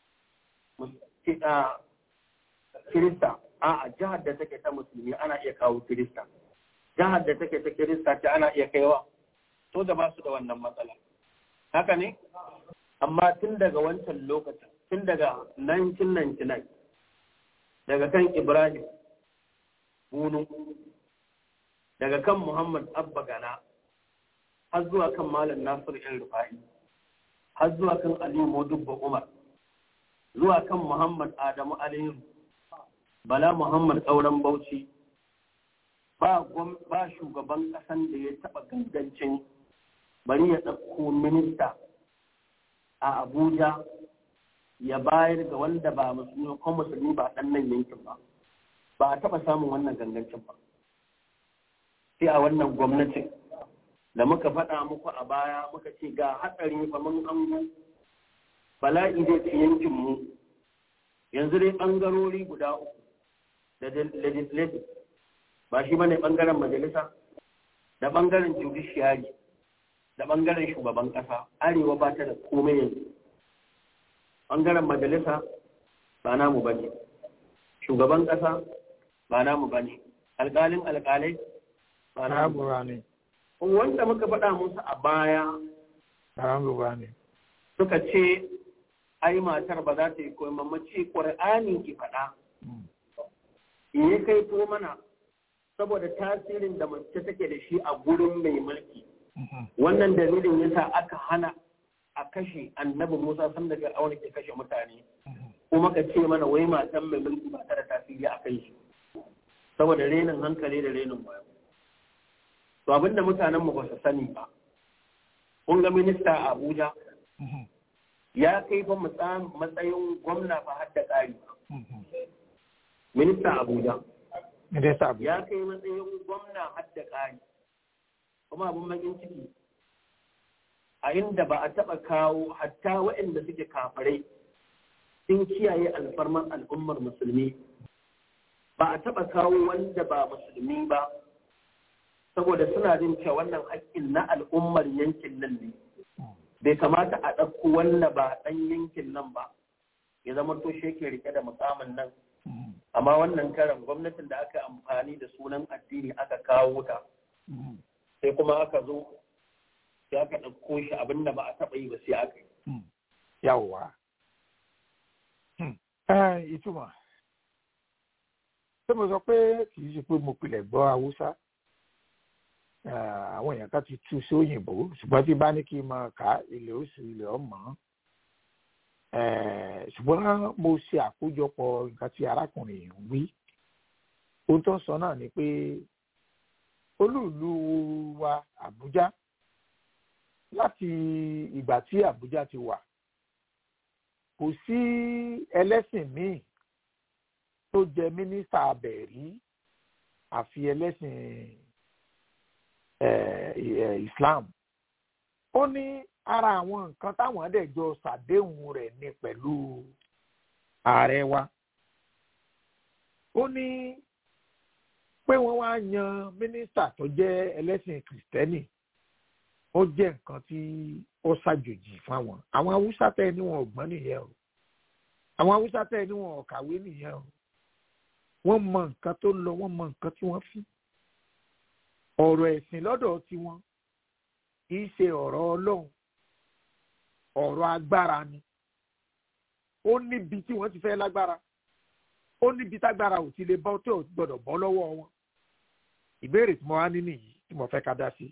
kirista a jihar da take ta musulmi ana iya kawo kirista jihar da take ta kirista ce ana iya kaiwa soja ba su da wannan matsala haka ne amma tun daga wancan lokacin tun daga 1999 daga kan ibrahim bunu daga kan muhammad abba gana har zuwa kan malam nasiru yan rufa'i har zuwa kan aliyu modubba umar zuwa kan muhammad adamu aliyu bala muhammad tsauran bauchi ba ba shugaban ƙasan da ya taɓa gangancin bari ya ɗauko minista a abuja ya bayar ga wanda ba musulmi ko musulmi ba ɗan nan yankin ba ba a taɓa samun wannan gangancin ba sai a wannan gwamnatin da muka faɗa muku a baya muka ce ga hatsari fa mun ango bala'i zai ci yankin mu yanzu dai ɓangarori guda uku da legislative ba shi bane ɓangaren majalisa da ɓangaren judiciary da ɓangaren shugaban ƙasa arewa ba ta da komai yanzu ɓangaren majalisa ba namu ba ne shugaban ƙasa ba namu ba ne alƙalin alƙalai ba namu ba ne wanda muka faɗa musu a baya ba ne suka ce ai matar ba za ta yi koyi mamaci ƙwar'ani ki faɗa ya kai to mana saboda tasirin da mace take da shi a gurin mai mulki wannan dalilin yasa aka hana a kashe annabi Musa san daga aure ke kashe mutane kuma ka ce mana wai matan mai mulki ba ta da tasiri a kai shi saboda renin hankali da renin wayo to abinda mutanen mu ba su sani ba kun ga minista a Abuja ya kai fa matsayin gwamna fa har da ƙari minista Abuja minista Abuja ya kai matsayin gwamna har da ƙari kuma abin bakin ciki a inda ba a taɓa kawo hatta waɗanda suke kafirai sun kiyaye alfarman al'ummar musulmi ba a taɓa kawo wanda ba musulmi ba saboda suna jin cewa wannan haƙƙin na al'ummar yankin nan ne bai kamata a ɗauko wanda ba ɗan yankin nan ba ya zama to shi yake rike da mukamin nan amma wannan karan gwamnatin da aka amfani da sunan addini aka kawo ta sai kuma aka zo sai aka ɗauko shi abin da ba a taɓa yi ba sai aka yi. Yawwa. Ìtumọ̀. Ṣé mo sọ pé kì í ṣe pé mo pilẹ̀ gbọ́ Haúsá? Àwọn èèyàn kan ti tú sí òyìnbó ṣùgbọ́n tí bá ní kí n máa kà á ilẹ̀ oṣù ilẹ̀ ọmọ. Ṣùgbọ́n mo ṣe àkójọpọ̀ nǹkan tí arákùnrin yìí ń wí. Ohun tó ń sọ náà ni pé olúùlú wa Àbújá láti ìgbà tí Àbújá ti wà kò sí ẹlẹ́sìn míì tó jẹ mínísítà abẹ̀ rí àfi ẹlẹ́sìn Islam ó ní ara àwọn nǹkan táwọn ẹ̀dẹ̀jọ ṣàdéhùn rẹ̀ ní pẹ̀lú ààrẹ wa ó ní pé wọ́n wá yan mínísítà tó jẹ́ ẹlẹ́sìn kìrìtẹ́nì ó jẹ́ nǹkan tí ó ṣàjòjì fáwọn àwọn haúsá tẹ́ ní wọn ò gbọ́n nìyẹn o àwọn haúsá tẹ́ ní wọn ò kàwé nìyẹn o wọ́n mọ nǹkan tó lọ wọ́n mọ nǹkan tí wọ́n fi ọ̀rọ̀ ẹ̀sìn lọ́dọ̀ tiwọn kì í ṣe ọ̀rọ̀ ọlọ́run ọ̀rọ̀ agbára ni ó níbi tí wọ́n ti fẹ́ lágbára ó níbi tágbára ò ti lè bọ́ tó gbọ́dọ̀ bọ́ lọ́wọ́ wọn ìbéèrè tí mo wá ní nìyí tí mo fẹ́ ká dá sí.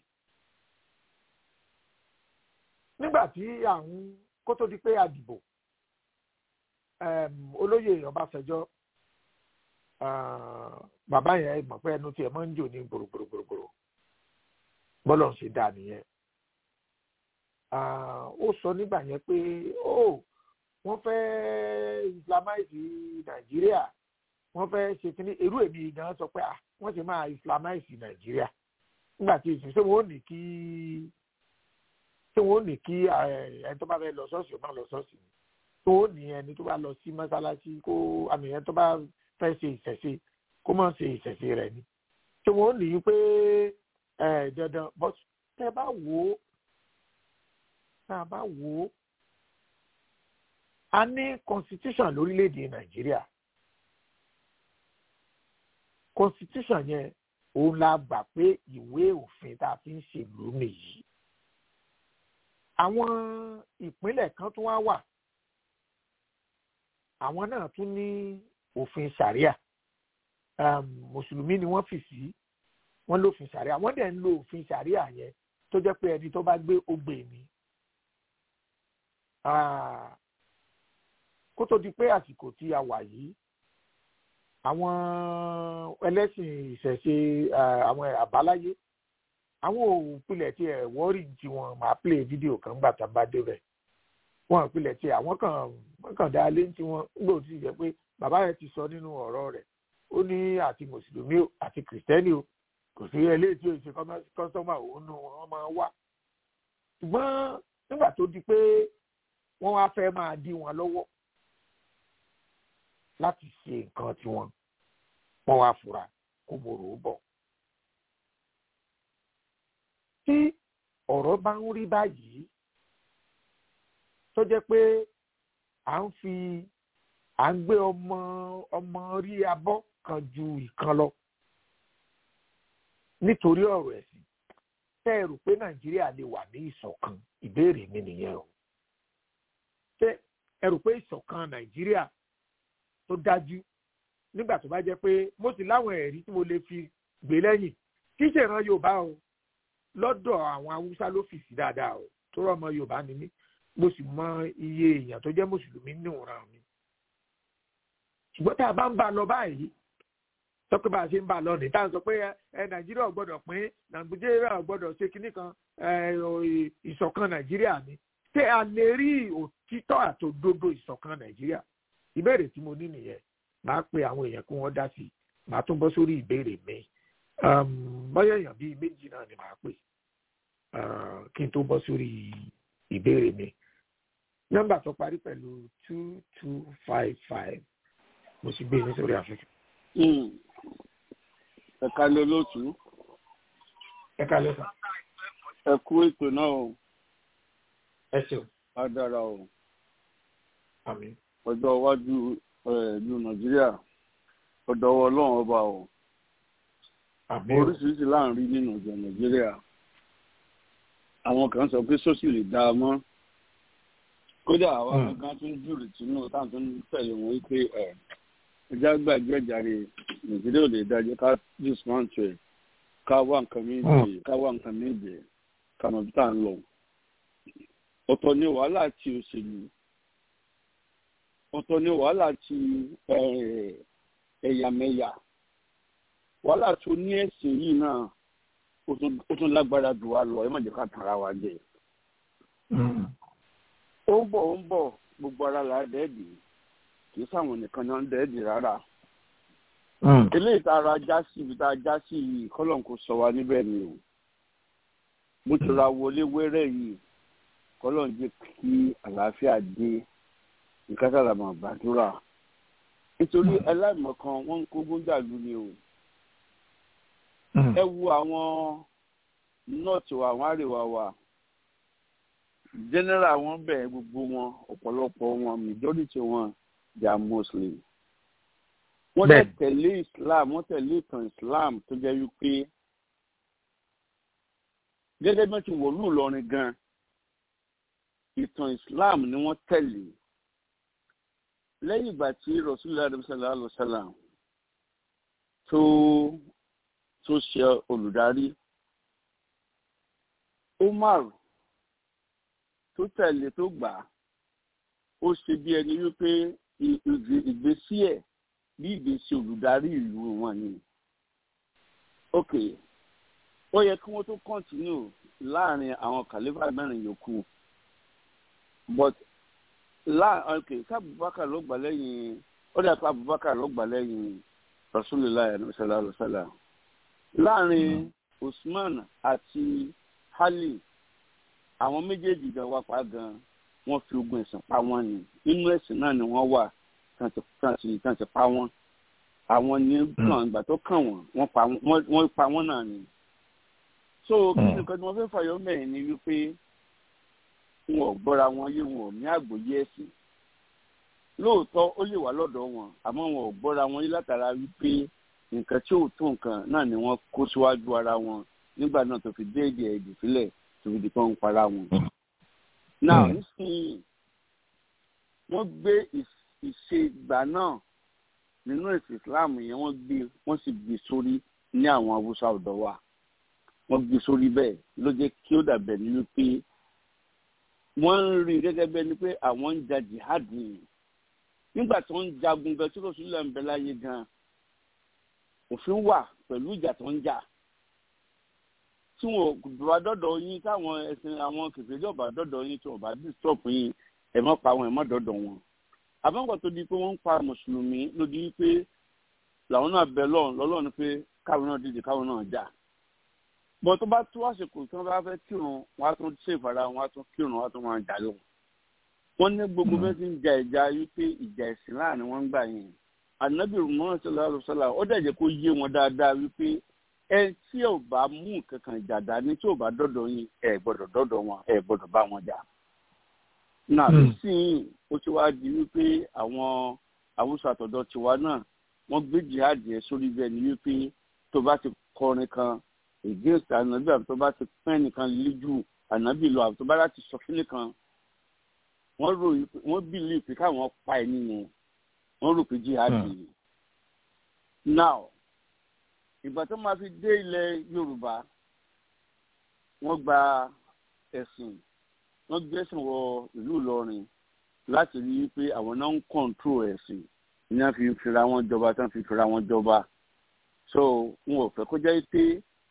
nígbà tí àwọn kó tó di pé a dìbò olóyè ọbásanjọ́ bàbá yẹn mọ̀ pé ẹnu tiẹ̀ máa ń jò ní gbòrògbòrògbòrò bọ́lọ̀ ń ṣe dáa nìyẹn ó sọ nígbà yẹn pé ó wọ́n fẹ́ islamize nàìjíríà wọ́n fẹ́ ṣe kíní irú èmi gan sọ pé wọ́n ṣe máa islamize nàìjíríà nígbà tí ìsìn ṣé wọ́n ní kí ṣé wọ́n ní kí ẹni tó bá fẹ́ lọ ṣọ́ọ̀ṣì ó máa lọ ṣọ́ọ̀ṣì ni tó ní ẹni tó bá lọ sí mọ́sálásí kó àmì ẹni tó bá fẹ́ ṣe ìṣẹ̀ṣe kó má ṣe ìṣẹ̀ṣe rẹ̀ ni ṣé wọ́n ní pé dandan but tẹ́ bá wò ó tá a bá wò ó a ní constitution lórílẹ̀‐èdè nàìjíríà constitution yẹn òun la gbà pé ìwé òfin tá a fi ń ṣèlú nìyí àwọn ìpínlẹ̀ kan tún wá wà àwọn náà tún ní òfin sharia um, mùsùlùmí ni wọ́n fi sí wọ́n lófin sharia wọ́n dẹ̀ ń lo òfin sharia yẹn tó jẹ́ pé ẹni tó bá gbé ogbè ni kó tó di pé àsìkò tí a wà yìí àwọn ẹlẹ́sìn ìṣẹ̀ṣe àwọn àbáláyé àwọn òpilẹ̀ tí ẹ̀ wọ́ọ̀rì tí wọ́n máa play fídíò kan gbà tá a bá débẹ̀ wọ́n òpilẹ̀ tí àwọn kan wọ́n kàn dá lé tí wọ́n gbòò tí jẹ́ pé bàbá rẹ̀ ti sọ nínú ọ̀rọ̀ rẹ̀ ó ní àti mùsùlùmí o àti kìrìsìtẹ́nì o kò sí eléyìí tí o ṣe kọ́sọ́mà òun nù wọ́n máa wà ṣùgbọ́n nígbà tó di pé wọ́n wá fẹ́ máa dí wọn lọ́wọ́ láti ṣe nǹkan tiwọn wọ́n wá fura kó mòrò ó bọ̀. tí ọ̀rọ̀ bá ń rí báyìí tó jẹ́ pé à ń fi à ń gbé ọmọ ọmọ rí abọ́ kan ju ìkan lọ nítorí ọ̀rọ̀ ẹ̀sìn tẹ́ ẹ rò pé nàìjíríà lè wà ní ìṣọ̀kan ìbéèrè mi nìyẹn o ṣé ẹ rò pé ìṣọ̀kan nàìjíríà tó dájú nígbà tó bá jẹ́ pé mo sì láwọn ẹ̀rí tí mo lè fi gbé lẹ́yìn kí ṣèràn yorùbá o lọ́dọ̀ àwọn haúsá ló fì sí dáadáa o tó rọ́mọ yorùbá ni mí mo sì mọ iye èèyàn tó jẹ́ mùsùlùmí níwòrán mi ṣùgbọ́n tá a bá ń bá a lọ báyìí sọ pé bá a ṣe ń bá a lọ ní tá a sọ pé ẹ nàìjíríà gbọ́dọ̀ pín nàìjíríà gbọ́dọ̀ ṣe kinní kan ìṣọ̀kan nàìjíríà ni ṣé a lè rí òtítọ́ àtòdodo ìṣọ̀kan nàìjíríà ìbéèrè tí mo ní nìyẹn màá pe àwọn èèyàn kí wọ́n dá sí i màá tún bọ́ sórí ìbéèrè mi bọ́yá èèyàn bíi méjì náà ni màá pè kí n tó bọ́ sórí ìbéèrè mi nọ́mbà tó parí pẹ̀lú two two five five mo sì gbé yín sórí afẹ́fẹ́. ẹ̀ka ló lóòtú. ẹ̀ka lẹ́sà. ẹ kú ètò náà o. ẹ ṣeun. á dára o. àmín. ọjọ́ iwájú ìlú nàìjíríà ọ̀dọ̀ ọlọ́run ọba o. àmín. oríṣiríṣi láàrin nínú ìjọ nàìjíríà. àwọn kan sọ pé sọ́sì lè dá a mọ́ kódà àwọn kan tún jùrì tínú táwọn tó ń tẹ̀lé wọn wípé ẹja gbàgbé ẹ̀jáde nàìjíríà ò lè dájọ́ ká dismantle ká wá nǹkan méje ká wá nǹkan méje ká mọ̀ bí tá à ń lọ. ọ̀tọ̀ ni wàhálà ti òṣèlú ọ̀tọ̀ ni wàhálà ti ẹ̀yàmẹ̀yà wàhálà tó ní ẹ̀sìn yìí náà ó tún lágbára jù wá lọ ẹ má jẹ́ ká tara wa jẹ ó ń bọ̀ ó ń bọ̀ gbogbo ara là á dẹ́ẹ̀dì kì í sáwọn nìkan náà ń dẹ́ẹ̀dì rárá. eléyìí tá a ra já sí ibi tá a já sí yìí kọ́lọ̀ kò sọ wa níbẹ̀ ni o. mo ti ra wọlé wẹ́rẹ́ yìí kọ́lọ̀ ń jẹ́ kí àlàáfíà dé nǹkan sára mà gbàdúrà. nítorí aláìmọ̀kan wọ́n ń kógun jàlú ni o. ẹ wo àwọn north wa àwọn àríwá wa general wọn bẹ̀rẹ̀ gbogbo wọn ọ̀pọ̀lọpọ̀ wọn majority wọn they are muslim wọ́n tẹ̀ tẹ̀lé islam wọ́n tẹ̀lé ìtàn islam tó jẹ́ wípé gẹ́gẹ́ bí wọ́n ti wọ̀lú ìlọrin gan ìtàn islam ni wọ́n tẹ̀lé lẹ́yìn ìgbà tí rasulillah adamsala alayhisalaam tó tó ṣe olùdarí umar tó tẹ̀lé tó gbà á ó ṣe bí ẹni wípé ìgbésí ẹ̀ bí ìgbésí olùdarí ìlú wọn ni ok ó yẹ kí wọ́n tó kọ́ntínú láàrin àwọn kàlífà mẹ́rin yòókù but láàrin ok ká abubakar ló gbà lẹ́yìn ó dà pé abubakar ló gbà lẹ́yìn rasulillah sallallahu alaihi wa sallam láàrin usman àti ali àwọn méjèèjì gan wá pa gan wọ́n fi ogun ẹ̀sìn pa wọ́n ni nínú ẹ̀sìn náà ni wọ́n wà tán ti pa wọ́n àwọn ní kàn ìgbà tó kàn wọ́n wọ́n pa wọ́n náà ni so kí ni nǹkan tí wọ́n fẹ́ fàyọ mẹ́rin ni wípé wọn ò gbọ́ra wọn yé wọn ò ní àgbọ́yé ẹ̀sìn lóòótọ́ ó lè wà lọ́dọ̀ wọn àmọ́ wọn ò gbọ́ra wọn yé látara wípé nǹkan tí ò tó nǹkan náà ni wọ́n kó síwájú ara wọn nígbà náà tó fi déédéé ẹ̀dùn sílẹ̀ tó fi di kán ń para wọn. náà nísìnyí wọ́n gbé ìṣe ìgbà náà nínú ẹ̀sìn islam yẹn wọ́n gbé wọ́n sì gbé sórí ní àwọn haúsá ọ̀dọ́ wa wọ́n gbé sórí bẹ́ẹ̀ ló jẹ́ kí ó dàbẹ̀ ní wípé wọ́n ń rí gẹ́gẹ́ bẹ́ẹ̀ ni pé àwọn ń ja jihad nìyí nígbà tí wọ́n ń jagun gan tí rọ́ṣúlẹ̀ ń bẹ láyé gan òfin wà pẹ̀lú ìjà tó ń jà tí wọn bá dọ́dọ̀ yín táwọn ẹ̀sìn àwọn kèfèrí ọ̀bà dọ́dọ̀ yín tí wọn bá disturb yín ẹ̀ mọ́ pa wọn ẹ̀ mọ́ dọ́dọ̀ wọn àbọ̀ǹkọ̀ tó di pé wọ́n ń pa mùsùlùmí ló di pé làwọn náà bẹ lọ́run lọ́lọ́run pé káwọn náà dìde káwọn náà jà bọ́n tó bá tó àsìkò tí wọ́n bá fẹ́ kírun wọ́n á tún ṣe ìfara wọn á tún kírun wọ́n á tún máa jà lọ. wọ́n ní gbogbo bẹ́ẹ̀ ti ń ja ìjà wípé ìjà ẹ̀sìn láàrin wọn ń gbà yẹn ànábì Muhammad sallallahu alaihi wasallam ó dẹ̀ jẹ́ kó yé wọn dáadáa wípé ẹ tí ò bá mú kankan jà dání tí ò bá dọ́dọ̀ yín ẹ gbọ́dọ̀ dọ́dọ̀ wọn ẹ gbọ́dọ̀ bá wọn jà. náà nísìnyí ó ti wá di wípé àwọn àwùjọ àtọ̀dọ̀ tiwa náà wọ́n gbé jihad yẹn sórí bẹ́ẹ̀ ni wípé tó bá ti kọrin kan against ànábì àbí tó bá ti pẹ́ nìkan líjù ànábì lọ àbí tó bá láti sọ fílẹ̀ kan wọ́n rò wọ́n bìlì pé káwọn pa ẹ̀ nìyẹn wọ́n rò pé jihad yìí. now ìgbà tó máa fi dé ilẹ̀ yorùbá wọ́n gba ẹ̀sìn wọ́n gbé ẹ̀sìn wọ ìlú ìlọrin láti rí i pé àwọn náà ń kọ̀ǹtró ẹ̀sìn ní wọ́n fi fira wọn jọba tí wọ́n fi fira wọn jọba so wọn ò fẹ́ kó jẹ́ pé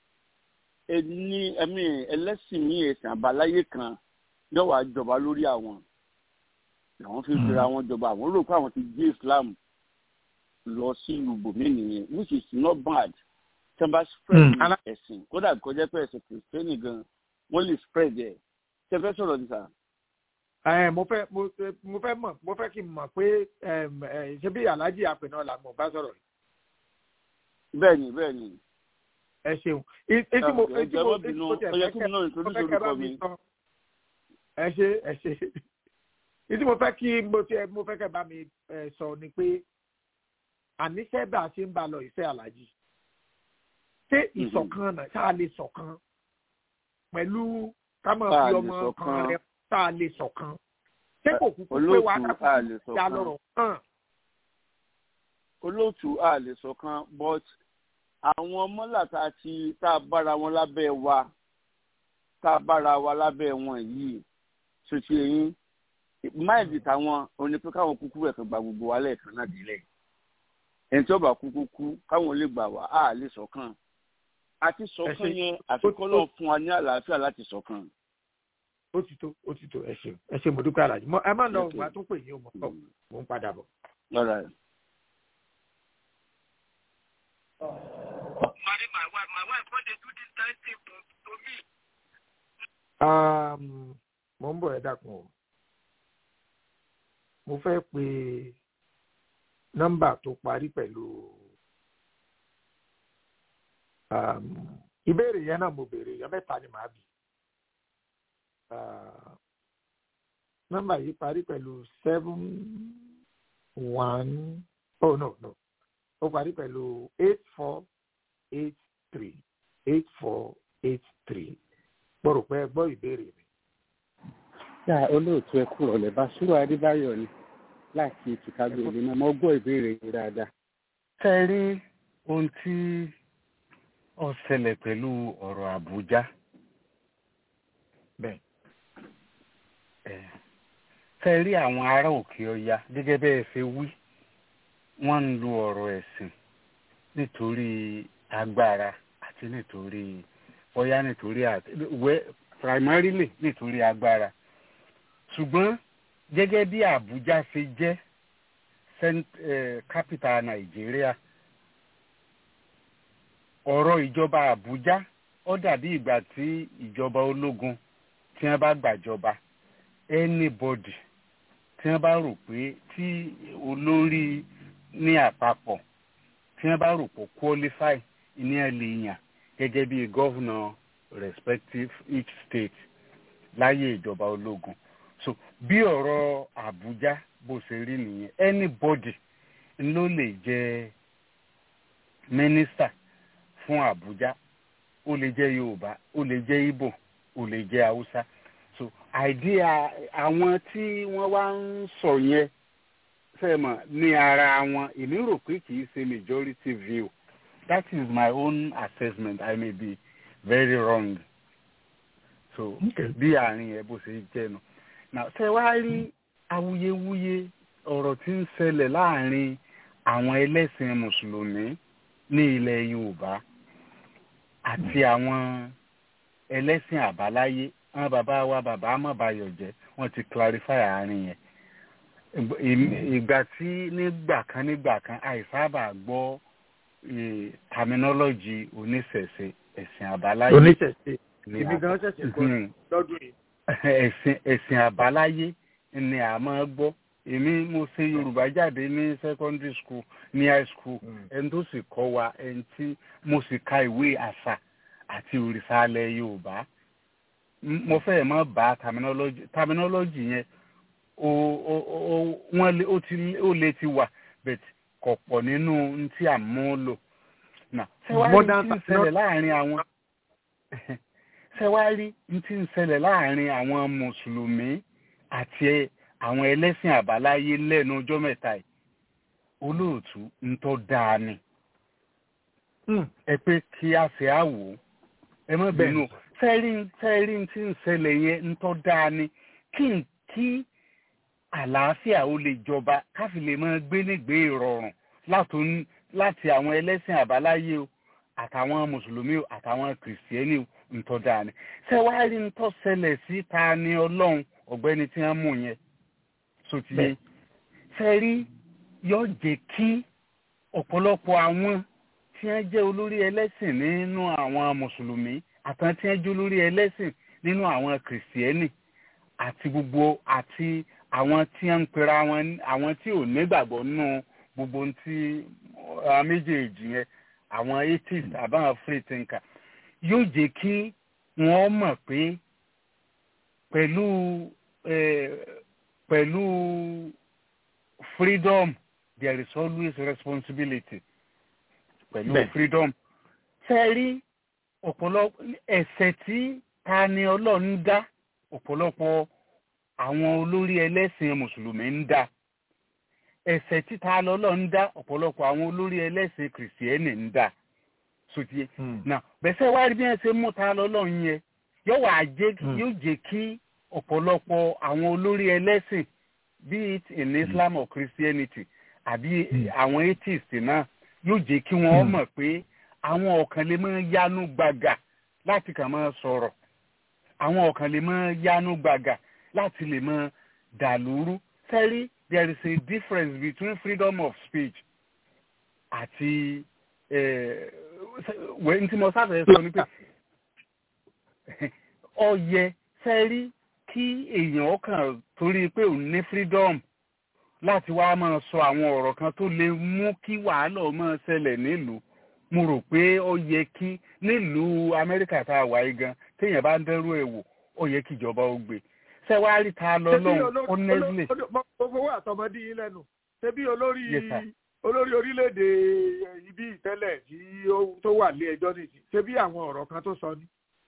ẹni ẹ̀mí ẹlẹ́sìn ní ẹ̀sìn àbáláyé kan yóò wá jọba lórí àwọn àwọn fi fira wọn jọba àwọn rò pé àwọn ti gbé islam lọ sí ìlú bòmí nìyẹn which is not bad tí wọ́n bá spread ẹ̀sìn kódà kó jẹ́ pé ẹ̀sìn kìrìsìtẹ́nì gan wọ́n lè spread ẹ̀ ṣe fẹ́ sọ̀rọ̀ ní sà. ẹ mo fẹ́ mo fẹ́ mọ̀ mo fẹ́ kí n mọ̀ pé ṣé bí alhaji apè náà là mọ̀ bá sọ̀rọ̀ yìí. bẹ́ẹ̀ni bẹ́ẹ̀ni. ẹ ṣeun etí mo etí mo etí mo tẹ fẹ́ kẹ́ mo fẹ́ kẹ́ bá mi sọ ẹ ṣe ẹ ṣe etí mo fẹ́ kí mo tẹ mo fẹ́ kẹ́ bá mi sọ ni pé àníṣe bá a ṣe ń bá lọ ìfẹ́ alhaji ṣé ìṣọ̀kan náà ṣáà lè ṣọ̀kan pẹ̀lú ká máa fi ọmọ kan rẹ tá a lè ṣọ̀kan ṣé kò kúkú pé wàá kàkú já lọ́rọ̀ hàn. olóòtú a lè ṣọ̀kan but àwọn mọ́làta ti tá a bára wọn lábẹ́ wa tá a bára wa lábẹ́ wọn yìí ṣòṣì ẹ̀yìn máìlì táwọn oní pé káwọn kúkú ẹ̀kan gba gbogbo wa lẹ́ẹ̀kan náà délẹ̀ ẹni tí ó bá kúkú kú káwọn lè gbà wá a lè ṣọ̀kan àti ṣọ̀kan yẹn àfikún lọ fún wa ní àlàáfíà láti ṣọ̀kan. ó ti tó ó ti tó ẹ ṣeun ẹ ṣe mo dúpẹ́ alájí ẹ má lọ wà tó pè yín o mọ̀ pọ̀ mò ń padà bọ̀. mo ń bọ̀ ẹ dákun o mo fẹ́ pe nọ́mbà tó parí pẹ̀lú ìbéèrè yẹn náà mo béèrè yẹn mẹ́ta ni màá bì nọ́mbà yìí parí pẹ̀lú seven one oh no no ó parí pẹ̀lú eight four eight three eight four eight three gbọ́dọ̀ pé gbọ́ ìbéèrè mi. yà olóòtú ẹ kúrò lẹ bá ṣúrò adébáyọ̀ ni láti chicago ìlú mo gbọ́ ìbéèrè yìí dáadáa. ṣe rí ohun tí ó ṣẹlẹ̀ pẹ̀lú ọ̀rọ̀ àbújá. bẹ́ẹ̀. ṣe rí àwọn ará òkè ọya gẹ́gẹ́ bẹ́ẹ̀ ṣe wí wọ́n ń lo ọ̀rọ̀ ẹ̀sìn nítorí agbára àti nítorí bóyá nítorí wẹ́ primarily nítorí agbára ṣùgbọ́n gẹ́gẹ́ bí Àbújá ṣe jẹ́ capital Nàìjíríà ọ̀rọ̀ ìjọba Àbújá ó dàbí ìgbà tí ìjọba ológun tí wọ́n bá gbàjọba anybody tí wọ́n bá rò pé tí olórí ní àpapọ̀ tí wọ́n bá rò pé qualify ní ẹ̀ lè yàn gẹ́gẹ́ bí governor respective each state láyé ìjọba ológun so bí ọ̀rọ̀ Àbújá bó ṣe rí nìyẹn anybody ló lè jẹ́ minister fún Àbújá ó lè jẹ́ Yorùbá ó lè jẹ́ Ìgbò ó lè jẹ́ Haúsá so idea àwọn tí wọ́n wá ń sọ yẹn fẹ́mọ̀ ní ara wọn èmi rò pé kì í ṣe majority view that is my own assessment I may be very wrong so bí àárín ẹ bó ṣe jẹ́ nu now ṣe wá rí awuyewuye ọ̀rọ̀ tí ń ṣẹlẹ̀ láàrin àwọn ẹlẹ́sìn mùsùlùmí ní ilẹ̀ Yorùbá àti àwọn ẹlẹ́sìn àbáláyé àwọn bàbá wa bàbá amọ̀bayọ̀ jẹ́ wọ́n ti clarify àárín yẹn ìgbà tí nígbà kan nígbà kan àìsábà gbọ́ terminology oníṣẹ̀ṣe ẹ̀sìn àbáláyé oníṣẹ̀ṣe èmi gan ṣẹ̀ṣẹ̀ gbọ́ lọ́dún yìí. ẹ̀sìn ẹ̀sìn àbáláyé ni a máa gbọ́ èmi mo ṣe yorùbá jáde ní secondary school ní high school ẹni tó sì kọ́ wa ẹni tí mo sì ka ìwé àṣà àti òrìṣà alẹ́ yorùbá mo fẹ́ mọ́ bá terminology terminology yẹn o o o wọ́n lé ó ti ó lè ti wà but kò pọ̀ nínú tí à ń mú lò náà ṣẹ́wárí tí ń ṣẹlẹ̀ láàrin àwọn ṣẹ́wárí tí ń ṣẹlẹ̀ láàrin àwọn mùsùlùmí àti àwọn ẹlẹ́sìn àbáláyé lẹ́nu ọjọ́ mẹ́ta yìí olóòtú ń tọ́ dáa ni ẹ pé kí a ṣe àwò ẹ má bínú fẹ́rí fẹ́rí tí ń ṣẹlẹ̀ yẹn ń tọ́ dáa ni kí n kí àlàáfíà ó lè jọba káfí lè máa gbé nígbé ìrọ̀rùn láti àwọn ẹlẹ́sìn àbáláyé o àtàwọn mùsùlùmí o àtàwọn kìrìsìtẹ́nì o ń tọ́ dáa ni ṣé wàá rí ń tọ́ ṣẹlẹ̀ sí ta ni ọlọ́run ọ̀gbẹ́ni tí wọ́n mú yẹn sotiye fẹ́rí yóò jẹ́ kí ọ̀pọ̀lọpọ̀ àwọn tí wọ́n jẹ́ olórí ẹlẹ́sìn nínú àwọn mùsùlùmí àtàwọn tí wọ́n jẹ́ olórí ẹlẹ́sìn nínú àwọn kìrìsìtẹ́nì àti gbogbo àti àwọn tí wọ́n ń pera wọn àwọn tí ò nígbàgbọ́ nínú gbogbo tí méjèèjì yẹn àwọn atheist àbáwọn free thinker yóò jẹ́ kí wọ́n mọ̀ pé pẹ̀lú pẹ̀lú freedom there is always responsibility pẹ̀lú freedom ṣe rí ọ̀pọ̀lọpọ̀ ẹ̀ṣẹ̀ tí ta ni ọlọ́run dá ọ̀pọ̀lọpọ̀ àwọn olórí ẹlẹ́sìn mùsùlùmí ń dá ẹ̀ṣẹ̀ tí ta lọ́lọ́run dá ọ̀pọ̀lọpọ̀ àwọn olórí ẹlẹ́sìn kìrìsìtẹ́nì ń dá sotie náà bẹ́sẹ̀ wá rí bí wọ́n ṣe mú ta lọ́lọ́run yẹn yóò wá jẹ́ yóò jẹ́ kí ọ̀pọ̀lọpọ̀ àwọn olórí ẹlẹ́sìn be it in Islam or Christianity àbí àwọn atheist náà yóò jẹ́ kí wọ́n mọ̀ pé àwọn ọ̀kan lè máa yánú gbàgà láti kàn máa sọ̀rọ̀ àwọn ọ̀kan lè máa yánú gbàgà láti lè máa dàlúrú sẹ́rí there is a difference between freedom of speech àti wẹ́n tí mo sáfẹ́ sọ ni pé ó yẹ sẹ́rí kí èèyàn ọkàn torí pé òun ní freedom láti wá máa sọ àwọn ọ̀rọ̀ kan tó lè mú kí wàhálà máa ṣẹlẹ̀ nílùú mo rò pé ó yẹ kí nílùú amẹ́ríkà tá a wà yìí gan téèyàn bá ń dẹ́rù ẹ̀ wò ó yẹ kí ìjọba ó gbé ṣé wàá rí ta lọ lọ́hùn honestly. gbogbo àtọmọdé yín lẹ́nu ṣebí olórí Yes, sir. olórí orílẹ̀-èdè ibi ìtẹ́lẹ̀ tí ó- tó wà lé ẹjọ́ nìyí ṣebí àwọn ọ̀rọ̀ kan tó sọ ni.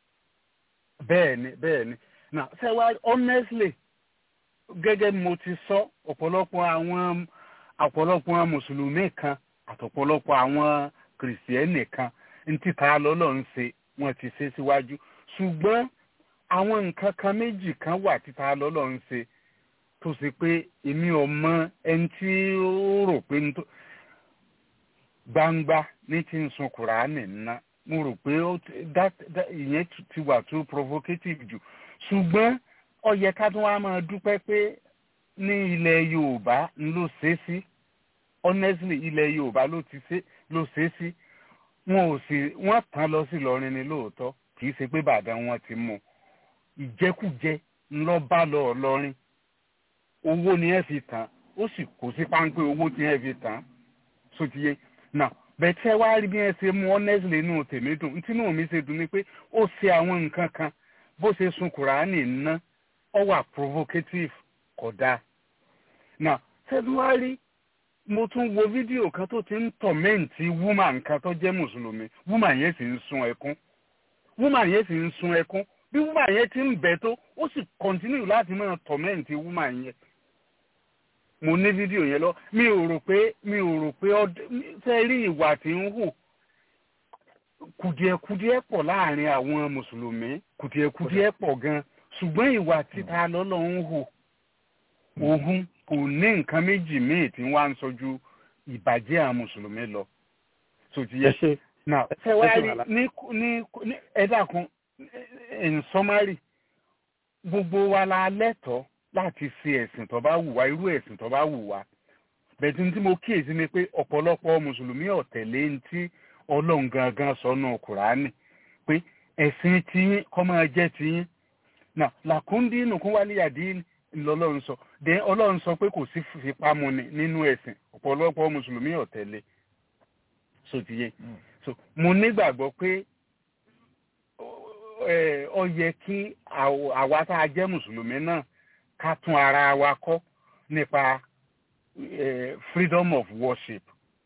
bẹ́ẹ̀ ni bẹ́ẹ̀ ni now ṣé wàá honestly gẹ́gẹ́ bí mo ti sọ ọ̀pọ̀lọpọ̀ àwọn ọ̀pọ̀lọpọ̀ mùsùlùmí kan àtọ̀pọ̀lọpọ̀ àwọn kìrìsìtẹ́nì kan ní títa lọ́lọ́ ń ṣe wọ́n ti ṣe síwájú ṣùgbọ́n àwọn nǹkan kan méjì kan wà títa lọ́lọ́ ń ṣe tó ṣe pé èmi ò mọ ẹni tí ó rò pé ní tó gbangba ní ti ń sun kùránì ná mo rò pé ó ti- that- that- ìyẹn ti- ti wà too provocative jù ṣùgbọ́n ó yẹ ká tún wá máa dúpẹ́ pé ní ilẹ̀ yorùbá ń ló ṣe é sí honestly ilẹ̀ yorùbá ló ti ṣe ló ṣe é sí wọn ò sì wọ́n tán lọ sí ìlọrin ni lóòótọ́ kì í ṣe pé bàdàn wọn ti mú ìjẹkújẹ ńlọ bá lọ ọlọrin owó ni ẹ fi tán ó sì kó sí páńpẹ́ owó tí ẹ fi tán sotiye now bẹ̀tẹ̀ wá rí bí ẹ ṣe mú honestly inú tèmi dùn ntí inú mi ṣe dùn ni pé ó ṣe àwọn nǹkan kan bó ṣe sun kùránì ná ọ wà provocative kò dáa now ṣẹ́ni wá rí mo tún wo fídíò kan tó ti ń tọ̀mẹ́ǹtì woman kan tó jẹ́ mùsùlùmí woman yẹn sì ń sun ẹkún woman yẹn sì ń sun ẹkún bí woman yẹn ti ń bẹ̀ tó ó sì continue láti máa tọ̀mẹ́ǹtì woman yẹn mo ní fídíò yẹn lọ mi ò rò pé mi ò rò pé ọdẹ ṣe rí ìwà tí ń hù kùdìẹ̀kùdìẹ̀ pọ̀ láàrin àwọn mùsùlùmí kùdìẹ̀kùdìẹ̀ pọ̀ gan ṣùgbọ́n ìwà títa lọ́lọ́ ń hù òhun kò ní nǹkan méjì míì tí wọ́n á ń sọjú ìbàjẹ́ àwọn mùsùlùmí lọ tó ti yẹ ṣe now ṣe wá rí ní ní ní ẹ dákun in summary gbogbo wa la lẹ́tọ̀ọ́ láti ṣe ẹ̀sìn tó bá wù wá irú ẹ̀sìn tó bá wù wá bẹ̀tí tí mo kíyèsí ni pé ọ̀pọ̀lọpọ̀ mùsùlùmí ọ̀tẹ̀lé ń tí ọlọ́run gangan sọnù kùránì pé ẹ̀sìn tiyín kọ́ máa jẹ́ tiyín now làkúndí nùkún wálé àdí lọ́lọ́run sọ then ọlọ́run sọ pé kò sí fipámúni nínú ẹ̀sìn ọ̀pọ̀lọpọ̀ mùsùlùmí ọ̀tẹ̀lé sotiye so mo nígbàgbọ́ pé ẹ, ó yẹ kí àw- àwa tá a jẹ́ mùsùlùmí náà ká tún ara wa kọ́ nípa eh, freedom of worship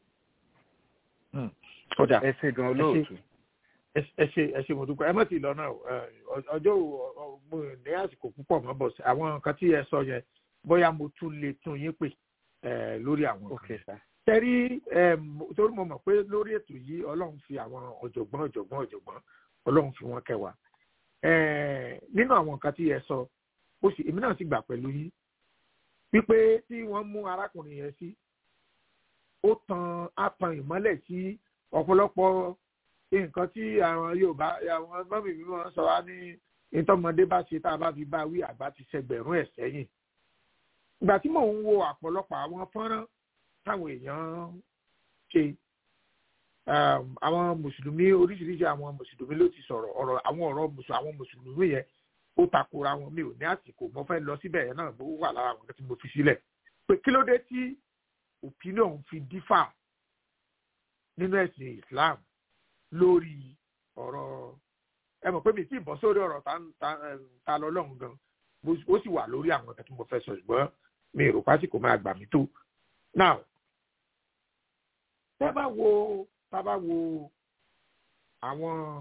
ó dà ẹ ṣe gan olóòtú. ẹ ṣe ẹ ṣe mo dúpẹ́ ẹ mọ̀ sí i lọ́nà o ẹ, ọjọ́ ò- ọ- mo ní àsìkò púpọ̀ mọ́ bọ̀ sí àwọn nǹkan tí ẹ sọ yẹn bóyá mo tún lè tún yín pè ẹ, lórí àwọn ok nǹkan sir. tẹ́rí torí mo mọ̀ pé lórí ètò yìí ọlọ́run fi àwọn ọ̀jọ̀gbọ́n ọ̀jọ̀gbọ́n ọ̀jọ̀gbọ́n ọlọ́run fi wọ́n kẹwàá Eh, nínú àwọn nǹkan tí ẹ sọ ó sì èmi náà sì gbà pẹ̀lú yín wípé tí wọ́n mú arákùnrin yẹn sí ó tan á tan ìmọ́lẹ̀ sí ọ̀pọ̀lọpọ̀ nǹkan tí àwọn yorùbá àwọn mọ́mì mi máa ń sọ wá ní ìtọ́mọdé bá ṣe tá a bá fi bá wí àgbà ti ṣẹgbẹ̀rún ẹ̀ sẹ́yìn ìgbà tí mò ń wo àpọ̀lọpọ̀ àwọn fọ́nrán táwọn èèyàn ṣe um, àwọn mùsùlùmí oríṣiríṣi àwọn mùsùlùmí ló ti sọ̀rọ̀ ọ̀rọ̀ àwọn ọ̀rọ̀ mùsù àwọn mùsùlùmí yẹn ó takora wọn mi ò ní àsìkò mo fẹ́ lọ síbẹ̀ yẹn náà bó wà lára àwọn tí mo fi sílẹ̀ pé kí ló dé tí opinion fi dífà nínú ẹ̀sìn Islam lórí ọ̀rọ̀ ẹ mọ̀ pé mi ti bọ́ sórí ọ̀rọ̀ ta ta eh, ta lọ lọ́hùn gan bó- ó sì wà lórí àwọn nǹkan tí mo fẹ́ sọ ṣùgbọ́n mi ò rò pásìkò máa gbà mí tó now tá bá wo tá bá wo àwọn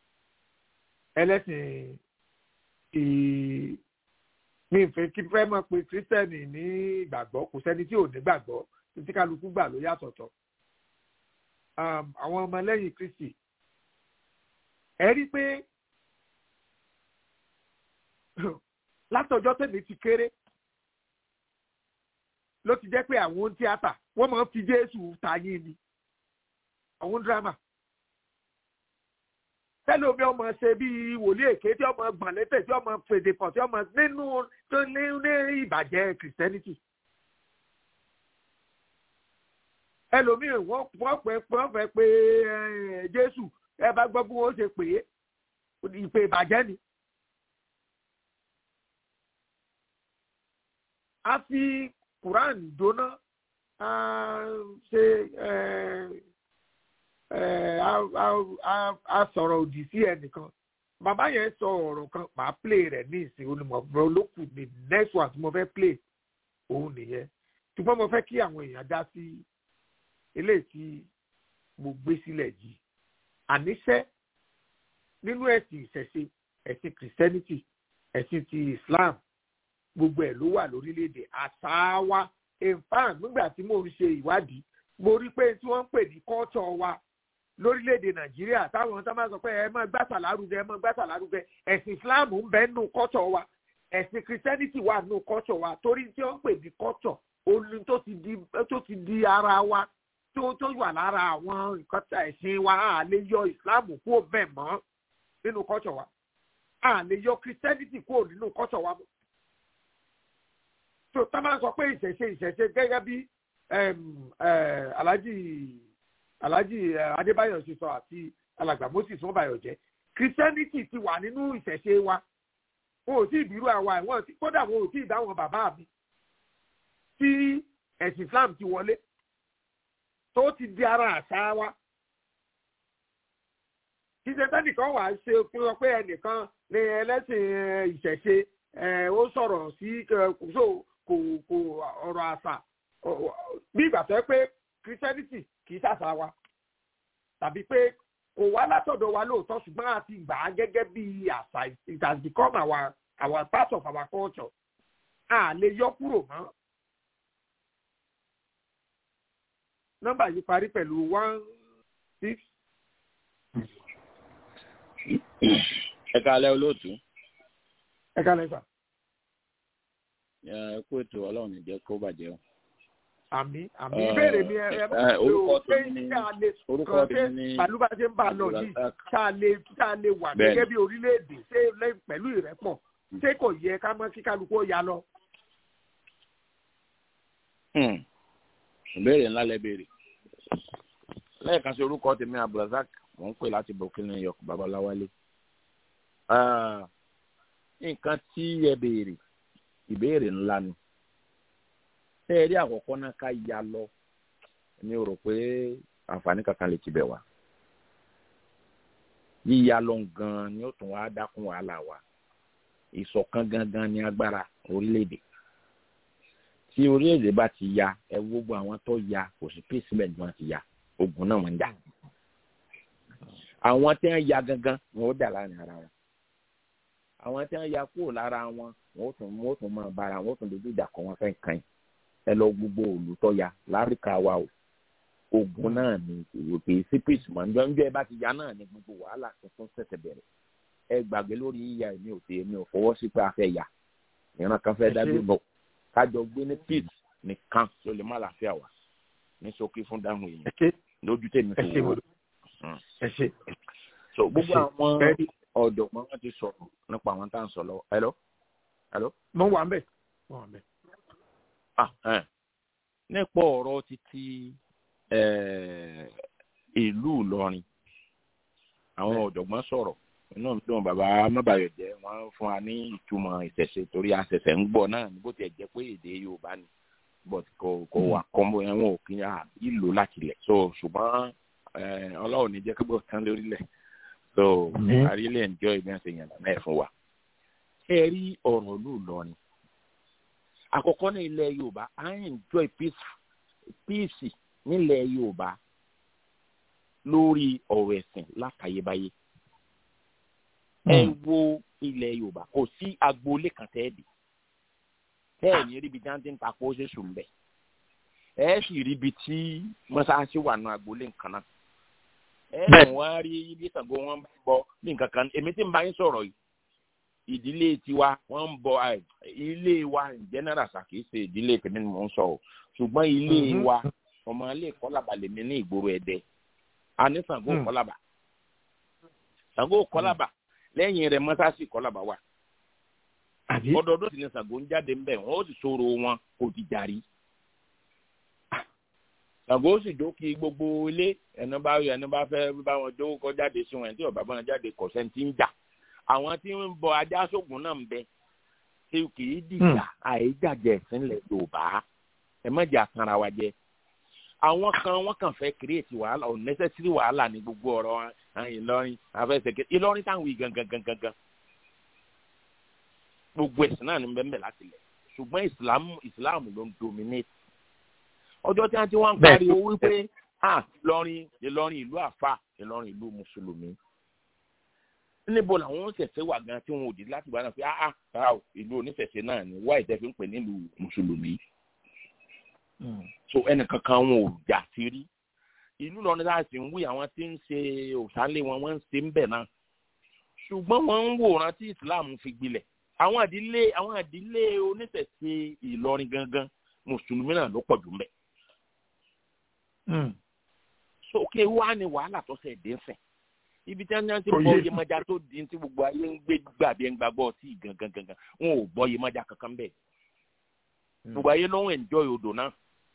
ẹlẹ́sìn ì mi fẹ́ kí fẹ́ mọ̀ pé kírísítẹ́nì ní ìgbàgbọ́ kò sẹ́ni tí ò ní gbàgbọ́ títí kálukú gbà ló yàtọ̀tọ̀ um, àwọn ọmọlẹ́yìn kristi ẹ rí pé látọjọ́ tèmi ti kéré ló ti jẹ́ pé àwọn tíátà wọ́n máa ń fi jésù tayín ni àwọn dírámà tẹ́lẹ̀ omi ọmọ ṣe bíi wòlíì èké tí ọmọ gbọ̀n létẹ̀ tí ọmọ fèdè pọ̀ tí ọmọ nínú tó ní ní ìbàjẹ́ kìrìsìtẹ́nìtì. ẹlòmíì wọ́n wọ́n pẹ́ wọ́n fẹ́ pé eh, jésù ẹ bá gbọ́ bí wọ́n ṣe pè é ìpè ìbàjẹ́ ni. a fi quran dóná a ṣe ẹ á á- á- á sọ̀rọ̀ òdì sí ẹnìkan bàbá yẹn sọ ọ̀rọ̀ kan màá play rẹ̀ ní ìsìn onímọ̀ olókùn ní next one tí mo fẹ́ play òun nìyẹn ṣùgbọ́n mo fẹ́ kí àwọn èèyàn dá sí eléyìí tí mo gbé sílẹ̀ yìí àníṣẹ́ nínú ẹ̀sìn ìṣẹ̀ṣe ẹ̀sìn christianity ẹ̀sìn ti islam gbogbo ẹ̀ ló wà lórílẹ̀‐èdè àṣà wa in fact nígbà tí mò ń ṣe ìwádìí mo rí pé tí wọ́n ń pè ní culture wa lórílẹ̀‐èdè nàìjíríà táwọn tó máa sọ pé ẹ máa gbàtà lárugẹ ẹ máa gbàtà lárugẹ ẹ̀sìn islam ń bẹ nù culture wa ẹ̀sìn christianity wà nù culture wa torí tí wọ́n ń pè ní culture olú tó ti di tó ti di ara wa tó tó wà lára àwọn nǹkan tí ẹ̀sìn wa à lè yọ islam kúrò bẹ́ẹ̀ mọ́ nínú culture wa à lè yọ christianity kúrò nínú culture wa mọ́ tó tá máa ń sọ pé ìṣẹ̀ṣe ìṣẹ̀ṣe gẹ́gẹ́ bí em, eh, alhaji alhaji eh, adébáyọ̀ ṣe sọ àti alàgbà moses mọ́bàyọ̀ jẹ́ christianity ti wà nínú ìṣẹ̀ṣe wa wọn ò tí ì bírú àwa ẹ̀ wọ́n ti kódà wọn ò tí ì dá wọn bàbá mi tí ẹ̀sìn islam ti wọlé tó ti di ara àṣà wa kí ṣe tẹ́nìkan wà á ṣe kí wọ́n pé ẹnìkan ní ẹlẹ́sìn eh, ìṣẹ̀ṣe eh, ó sọ̀rọ̀ sí eh, kò so- kò kò ọ̀rọ̀ àṣà ọ- ọ- bí ìgbà tó yẹ pé christianity kì í ṣàṣà wa tàbí pé kò wá látọ̀dọ̀ wa lóòótọ́ ṣùgbọ́n a ti gbà á gẹ́gẹ́ bí àṣà it has become our our part of our culture a lè yọ kúrò mọ́. nọ́mbà yìí parí pẹ̀lú one six ẹ káalẹ́ olóòtú ẹ ká lẹ́sà ẹ kú ètò ọlọ́run ìjẹ́ kó bàjẹ́ o. àmì àmì Eh, ìbéèrè mi ẹ ẹ eh, mọ̀ orúkọ pé tèmi ni- ṣé a lè orúkọ kàn tèmi ṣé ni pàlú bá ṣe ń bá a lọ yìí Abdulrasaq. tá a lè tá a lè wà Bẹ́ẹ̀ni. gẹ́gẹ́ bí orílẹ̀-èdè ṣé lẹ́- pẹ̀lú ìrẹ́pọ̀ ṣé kò yẹ ká mọ́ kí kálukú ó ya lọ. Hmm. ìbéèrè ńlá lẹ béèrè lẹ́ẹ̀kan sí orúkọ tèmi abdulrasaq mò ń pè láti burkina york babaláwálé Ah, nǹkan tí ẹ béèrè ìbéèrè ńlá ni ṣé ẹ rí àkọ́kọ́ náà ká ya lọ mi ò rò pé àǹfààní kankan lè ti bẹ̀ wá yíya lọ gan ni ó tún wá dákún wàhálà wa ìṣọ̀kan gangan ni agbára orílẹ̀-èdè tí orílẹ̀-èdè bá ti ya ẹ wo gbogbo àwọn tó ya kò sí pèsèmẹ̀ntì wọn ti ya ogun náà wọn ń jà àwọn tí wọn ya gangan wọn ó dà láàrin ara wọn àwọn tí wọn ya kúrò lára wọn wọn ó tún wọn ó tún máa bára wọn ó tún dojú ìjà kọ wọn fẹ́ kàn yín ẹ lọ gbogbo olùtọ́ ya láríkà wa o ogun náà ni ìwòkè sí pèsèmọ̀ njọ́ njọ́ ẹ bá ti ya náà ni gbogbo wàhálà tuntun ṣẹ̀ṣẹ̀ bẹ̀rẹ̀ ẹ gbàgbé lórí yíya èmi ò tẹ èmi ò fọwọ́ sí pé a fẹ́ ya ìran kan fẹ́ dájú bọ̀ kájọ gbé ní peace nìkan ló lè má làáfíà wá ní ṣókí fún dáhùn ẹ èèyàn ṣe lójú tèmi ẹ kò ṣe wọ. ẹ ṣe so gbogbo ṣe. àwọn Bẹ́ẹ̀ni. ọ̀dọ́gbọ́n wọn ti sọ̀rọ̀ nípa àwọn tá à ń sọ lọ́wọ́ hello hello mo wà ń bẹ̀ mo wà ń bẹ̀. ah ẹ̀ nípa ọ̀rọ̀ títí eh, ìlú Ìlọrin àwọn ọ̀jọ̀gbọ́n sọ̀rọ̀ inú mi dùn bàbá mábàyọ̀jẹ́ wọ́n fún wa ní ìtumọ̀ ìṣẹ̀ṣe torí àṣẹ̀ṣẹ̀ ń gbọ́ náà ní bó tiẹ̀ jẹ́ pé èdè Yorùbá ni but kò kò wà kọ́mbó yẹn wọn ò kí n ìlò láti lẹ̀ so ṣùgbọ́n eh, Ọlọ́run ní jẹ́ kí gbọ́ tán lórílẹ̀ so Mhm. I really enjoy bí wọ́n ṣe yàn náà fún wa. ẹ rí ọ̀rọ̀ ìlú Ìlọrin àkọ́kọ́ ní ilẹ̀ Yorùbá à ń enjoy peace peace nílẹ̀ Yorùbá lórí ọ̀rọ̀ ẹ̀sìn látayébáyé ẹ wo ilẹ̀ Yorùbá kò sí agboolé kan tẹ́ ẹ dì tẹ́ ẹ ní ríbi tí wọ́n ti ń ta kó ṣe sùn bẹ̀ ẹ sì ríbi tí mọ́sáàsì wà nù agboolé nǹkan náà ẹ mọ̀ wá rí ibi Ṣàngó wọn bá bọ ní nǹkan kan èmi tí ń bá yín sọ̀rọ̀ yìí ìdílé tiwa wọ́n ń bọ ẹ, ilé wa in general ṣàkíyèsí ṣe ìdílé tèmi ni mò ń sọ o ṣùgbọ́n ilé Mhm. wa ọmọ ilé kọ́lábà lèmi ní ìgboro ẹ̀dẹ́ a ní Ṣàngó Mm. kọ́lábà Ṣàngó kọ́lábà lẹ́yìn rẹ̀ mọ́sáàsì kọ́lábà wà àbí ọdọọdún sì ni Ṣàngó ń jáde ńbẹ̀ wọ́n ó sì sọ̀rọ̀ wọn kò ti jàrí Ṣàngó sì dókì gbogbo ilé ẹni bá ẹni bá fẹ́ bá wọn jó kọ jáde sí wọn ẹni tí ọba bá wọn jáde kọ sẹ́ni tí ń jà àwọn tí ń bọ ajá sógun náà ń bẹ ṣé kì í dìjà àìjàjẹ ìsìnlẹ̀ Yorùbá ẹ má jẹ́ àkànra wa jẹ àwọn kan wọ́n kàn fẹ́ create wàhálà unnecessary wàhálà ní gbogbo ọ̀rọ̀ ìlọrin afẹsẹ̀kẹ́ ìlọrin táwọn yìí gangan gangan gan gbogbo ẹ̀sìn náà ní bẹ́ẹ̀ láti lẹ̀ ṣùgbọ́n islam islam ló ń dominate ọjọ́ tí wọ́n ti wọ́n ń pariwo wípé ah ìlọrin ìlọrin ìlú àfà ìlọrin ìlú mùsùlùmí níbo làwọn oníṣẹ̀ṣẹ̀ wà gan tí wọn ò dé láti bá náà pé ah ah ìlú oníṣẹ̀ṣẹ̀ náà ni wáyé tẹ́ fi ń pè nílùú mùsùlùmí so ẹnìkankan wọn ò jà sí rí ìlú lọrin láti ń wí àwọn tí ń ṣe òsánlé wọn wọn ń ṣe ń bẹ̀ náà ṣùgbọ́n wọ́n ń wòran tí islam fi gbilẹ̀ àwọn àdílé àwọn àdílé oníṣẹ̀ṣe ìlọrin gangan mùsùlùmí náà ló pọ̀ jù mbẹ̀. sókè wá ní wàhálà tó ṣe dé fẹ̀ ibi tí wọ́n ti bọ́ yemọja tó di tí gbogbo ayé ń gbé gbàgbé ń gbàgbọ́ sí gangan gangan wọn ò bọ́ yemọja kankan bẹ́ẹ̀ gbogbo ayé ló ń enjoy odò náà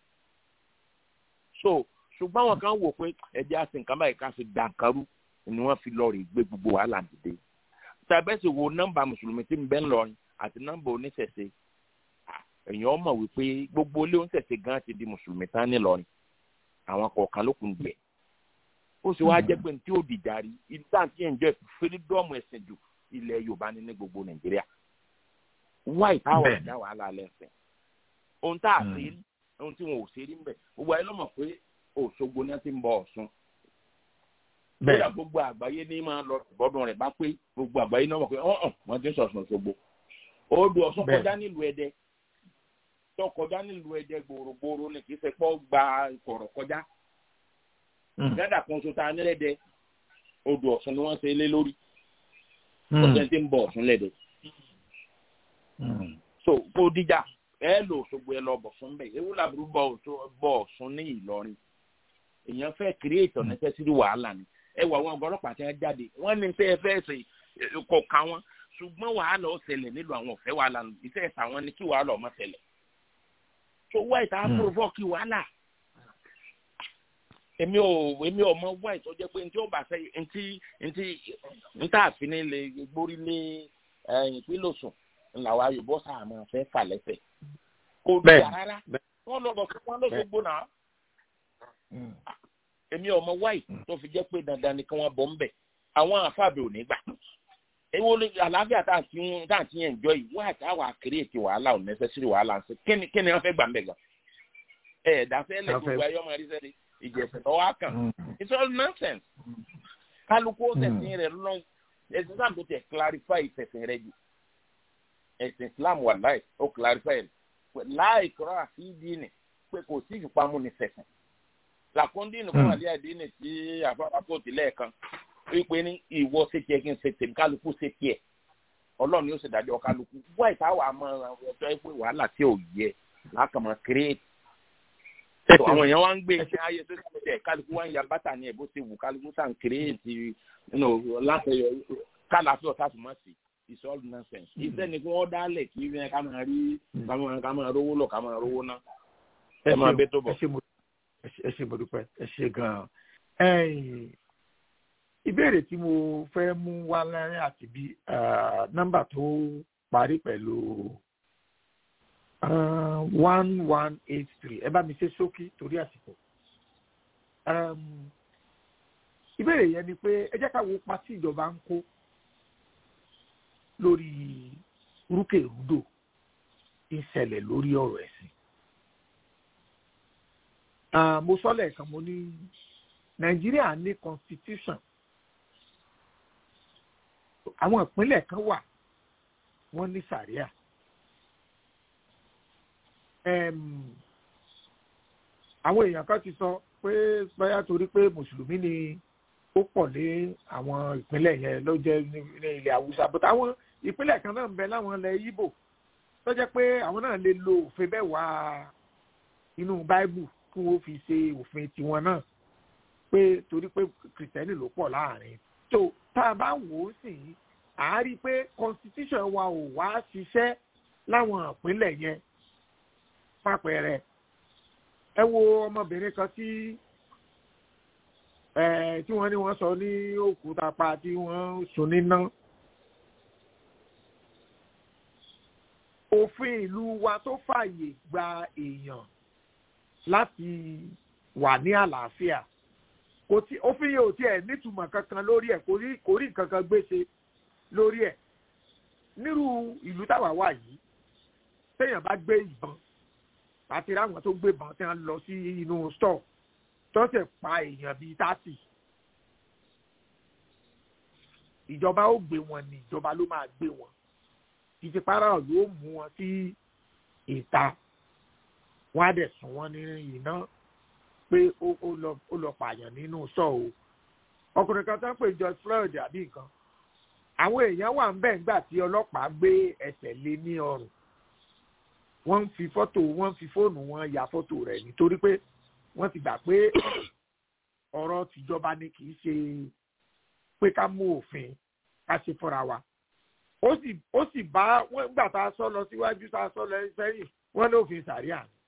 so ṣùgbọ́n àwọn kan wò pé ẹ̀jẹ̀ àti nǹkan báyìí ká fi dàkárú ni wọ́n fi lọ́ọ̀rì gbé gbogbo wàhálà dìde tàbẹ́sì wo nọ́mbà mùsùlùmí tí ń bẹ ńlọrin àti nọ́mbà oníṣẹ̀ṣe èèyàn mọ̀ wípé gbogbo ilé oníṣẹ̀ṣe gan ti di mùsùlùmí tán nílọrin àwọn kọ̀ọ̀kan ló kún jẹ ó sì wáá jẹ́ pé ní tí ó dìjà rí ibi tá à ń tí ẹ̀ ń jẹ́ fírídọ́ọ̀mù ẹ̀sìn jù ilẹ̀ yorùbá ní ní gbogbo nàìjíríà wáì táwọn ẹ̀dá wàhálà lẹ́sìn ohun tá a ṣe rí ohun tí wọn ò ṣe rí ń bẹ̀ gbogbo ayé ló mọ̀ pé òṣogbo ni wọ́n ti ń bọ ọ̀ṣun bẹ́ẹ̀ gbogbo àgbáyé ní máa lọ bọ́dún rẹ̀ bá pé gbogbo àgbáyé náà mọ̀ pé ọ̀hún wọ́n ti ń sọ̀sùn Òṣogbo odò Ọ̀ṣun kọjá nílùú Ẹdẹ tó kọjá nílùú Ẹdẹ gbòòrògbòòrò ni kì í ṣe pọ́ gba ìkọ̀rọ̀ kọjá gádà kan so ta nílẹ̀dẹ odò Ọ̀ṣun ni wọ́n ṣe lé lórí ọ̀sẹ̀ tí ń bọ̀ Ọ̀ṣun lẹ́dẹ. so kó díjà ẹ lò Òṣogbo ẹ lọ bọ̀ fún bẹ́ẹ̀ ewu làbúrú bọ̀ Ọ̀ṣun ní Ìlọrin èèyàn fẹ́ create unnecessary wàhálà ni ẹ wà àwọn ọgọlọpàá tí wọn jáde wọn ní tẹ ẹ fẹ́ ṣe kọ ká wọn ṣùgbọ́n wàhálà ó ṣẹlẹ̀ nílùú àwọn ọ̀fẹ́ wàhálà iṣẹ́ ẹ̀sà wọn ni kí wàhálà ọmọ ṣẹlẹ̀ tó wá ìta provoke wàhálà èmi ò èmi ò mọ wá ìtọ́ jẹ́ pé ntí ó bá fẹ́ ntí ntí ntá àfin lè gbórí ní ìpínlẹ̀ Ọ̀ṣun làwọn ayòbọ̀ sáà máa fẹ́ fà lẹ́sẹ̀ kò dùn rárá wọn lọ bọ̀ fún wọn lọ́sọ̀gbọ̀ náà èmi ọmọ wáì tó fi jẹ́ pé dandan ni kí wọ́n bọ̀ ń bẹ̀ àwọn àfàbẹ̀ ò ní gbà ewo àlàáfíà tá à ń ti yẹn jọ yìí wáyà tá a wà kírètì wàhálà ò nẹ́sẹ̀sìrì wàhálà ń sè kíni kíni wọ́n fẹ́ gbà ń bẹ̀ gan ẹ̀ ẹ̀dáfẹ́ lẹ̀ gbogbo ayé ọmọ ẹ̀rí sẹ́ni ìjẹ̀sẹ̀ lọ́wọ́ á kàn it's all nonsense kálukú ọ̀sẹ̀sìn rẹ̀ lọ́n ẹ̀sìn Islam tó tẹ̀ clarify ìfẹ̀sìn rẹ̀ jù ẹ̀sìn Islam wà láì ó clarify láì kọ́ra àfi ìdí ni pé kò sí ìfipamọ́ ní fẹ̀sìn làkúndín nìkan àlẹ́ àdínì tí àfọwọ́pọ̀ tilẹ̀ kan wípé ní ìwọ ṣe tiẹ̀ kí n ṣe tèmi kálukú ṣe tiẹ̀ ọlọ́run yóò ṣe dájọ́ kálukú wá ìtawà àmọ́ ọjọ́ ìpè wàhálà tí ò yẹ lákàmọ́ kírètì. àwọn èèyàn wá ń gbé iṣẹ́ ayé tó ṣe tẹ̀ kálukú wá ń ya bàtà ní ẹ̀ bó ṣe wù kálukú sàn kírètì láti kálàfẹ́ ọ̀tá tó má sí it's all nonsense. iṣẹ́ ni kí wọ́n dálẹ̀ kí ká máa rí ká máa rówó lọ ká máa rówó ná. ẹ máa bẹ tó bọ̀ ẹ ṣe mo dúpẹ́ ẹ ṣe gan-an. ìbéèrè tí mo fẹ́ mú wá lẹ́rìn àti bí nọ́mbà tó parí pẹ̀lú one one eight three ẹ bá mi ṣe ṣókí torí àsìkò. ìbéèrè yẹn ni pé ẹ jẹ́ ká wo pa tí ìjọba ń kó lórí rúkèrúdò ń ṣẹlẹ̀ lórí ọ̀rọ̀ ẹ̀sìn mo sọ lẹ́ẹ̀kan mo ní nàìjíríà ní constitution àwọn ìpínlẹ̀ kan wà wọ́n ní sàríà àwọn èèyàn kan ti sọ pé báyà torí pé mùsùlùmí ni ó pọ̀ ní àwọn ìpínlẹ̀ yẹn ló jẹ́ ní ilẹ̀ haúsá but àwọn ìpínlẹ̀ kan náà ń bẹ láwọn ilẹ̀ Ìgbò tó jẹ́ pé àwọn náà lè lo òfin bẹ́ẹ̀ wá inú báíbù kí wọ́n fi ṣe òfin tiwọn náà pé torí pé kìrìtẹ́nì ló pọ̀ láàrin tó tá a bá wò ó sì à á rí i pé constitution wa ò wá ṣiṣẹ́ láwọn ìpínlẹ̀ yẹn pápẹ́rẹ́ ẹ wo ọmọbìnrin kan tí tí wọ́n ní wọ́n sọ ní òkúta pa tí wọ́n sùn níná òfin ìlú wa tó fààyè gba èèyàn láti wà ní àlàáfíà kò tí òfin yìí ò tiẹ̀ nítumọ̀ kankan lórí ẹ̀ kò rí kò rí nǹkan kan gbèsè lórí ẹ̀ nírú ìlú táwa wà yìí téèyàn bá gbé ìbọn àti ráwọn tó gbé ìbọn tí wọ́n lọ sí inú stọ̀ tó sì pa èèyàn bíi tásì ìjọba ó gbé wọn ní ìjọba ló máa gbé wọn títí para ló mú wọn sí ìta wọn á dẹ̀ sùn wọn ní iná pé ó ó lọ ó lọ pààyàn nínú sọ o ọkùnrin kan tó ń pè George Floyd àbí nǹkan àwọn èèyàn wà ń bẹ̀ ńgbà tí ọlọ́pàá gbé ẹsẹ̀ lé ní ọrùn wọ́n ń fi fọ́tò wọ́n ń fi fóònù wọn ya fọ́tò rẹ̀ nítorí pé wọ́n ti gbà pé ọ̀rọ̀ tìjọba ni kì í ṣe pé ká mú òfin ká ṣe fúnra wa ó sì ó sì bá wọn gbà tá a sọ lọ síwájú tá a sọ lọ sẹ́yìn wọ́n ní òfin sàríà ni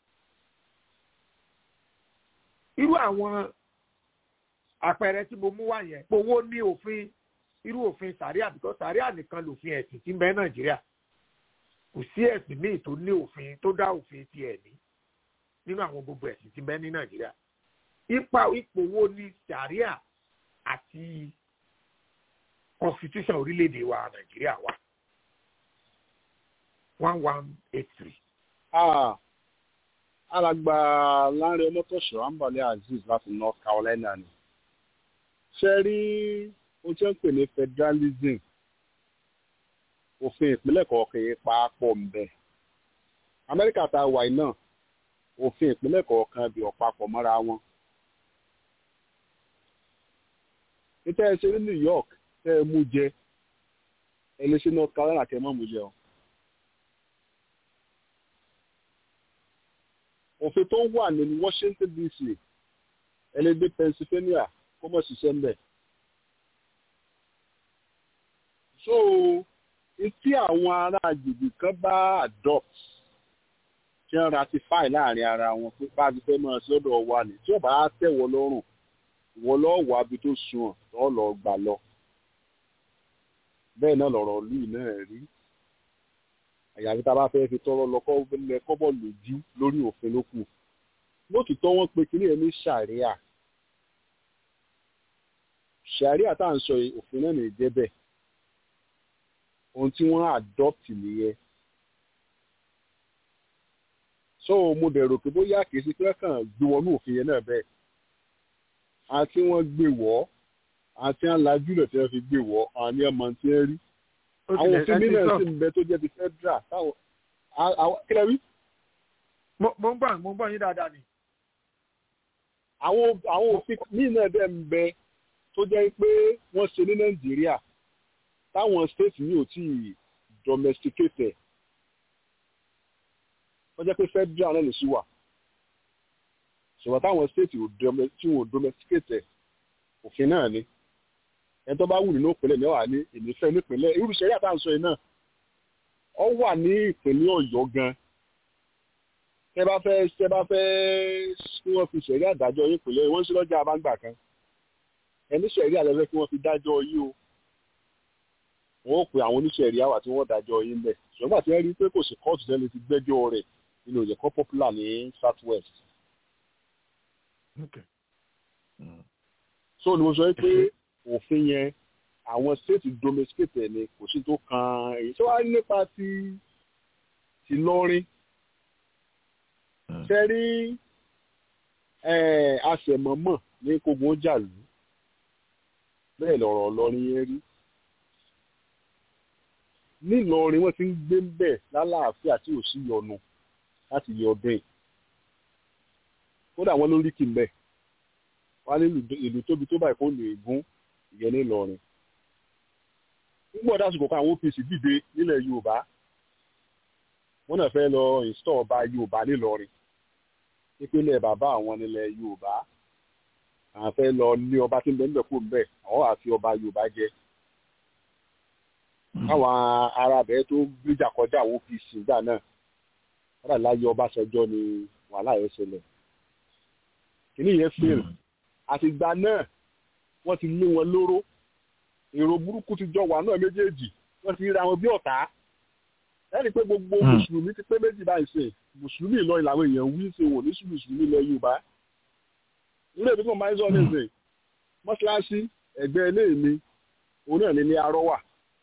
irú àwọn àpẹẹrẹ tí mo mú wá yẹn gbowó ní òfin irú òfin sàríà because sàríà nìkan lòfin ẹ̀sìn tí ń bẹ nàìjíríà kò sí ẹ̀sìn míì tó ní òfin tó dá òfin tiẹ̀ ní nínú àwọn gbogbo ẹ̀sìn tí ń bẹ ní nàìjíríà ipa ipò wo ni sàríà àti constitution orílẹ̀-èdè wa nàìjíríà wà one one eight three. alàgbà Lanre Ọmọtọ́ṣọ́ Ambale Azeez láti North Carolina ni ṣe rí ohun tí wọ́n ń pè ní federalism òfin ìpínlẹ̀ kọ̀ọ̀kan yìí pàápọ̀ ń bẹ Amẹ́ríkà tá a wà yìí náà òfin ìpínlẹ̀ kọ̀ọ̀kan bí ọ̀pápọ̀ mọ́ra wọn. níta ẹ ṣe ní New York tẹ ẹ mú jẹ ẹ lè ṣe North Carolina kẹ ẹ má mú jẹ o. òfin tó wà ní Washington DC ẹ lè gbé Pennsylvania kó mọ̀ ṣiṣẹ́ ń bẹ̀. so tí àwọn ará agbègbè kan bá adopt tí wọ́n ratify láàrin ara wọn pé bá a ti fẹ́ máa ṣe ọ̀dọ̀ wa ni tí ọba á tẹ̀wọ́ lọ́rùn ìwọ lọ́ọ́ wà bí tó sunwọ̀n tó lọ́ọ́ gbà lọ. bẹ́ẹ̀ náà lọ̀rọ̀ lùú náà rí àyàfi tá a bá fẹ́ fi tọrọ lọ kọ́bọ̀ lójú lórí òfin ló kù lótìtọ́ wọ́n pe kíní ẹ̀ ní sàríà sàríà tá à ń sọ òfin náà nìyẹn jẹ́ bẹ́ẹ̀ ohun tí wọ́n adopt nìyẹn so mo dẹ̀ rò pé bóyá kìí ṣe pé kàn gbé wọnú òfin yẹn náà bẹ́ẹ̀ àti wọ́n gbé wọ́ àti wọ́n lajú rẹ̀ tí wọ́n fi gbé wọ́ àní ọmọ tí wọ́n rí àwọn òfin mìíràn sì ń bẹ tó jẹ́ ti federal táwọn kílẹ̀ wí. mo ń gbà mo ń gbà yín dáadáa ni. àwọn àwọn òfin mìíràn dẹ̀ ń bẹ tó jẹ́ pé wọ́n ṣe ní nàìjíríà táwọn state mi ò tí ì domesticate wọ́n jẹ́ pé federal náà lè ṣì wà ṣùgbọ́n táwọn state tí wọn ò domesticate òfin náà ni ẹni tó bá wù nínú ìpínlẹ̀ mẹ́wàá ní ìnífẹ́ nípínlẹ̀ irú ìṣẹ̀rí àtàǹsọ yìí náà ọ wà ní ìpínlẹ̀ ọ̀yọ́ gan tẹ bá fẹ́ tẹ bá fẹ́ kí wọ́n fi ṣẹ̀rí àdájọ́ yín ìpínlẹ̀ wọ́n sí lọ́jà àbáǹgbà kan ẹni ṣẹ̀rí àlẹ́fẹ́ kí wọ́n fi dájọ́ yín o wọ́n ó pe àwọn oníṣẹ̀rí àwà tí wọ́n dájọ́ yín bẹ̀ ṣùgbọ́n àti ẹ̀rí pé kò sí kóòtù tẹ́lẹ̀ ti gbẹ́jọ́ rẹ̀ nínú ìjẹ́kọ́ popular ní south west. so ni mo sọ pé òfin yẹn àwọn state domesticate ni kò sí tó kan èyí tó wá nípa ti ti lọ́rin sẹ́rí àṣẹmọ́mọ́ ní kogun jàlú bẹ́ẹ̀ lọ̀rọ̀ lọ́rin yẹn rí nílọrin wọ́n ti ń gbé ń bẹ̀ lálàáfíà tí ò sí yọnu láti yọ ọdún yìí kódà wọ́n lórí kì í bẹ̀ wọ́n á ní ìlú tóbi tó báyìí kó lè gún ìyẹn nílọrin nígbà dásìkò kan àwọn OPC dìde nílẹ̀ Yorùbá wọ́n náà fẹ́ lọ install ọba Yorùbá nílọrin nípínlẹ̀ bàbá àwọn nílẹ̀ Yorùbá àwọn fẹ́ lọ ní ọba tí ń bẹ ń bẹ kó ń bẹ àwọn àfi ọba Yorùbá jẹ káwọn ará bẹ́ẹ̀ tó gbéjà kọjá àwọn OPC gbà náà wọ́n dà láyé Ọbásanjọ́ ni wàhálà yẹn ṣẹlẹ̀ kìnìún yẹn fail àtìgbà náà wọ́n ti lé wọn lóró èrò burúkú ti jọ wà náà méjèèjì wọ́n ti ríra wọn bí ọ̀tá ẹni pé gbogbo mùsùlùmí ti pé méjì báyìí ṣe mùsùlùmí Ìlọrin làwọn èèyàn wí ṣe wò ní mùsùlùmí ilẹ̀ Yorùbá ilé ìbí kan máa ń sọ ní ìsìn mọ́ṣáláṣí ẹ̀gbẹ́ ilé mi òun náà ní ní arọ́ wà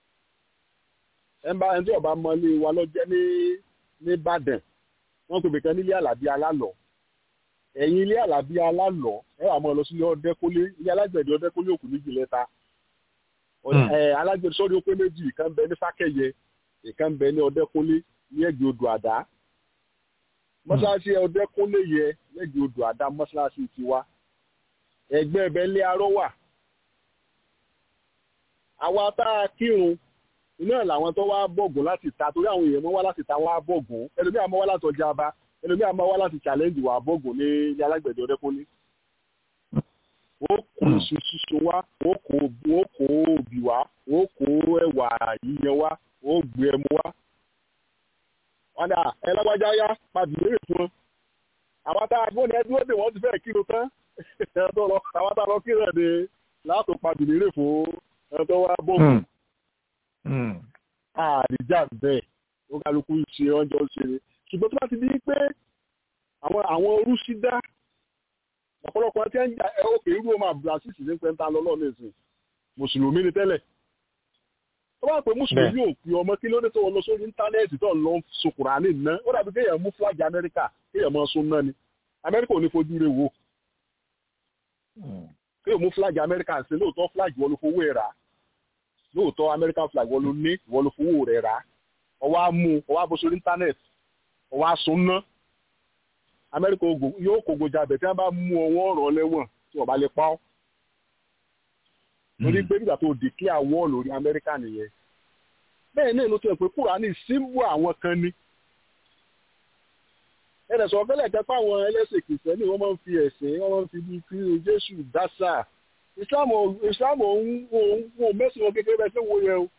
ẹnba ẹni tí ọba mọ ilé wa lọ́jẹ́ ní ní Ìbàdàn wọ́n pè bìkan nílé àlàbí alálọ̀ ẹ̀yìn ilé àlàbí alálọ̀ ẹ wà mọ́ lọ sílé ọdẹ́kólé ilé alágbẹ̀dẹ ọdẹ́kólé òkú méjì lẹ́ta alágbẹ̀dẹ sọ́ọ́dún ó pé méjì ìkan bẹ ní Fákẹ́yẹ ìkan bẹ ní ọdẹ́kólé ní ẹ̀gbẹ́ odò àdá mọ́ṣáláṣí ọdẹ́kúnlé yẹ lẹ́gbẹ̀ẹ́ odò àdá mọ́ṣáláṣí ti wá ẹgbẹ́ ẹbẹ̀ lé arọ́ wà. àwa tá a kírun iná làwọn tó wá bọ̀gùn láti ta torí àwọn èèyàn mọ́ wá láti ta wá bọ̀gùn ẹlòmíà mọ́ wá láti ọjà ọba ẹlòmíà mọ́ wá láti challenge wà bọ̀gùn ní ilé alágbẹ̀dẹ ọdẹ́kúnlé. wọ́n kó iṣu sísun wá wọ́n kó òbí wá wọ́n kó ẹ̀wà yíyan wá wọ́n gbé ẹmu wá wọn dà ẹ lágbájá yá padì lérè fún wọn àwọn tá a gbọ́n ní ẹdúró dè wọ́n ti fẹ́ kírun tán ẹ̀tọ́ lọ àwọn tá a lọ kírun ẹ̀ ní láàtò padì lérè fún ẹ̀tọ́ wa bọ́ọ̀mù. àdìjà bẹ́ẹ̀ ó kálukú ṣe ọjọ́ ṣe ni ṣùgbọ́n tó bá ti di pé àwọn àwọn orúṣí dá ọ̀pọ̀lọpọ̀ tí wọ́n ń jà ẹ̀ òkè irú ọmọ abdulrasheed ní pẹ́ńtà lọ́lọ́ nìsín mùsùlùmí ni tẹ́lẹ̀ tó bá pè mùsùlùmí ò pè ọmọ kí ló dé tó wọn lọ sórí íńtánẹ́ẹ̀tì tó ń lọ sokùnrà ní iná ó dàbí kéèyàn mú fúlájì amẹ́ríkà kéèyàn máa sun náà ni amẹ́ríkà ò ní fojú rẹ̀ wò kéèyàn mú fúlájì amẹ́ríkà sí lóòótọ́ fúlájì wọ́n ló fowó ẹ̀ rà lóòótọ́ amẹ́ríkà fúlájì wọ́n ló ní wọ́n ló fowó rẹ̀ rà ọwọ́ á mú ọwọ́ á bọ́ sórí íńtánẹ́ẹ̀tì ọwọ́ á sun ná amẹ́ríkà yóò kógo jabẹ̀ tí wọ́n bá mú ọwọ́ ọ̀rọ̀ lẹ́wọ̀n tí wọ́n bá lè pa ọ́ torí pé nígbà tó declare war lórí amẹ́ríkà nìyẹn bẹ́ẹ̀ náà ló tẹ̀ pé kúránì símbù àwọn kan ni ẹnì sọ fẹ́lẹ̀ jẹ́ pé àwọn ẹlẹ́sìn kìrìsìtẹ́nì wọ́n máa ń fi ẹ̀sìn wọ́n máa ń fi bí kí jésù dásà islam islam òun òun mẹ́sìn wọn kékeré bẹ́ẹ̀ tó wo yẹn o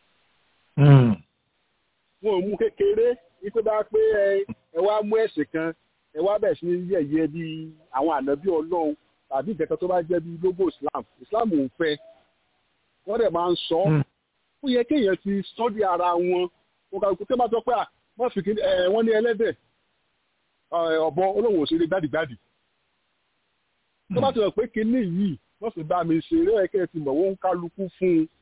wọn ò mú kékeré wípé bá pé ẹ wá mú ẹ̀sìn kan ẹ wá bẹ̀ sí yẹ̀yẹ́ bí àwọn ànábì ọlọ́run tàbí ìkẹta tó bá jẹ́ bí logo islam islam ò fẹ́ wọ́n dẹ̀ máa ń sọ ó yẹ kéèyàn ti sọ́dí ara wọn wọn kà kó tẹ́ bá sọ pé à wọ́n fi kí wọ́n ní ẹlẹ́dẹ̀ ọ̀bọ olóhùn òṣèré gbádìgbádì tó bá ti rọ̀ pé kinní yìí wọ́n sì bá mi ṣe eré ẹ̀kẹ́ ti mọ̀ wọ́n ń kálukú fún un.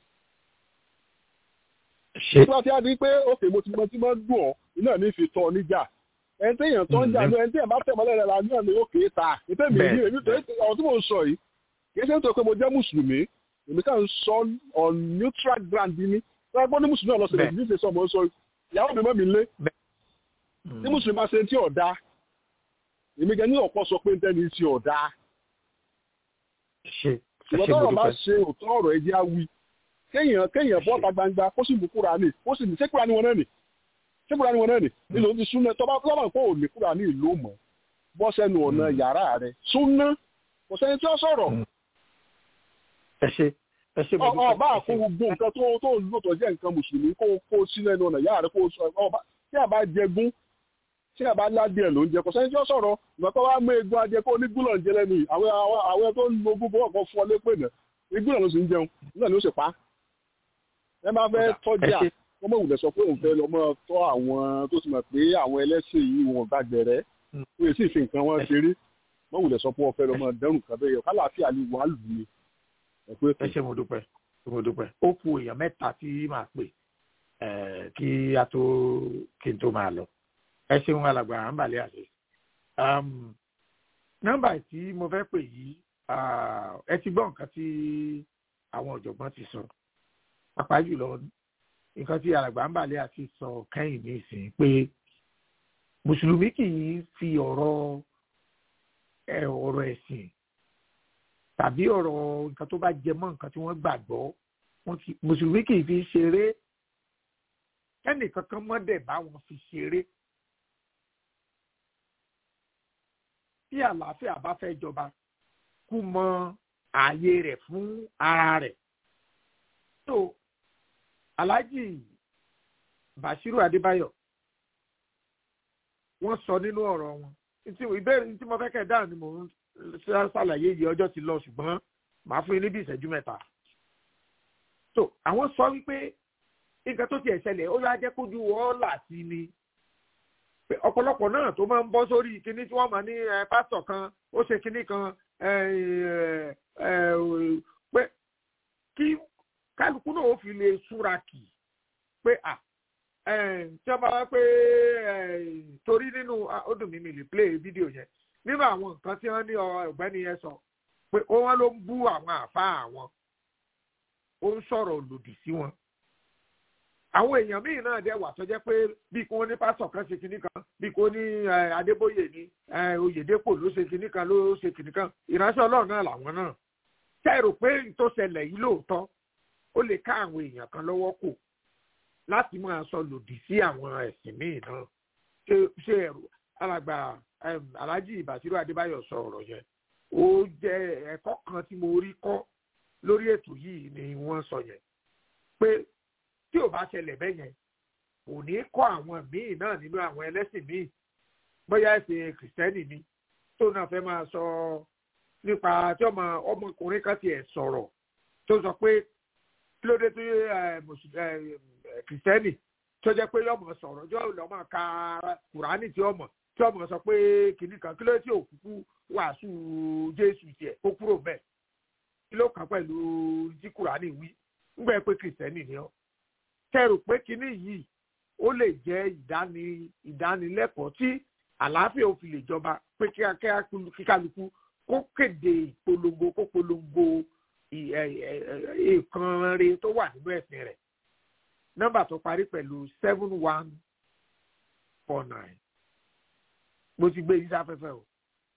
ṣé tí wọ́n ti á di pé òkè mo ti mọ tí wọ́n dùn ọ́ iná ní fi tọ́ níjà ẹni tí èèyàn tó ń jà ní ẹni tí èèyàn bá tẹ̀ mọ́lẹ̀ rẹ̀ la ní ọ̀nà òkè ta ètò èmi yìí èmi tó ọ̀rọ̀ tí mò ń sọ yìí kì í ṣe nítorí pé mo jẹ́ mùsùlùmí èmi kàn ń sọ on neutral ground ni wọ́n gbọ́ ní mùsùlùmí ọ̀lọ́sẹ̀ lè ní ìṣesọ́ mò ń sọ ìyàwó mi mọ́ mi lé tí mùsùlùmí bá ṣe ti ọ̀dà èmi gan ní ọ̀pọ̀ sọ pé ntẹ́ni ti ọ̀dà ṣùgbọ́n tọ́rọ̀ bá ṣe òótọ́ ọ̀rọ̀ ẹ̀jẹ̀ awi kéèyàn kéèyàn bọ́ta gbangba kó sì mú Kùránì kó sì ní ṣé Kùránì wọn náà nì ṣé Kùránì wọn náà nì nílò ti súnà tọ́ba tọ́ba kó ò ní Kùránì ìlú mọ́ bọ́ sẹ́nu ọ̀nà yàrá rẹ̀ súnà kò sẹ́ni tí ó sọ̀rọ̀. ẹ ṣe ẹ ṣe mo dúpẹ́ ọba àkó gbogbo nǹkan tó tó ń lò tó jẹ́ nǹkan mùsùlùmí kó kó sínú ẹnu ọ̀nà yàrá rẹ̀ kó ọba tí a bá jẹgún tí a bá ládìẹ ló ń jẹ kò sẹ́ni tí ó sọ̀rọ̀ ìgbà tó wá mú egun ajẹ kó ní gúlọ̀ ń jẹ lẹ́nu yìí àwọn àwọn tó ń lo gbogbo ọkọ̀ fún ọ lépè náà igúlọ̀ ló sì ń jẹun nígbà ló sì pa ẹ bá fẹ́ tọ́jà wọ́n mọ̀ wùlẹ̀ sọ pé òun fẹ́ lọ mọ́ tọ́ àwọn tó sì mọ̀ pé àwọn ẹlẹ́sìn yìí wọn gbàgbẹ̀rẹ́ ó yẹ sì fi nǹkan wọn ṣeré wọ́n wùlẹ̀ sọ pé wọ́n fẹ́ lọ mọ́ dẹ́rùn kan bẹ́ẹ̀ kálàáfíà ni wàá lù ní. ẹ ṣe mo dúpẹ́ mo dúpẹ́ ó kù èèyàn mẹ́ta tí màá pè kí a tó kí n tó máa lọ ẹ ṣeun alàgbà à ń bàlẹ́ àṣẹ. nọ́mbà tí mo fẹ́ pè yìí ẹ ti gbọ́ nǹkan tí àwọn ọ̀jọ̀gbọ́n ti sọ pàápàá jùlọ nǹkan tí alàgbà ń bàlẹ́ àti sọ kẹ́yìn ní ìsìn pé mùsùlùmí kì í fi ọ̀rọ̀ ọ̀rọ̀ ẹ̀sìn tàbí ọ̀rọ̀ nǹkan tó bá jẹ mọ́ nǹkan tí wọ́n gbàgbọ́ mùsùlùmí kì í fi ṣeré kẹ́nìkankan mọ́dẹ̀ bá wọn fi ṣeré. tí àlàáfíà bá fẹ́ jọba kú mọ ààyè rẹ̀ fún ara rẹ̀. tó Alhaji Bashiru Adébáyọ̀ wọ́n sọ nínú ọ̀rọ̀ wọn ìbéèrè tí mo fẹ́ kẹ́ dáhùn ni mò ń ṣàlàyé yìí ọjọ́ ti lọ ṣùgbọ́n màá fún yín níbi ìṣẹ́jú mẹ́ta. tó àwọn sọ wípé nǹkan tó ti ẹ̀ ṣẹlẹ̀ ó yá jẹ́ kójú wọ́ọ́là sí ni ọ̀pọ̀lọpọ̀ náà tó máa ń bọ́ sórí kinní tí wọ́n mọ̀ ní pásítọ̀ kan ó ṣe kinní kan pé kí kálukú náà ó fi lè súra kì pé à tí wọ́n bá wá pé torí nínú ó dùn mí mi lè play fídíò yẹn nínú àwọn nǹkan tí wọ́n ní ọ̀gbẹ́ni yẹn sọ pé wọ́n ló ń bú àwọn àfáà àwọn ó ń sọ̀rọ̀ lòdì sí wọn àwọn èèyàn míì náà dẹ̀ wà tó jẹ́ pé bí kò ní pásọ̀ kan ṣe kinní kan bí kò ní adébóyè ní oyèdèpò ló ṣe kinní kan ló ṣe kinní kan ìránṣẹ́ ọlọ́run náà làwọn náà ṣe rò pé tó ṣẹlẹ̀ yìí lóòótọ́ ó lè ká àwọn èèyàn kan lọ́wọ́ kò láti máa sọ lòdì sí àwọn ẹ̀sìn míì náà ṣe ẹ̀rù alàgbà alhaji ibasiru adébáyọ̀ sọ ọ̀rọ̀ yẹn ó jẹ́ ẹ̀kọ́ kan tí mo rí kọ́ lórí ètò yìí ni wọ́n sọ yẹn pé tí ò bá ṣẹlẹ̀ bẹ́ẹ̀ yẹn kò ní kọ́ àwọn míì náà nínú àwọn ẹlẹ́sìn míì bóyá ẹ̀sìn kìrìsìtẹ́nì ni tó náà fẹ́ máa sọ nípa tí ọmọ ọmọkùnrin kan tiẹ̀ sọ̀rọ̀ tó sọ pé kí ló dé tó kìrìsìtẹ́nì tó jẹ́ pé yọmọ sọ̀rọ̀ jọ́ lọ́mọ ka kùránì tí ọmọ tí ọmọ sọ pé kìnnì kan kí ló dé tí òkúkú wàásù jésù tiẹ̀ kó kúrò bẹ́ẹ̀ kí ló kàn pẹ̀lú tí kùránì wí ńgbẹ́ pé kìrìsìtẹ́nì ni ọ́ kẹrù pé kínní yìí ó lè jẹ́ ìdánilẹ́kọ̀ọ́ tí àlàáfíà ò fi lè jọba pé kíkálukú kó kéde ìpolongo kó polongo ìkan re tó wà nínú ẹ̀sìn rẹ̀ nọ́mbà tó parí pẹ̀lú seven one four nine mo ti gbé yín sáfẹ́fẹ́ o.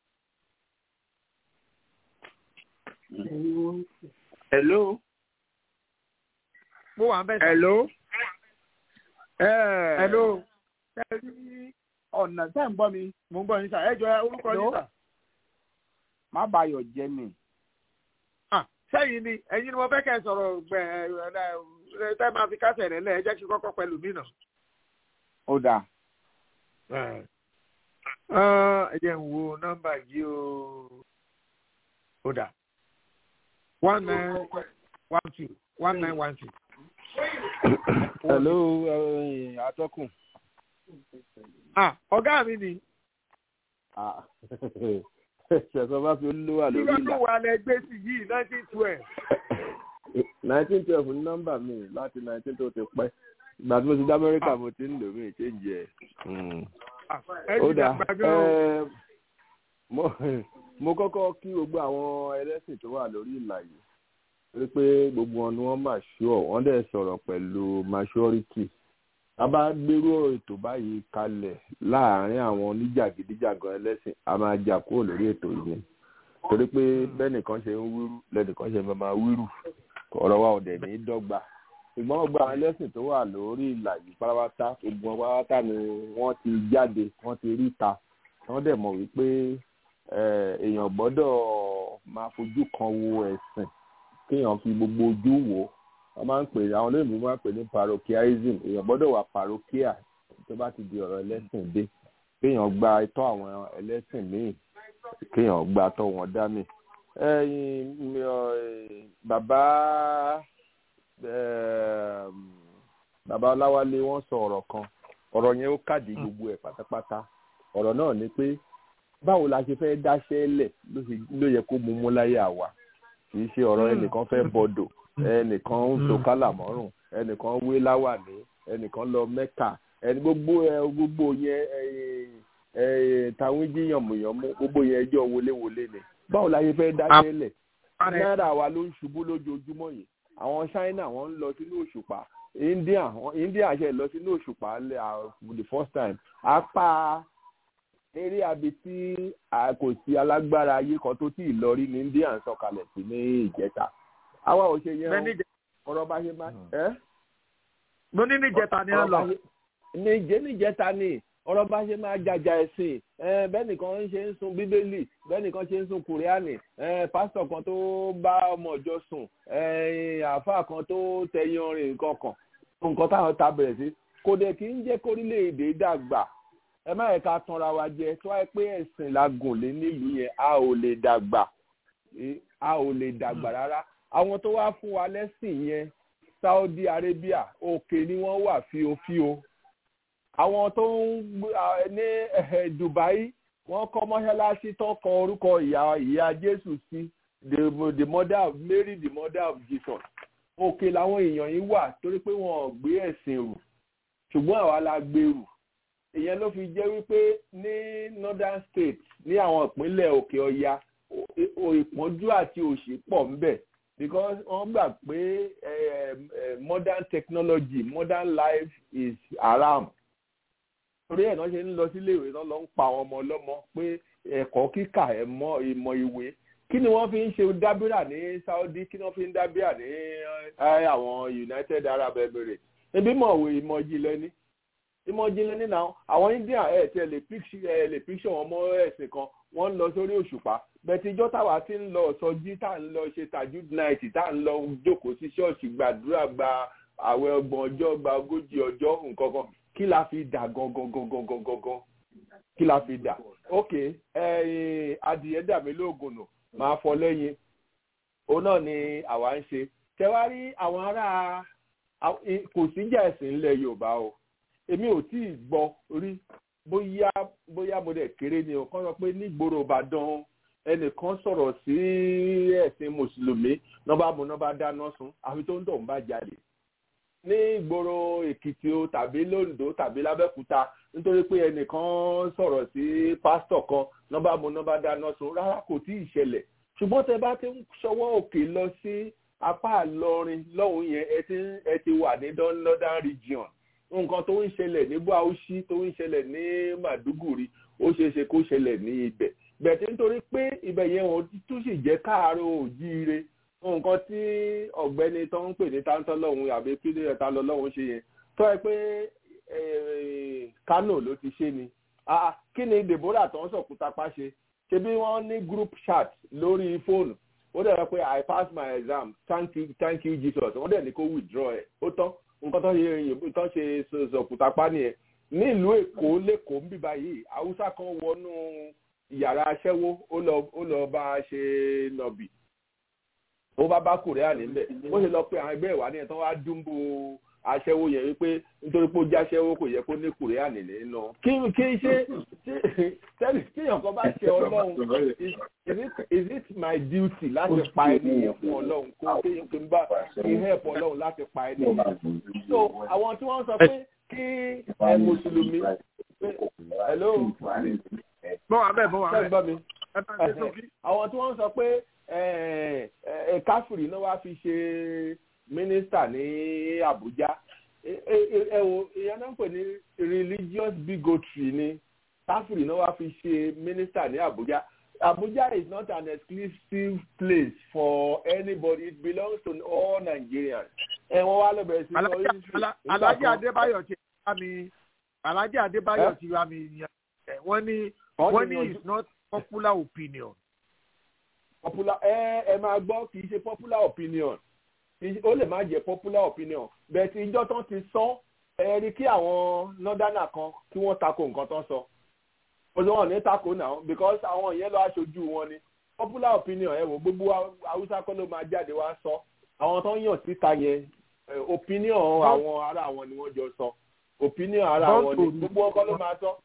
hello. mo wà ń bẹ̀ sọ. hello. hello. ọ̀nà tẹ́ ń gbọ́ mi. mo ń gbọ́ yín sà ẹ jọ orúkọ yín sà. má bàyọ̀ jẹ́ mi. sẹ́yìn ni ẹ̀yin ni mo fẹ́ kẹ́ ẹ sọ̀rọ̀ gbẹ̀ tẹ́ máa fi kásẹ̀ rẹ̀ lẹ̀ ẹ jẹ́ kí kọ́kọ́ pẹ̀lú mí nà. ó dáa. ẹ jẹ́ ń wo nọ́mbà yìí o. ó dáa. one nine one two one nine one two. hello atọ́kùn. ọ̀gá mi ni. ṣẹ̀sọ́ bá fi olówó lórí ìlà. lọ́dún wa lẹ gbé sí yìí nineteen twelve. nineteen twelve ní nọ́mbà mi láti nineteen tó ti pẹ́ ìgbà tí mo ti dá amẹ́ríkà mo ti ń lò mí ìchéǹjì ẹ̀. ó dáa mo kọ́kọ́ kí gbogbo àwọn ẹlẹ́sìn tó wà lórí ìlà yìí rí pé gbogbo wọn ni wọ́n máa ṣọ́ wọ́n dẹ̀ sọ̀rọ̀ pẹ̀lú maturity a bá gbérú ètò báyìí kalẹ̀ láàárín àwọn oníjàgídíjàgan ẹlẹ́sìn a máa jà kúrò lórí ètò yìí torí pé bẹ́nìkan ṣe ń wíru lẹ́nìkan ṣe máa wíru ọ̀rọ̀ wa ò dẹ̀ ní dọ́gba ṣùgbọ́n gbogbo àwọn ẹlẹ́sìn tó wà lórí ìlà yìí pátápátá gbogbo wọn pátápátá ni wọ́n ti jáde wọ́n ti rí ta wọ́n dẹ̀ mọ̀ wípé èèyàn gbọ́dọ̀ máa fojú kan wo ẹ̀sìn kéèyàn fi gbogbo ojú wò ó wọ́n máa ń pè àwọn olóyìnbó máa ń pè ní parochialism èèyàn gbọ́dọ̀ wà parochial tó bá ti di ọ̀rọ̀ ẹlẹ́sìn dé kéèyàn gba itọ́ àwọn ẹlẹ́sìn míì kéèyàn gba tọ́ wọn dání. bàbá bàbá ọláwálé wọ́n sọ ọ̀rọ̀ kan ọ̀rọ̀ yẹn ó kàdí gbogbo ẹ̀ pátápátá ọ̀rọ̀ náà ni pé báwo la ṣe fẹ́ dáṣẹ́ lẹ̀ ló yẹ kó mú mú láyé àwa kì í ṣe ọ̀rọ̀ ẹnìkan fẹ́ bọ́dọ̀ ẹnìkan ń so kálà mọ́rùn ẹnìkan wé láwàní ẹnìkan lọ mẹ́kà ẹni gbogbo ẹ gbogbo yẹn táwọn jí yànmùyànmú gbogbo yẹn ẹjọ́ wọléwọlé ni báwo la ṣe fẹ́ dáṣẹ́ lẹ̀ náírà wa ló ń ṣubú lójoojúmọ́ yìí àwọn China wọ́n ń lọ sínú òṣùpá India India ṣe lọ sínú òṣùpá for the first time apá eré abi tí kò sí alágbára ayé kan tó tí ì lọ rí ní India ń sọ̀kalẹ̀ sí ní ìjẹta àwa ò ṣe yẹn ọ̀rọ̀ bá ṣe máa ẹ́. mo ní níjẹta ni ẹ lọ. níjẹ níjẹta ni ọ̀rọ̀ bá ṣe máa jàjà ẹ̀sìn bẹ́ẹ̀ nìkan ń ṣe ń sun bíbélì bẹ́ẹ̀ nìkan ṣe ń sun kùrìánì pásítọ̀ kan tó bá ọmọ ọjọ́ sùn àáfàá kan tó tẹyin rìn kankan nǹkan táwọn ta bẹ̀rẹ̀ sí kò dẹ̀ kí ń jẹ́ kórílẹ̀-èdè dàgbà ẹ má yẹ ká tanra wa jẹ tó wáyé pé ẹ̀sìn la gùn lé nílùú yẹn a ò lè dàgbà a ò lè dàgbà rárá àwọn tó wá fún wa lẹ́sìn yẹn Saudi Arabia òkè ni wọ́n wà fíofío àwọn tó ń ní Dubai wọ́n kọ́ mọ́ṣáláṣí tó kọ orúkọ ìyá ìyá jésù sí the the mother of mary the mother of jesus òkè làwọn èèyàn yìí wà torí pé wọn ò gbé ẹ̀sìn rù ṣùgbọ́n àwa la gbé rù ìyẹn ló fi jẹ́ wípé ní northern state ní àwọn ìpínlẹ̀ òkè ọya ìpọ́njú àti òṣì pọ̀ ńbẹ̀ because wọ́n gbà pé modern technology modern life is haram torí ẹ̀ náà ṣe ń lọ sílé ìwé náà lọ ń pa àwọn ọmọ ọlọ́mọ pé ẹ̀kọ́ kíkà ẹ̀mọ́ ìmọ̀ ìwé kí ni wọ́n fi ń ṣe dábìrà ní saudi kí ni wọ́n fi ń dábìrà ní àwọn united arab emirates ebi mọ̀ òwe ìmọ̀ ìjìnlẹ̀ ni ìmọ̀ ìjìnlẹ̀ ní náà àwọn india ẹ̀ tẹ̀ lè píṣọ̀ wọn mọ́ ẹ̀sìn kan wọ́n ń lọ sórí òṣùpá bẹ́ẹ̀ ìjọ táwa ti ń lọ sọjí tá à ń lọ ṣe tajud night tá à ń lọ jókòó sí ṣọ́ọ̀ṣì gbàdúrà gba àwẹ̀ ọgbọ̀n ọjọ́ gba ogójì ọjọ́ nǹkan kan kí la fi dà gangan gangan gangan gangan kí la fi dà ok adìyẹ dà mí lóògùn nù máa fọ lẹ́yìn òun náà ni àwa ń ṣe tẹwárí àwọn ará kò síjà ẹ̀sìn ńlẹ̀ yorùbá o èmi ò tí ì gbọ́ rí bóyá bóyá mo dẹ̀ kéré ni o kàn sọ pé nígboro ìbàdàn ẹnìkan sọ̀rọ̀ sí ẹ̀sìn mùsùlùmí nọ́ba mu nọ́ba dáná sun àfi tó ń tọ̀ ń bá jalè ní ìgboro èkìtì o tàbí londo tàbí lábẹ́kúta nítorí pé ẹnìkan sọ̀rọ̀ sí pásítọ̀ kan nọ́ba mu nọ́ba dáná sun rárá kò tí ì ṣẹlẹ̀ ṣùgbọ́n tẹ bá ti ń ṣọwọ́ òkè lọ sí apá àlọrin lọ́hùn yẹn ẹ ti wà ní northern region nǹkan tó ń ṣẹlẹ̀ ní bauchi tó ń ṣẹlẹ̀ ní màdúgùrí ó ṣeé ṣe kó ṣẹlẹ̀ ní ibẹ̀ bẹ̀tẹ̀ nítorí pé ibẹ̀ yẹn wọn tún sì jẹ́ káàárọ̀ òjíire nǹkan tí ọ̀gbẹ́ni tó ń pè ní táńtọ́ lọ́hùn àbí pílẹ̀ ta lọ lọ́hùn ṣe yẹn tó ẹ pé kánò ló ti ṣe ni kí ni deborah tó ń sọ̀kúta pa ṣe ṣe bí wọ́n ní group chat lórí fóònù ó dẹ̀ rẹ pé i pass my exam thank you thank you jesus wọ́n dẹ̀ ní kó withdraw ẹ̀ ó tán nǹkan tó ṣe yìnbó tó ṣe sọ̀kúta pa nìyẹn ní ìlú èkó lẹ́kọ̀ọ́ ń bíbá yìí haúsá kan wọnú yàrá aṣẹ́wó ó lọ bá a ṣe nọ̀bì ó bá bá korea níbẹ̀ ó ṣe lọ pé àwọn ẹgbẹ́ ìwà nìyẹn tó wá dúnbò aṣẹ́wó yẹn wípé nítorí pé ó jẹ́ aṣẹ́wó kò yẹ kó ní korea nìlẹ̀ nù. kí kí ṣe tẹ́lẹ̀ kíyàn kan bá ṣe ọlọ́run is it is it my duty láti pa ènìyàn fún ọlọ́run kó kéyàn kí n bá kí help ọlọ́run láti pa ènìyàn. so àwọn tí wọ́n sọ pé kí ẹ mùsùlùmí hello. bọ́ wa bẹ́ẹ̀ bọ́ wa bẹ́ẹ̀ gbọ́ mi. bẹ́ẹ̀ àwọn tí wọ́n sọ pé káfíìrì náà wá fi ṣe mínísítà ní Àbújá ẹ wo ìyẹn náà ń pè ní religious bigotry ni káfíìrì náà wá fi ṣe mínísítà ní Àbújá Abuja is not an exclusive place for anybody it belongs to all Nigerians ẹ wọ́n wá lọ bẹ̀rẹ̀ sí lọ Alhaji Adébáyọ̀ ti wá mi Alhaji Adébáyọ̀ ti wá mi wọ́n ní wọ́n ní is not popular opinion popular ẹ ẹ máa gbọ́ kì í ṣe popular opinion ó lè má jẹ́ popular opinion bẹ́ẹ̀ tí ìjọ tán ti sọ ẹ rí kí àwọn northerner kan kí wọ́n tako nǹkan tán sọ olùwọ̀n ní tako náà because àwọn yẹn lọ aṣojú wọn ni popular opinion ẹ wò gbogbo haúsá kọ́ ló máa jáde wá sọ àwọn tó ń yàn síta yẹn opinion àwọn ará wọn ni wọ́n jọ sọ opinion ará wọn ni gbogbo wọn kọ́ ló máa sọ.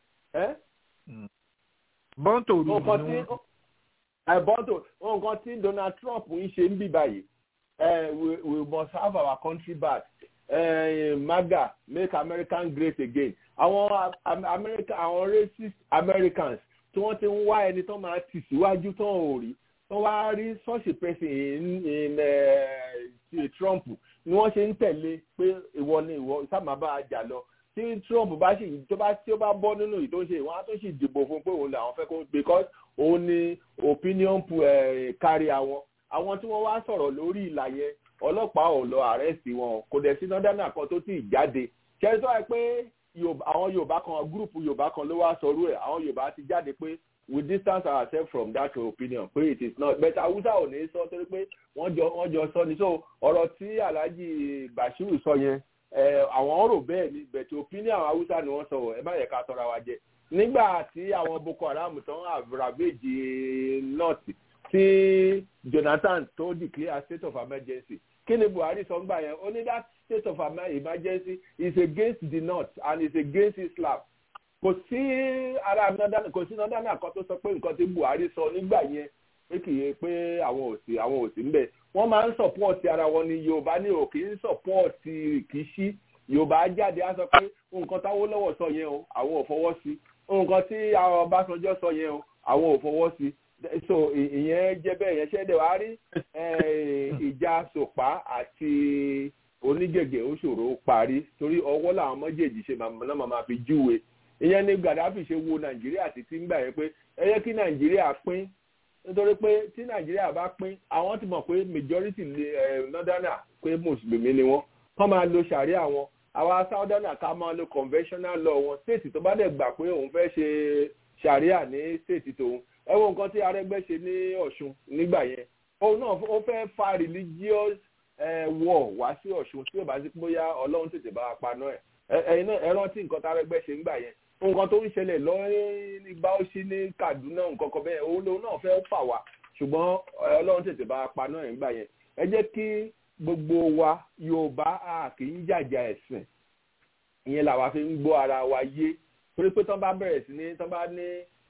bọ́ńtò rú ni wọ́n àìbọ́ntò nǹkan tí Donald Trump ń ṣe ń bì báyìí we we must have our country back uh, MAGA make American great again àwọn America àwọn racist Americans tí wọ́n ti ń wá ẹni tó máa tì síwájú tó ń rí tó wá rí such a person in in uh, Trump ni wọ́n ṣe ń tẹ̀lé pé ìwọ ni ìwọ sábà bá a jà lọ tí Trump bá ṣì tó bá tí ó bá bọ́ nínú ìtò ṣe ìwọ́n á tó ṣì dìbò fún pé òun làwọn fẹ́ kó because òun ni opinion kárí àwọn àwọn tí wọ́n wá sọ̀rọ̀ lórí ìlà yẹn ọlọ́pàá ò lọ àrẹ́sì wọn kò dẹ̀ sí nọ́dánà kan tó ti jáde ṣe sọ ẹ pé àwọn Yorùbá kan gúrùpù Yorùbá kan ló wá sọrú ẹ̀ àwọn Yorùbá ti jáde pé we distance ourselves from that opinion pé it is not but Hausa ò ní sọ torí pé wọ́n jọ wọ́n jọ sọ ni so ọ̀rọ̀ tí Alhaji Bashiru sọ yẹn àwọn rò bẹ́ẹ̀ ni bẹ̀tẹ̀ opinion àwọn Hausa ni wọ́n sọ ẹ má yẹ ká tọ́ra wa jẹ nígbà tí àwọn Boko Haram tán àbúràbèjì north tí Jonathan tó declare state of emergency kí ni Buhari sọ gbà yẹn ó ní that state of emergency is against the north and is against Islam kò sí ara nọ́dánà kò sí nọ́dánà kan tó sọ pé nǹkan tí buhari sọ nígbà yẹn pé kì í pé àwọn ò sí àwọn ò sí ń bẹ̀ wọ́n máa ń sọ̀pọ̀tì ara wọn ni yorùbá ní ò kì í sọ̀pọ̀tì rìkíṣí yorùbá jáde á sọ pé nǹkan táwọn lọ́wọ́ sọ yẹn o àwọn ò fọwọ́ sí nǹkan tí àwọn ọbásanjọ́ sọ yẹn o àwọn ò fọwọ́ sí so ìyẹn jẹ́ bẹ́ẹ̀ yẹn ṣẹ́dẹ̀ wá rí ìjà sòpá àti onígègè ó ṣòro parí torí ọwọ́ làwọn méjèèjì ṣe náà máa fi júwe ìyẹn ni gaddafi ṣe wo nàìjíríà títí ń gbà yẹn pé ẹ yẹ kí nàìjíríà pín nítorí pé tí nàìjíríà bá pín àwọn ti mọ̀ pé majority northerner pé mùsùlùmí ni wọ́n kọ́ máa lo sàríà wọn àwa southerner ká máa lo conventional law wọn state tó bá dẹ̀ gbà pé òun fẹ́ ṣe sàríà ní state tòun ẹ wo nǹkan tí arẹgbẹ́ ṣe ní ọ̀ṣun nígbà yẹn òun náà ó fẹ́ fa religious war wá sí ọ̀ṣun tí ò bá sí bóyá ọlọ́run tètè bá paná ẹ̀ ẹ̀yin náà ẹ rántí nǹkan tí arẹgbẹ́ ṣe nígbà yẹn nǹkan tó ń ṣẹlẹ̀ lọ́rin ní báwọ́sí ní kaduna nǹkan kan bẹ́ẹ̀ òun lòun náà fẹ́ fà wá ṣùgbọ́n ọlọ́run tètè bá paná ẹ̀ nígbà yẹn ẹ jẹ́ kí gbogbo wa yorùbá a kì í jàjà ẹ̀sìn ìyẹn làwa fi ń gbọ́ ara wa yé torí pé tán bá bẹ̀rẹ̀ sí ní tán bá ní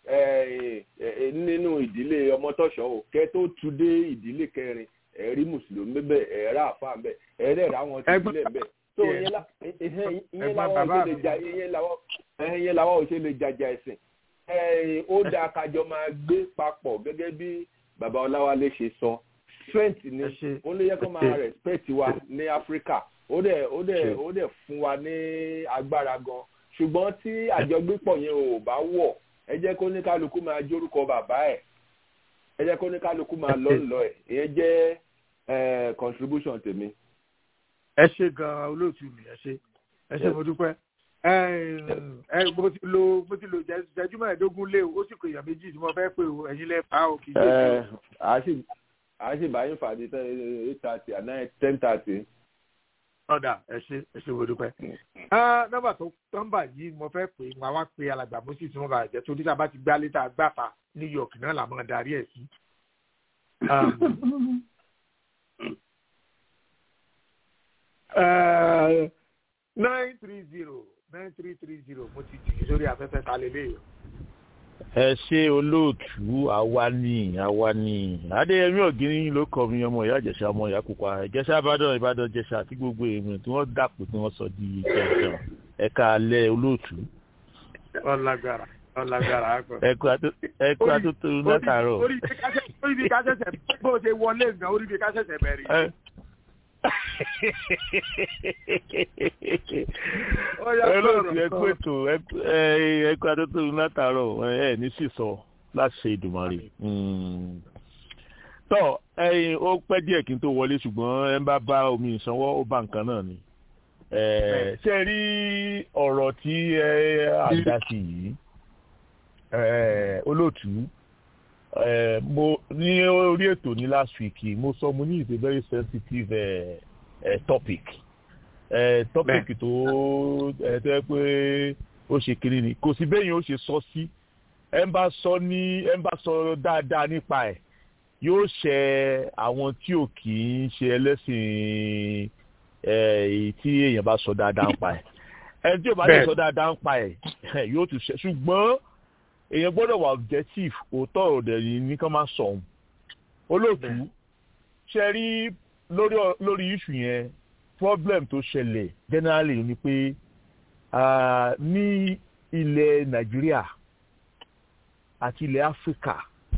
nínú ìdílé ọmọtọ́ṣọ́ o kẹ́ tó tu dé ìdílé kẹrin ẹ̀rí mùsùlùmí bẹ́ẹ̀ ẹ̀rá àfa bẹ́ẹ̀ ẹ̀rẹ́ rà wọn ti sílẹ̀ bẹ́ẹ̀ so ìyẹn làwọn ò ṣe lè jà ìyẹn làwọn ò ṣe lè jàjà ẹ̀sìn ó dáa kájọ máa gbé papọ̀ gẹ́gẹ́ bí bàbá ọláwálé ṣe sọ strength ni ó lè yẹ kó máa respect wa ní áfíríkà ó dẹ̀ ó dẹ̀ ó dẹ̀ fún wa ní agbára gan ṣùgbọ́n tí àjọgbépọ̀ yẹn ò bá wọ̀ ẹ jẹ́ kó ní kálukú máa jórúkọ bàbá ẹ̀ ẹ jẹ́ kó ní kálukú máa lọ lọ ẹ̀ ìyẹn jẹ́ contribution tèmi. ẹ ṣe gan-an olóòtú mi ẹ ṣe ẹ ṣe mo dúpẹ́ ẹ mo ti lo mo ti lo jẹjú mẹ́ẹ̀ẹ́dógún lé o ó sì kò èèyàn méjì tí mo fẹ́ pè o ẹ̀yin lẹ́ fà á o kì í ṣe. a sì bá yín fàdí eight thirty and nine ten thirty. ọ̀dà ẹ ṣe ẹ ṣe mo dúpẹ́. nọ́mbà tó nọ́mbà yìí mo fẹ́ pè wọn wá pé alàgbà mo sì tún wọn bá jẹ́ torí tá a bá ti gbá létà gbàfà new york náà là máa darí ẹ̀ sí. nine three zero nine three three zero mo ti jì sórí afẹ́fẹ́ ta lélẹ̀ yìí. ẹ ṣe olóòtú àwa ni àwa ni adéyẹmí ọ̀gíní ló kọ mi ọmọ ìyá ìjẹsà ọmọ ìyá pupa ìjẹsà ìbàdàn ìbàdàn ìjẹsà àti gbogbo èèyàn tí wọ́n dàpọ̀ tí wọ́n sọ di ìjẹsà ẹ̀ka alẹ́ olóòtú. ọlágbára ọlágbára akọ. ẹkú atótó látàárọ̀. orí bí ká ṣẹ̀ṣẹ̀ bó ṣe wọlé nǹkan orí bí ká ṣẹ̀ṣẹ̀ bẹ̀rẹ̀ olóòtú ẹkú ètò ẹkú atótó látàárọ̀ ẹ ní sísọ láti ṣe ìdùmarè tọ ẹyin ó pẹ́ díẹ̀ kí n tó wọlé ṣùgbọ́n ẹ ń bá bá omi ìsanwó ó bá nǹkan náà ni ṣe rí ọ̀rọ̀ tí ẹ àdá sí yìí olóòtú mo ní orí ètò ní last week mo sọ mo ní it's a very sensitive uh, uh, topic uh, topic tó ẹ tó yẹ pé ó ṣe kiri ni kò sí bẹ́yìn ó ṣe sọ sí ẹ ń bá sọ ní ẹ ń bá sọ dáadáa nípa ẹ̀ yóò ṣe àwọn tí ò kì í ṣe ẹlẹ́sìn èyí tí èèyàn bá sọ dáadáa ń pa ẹ̀ ẹni tí ò bá lè sọ dáadáa ń pa ẹ̀ yóò tún ṣe ṣùgbọ́n èèyàn gbọ́dọ̀ wà objective òótọ́ ọ̀dẹ̀ yìí ní kán máa sọ ohun olóòtú ṣe rí lórí lórí issue yẹn problem tó ṣẹlẹ̀ generally ni pé ní ilẹ̀ nàìjíríà àti ilẹ̀ áfíríkà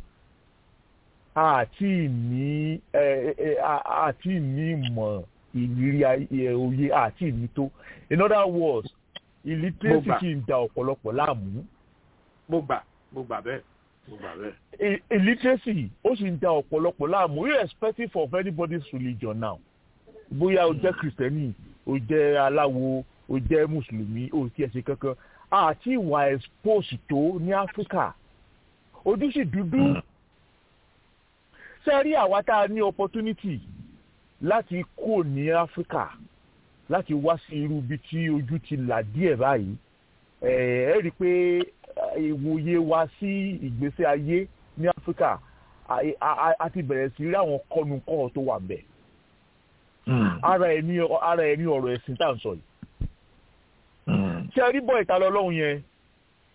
àti ní àti ní ìmọ̀ ìrírí òye àti ìní tó in other words illiteracy kì í da ọ̀pọ̀lọpọ̀ láàmú mo gbà mo gbà bẹ́ẹ̀ mo gbà bẹ́ẹ̀. illiteracy ó sì ń da ọ̀pọ̀lọpọ̀ láàmú irrespective of anybody's religion now bóyá o jẹ́ kristẹni o jẹ́ aláwo o jẹ́ mùsùlùmí o ti ẹ̀sìn kankan àti ìwà expose tó ní áfíríkà ojú sì dúdú ṣe rí àwa tá a ní opportunity láti kó ní áfíríkà láti wá sí irú ibi tí ojú ti là díẹ̀ báyìí ẹ ẹ rí i pé ìwòye wa sí ìgbésí ayé ní áfíríkà a ti bẹ̀rẹ̀ sí rí àwọn kọ́nukọ́ tó wà bẹ̀. ara ẹ̀ ní ara ẹ̀ ní ọ̀rọ̀ ẹ̀sìn tá à ń sọ yìí. ṣé ẹ rí bọ́ ìta lọ́lọ́run yẹn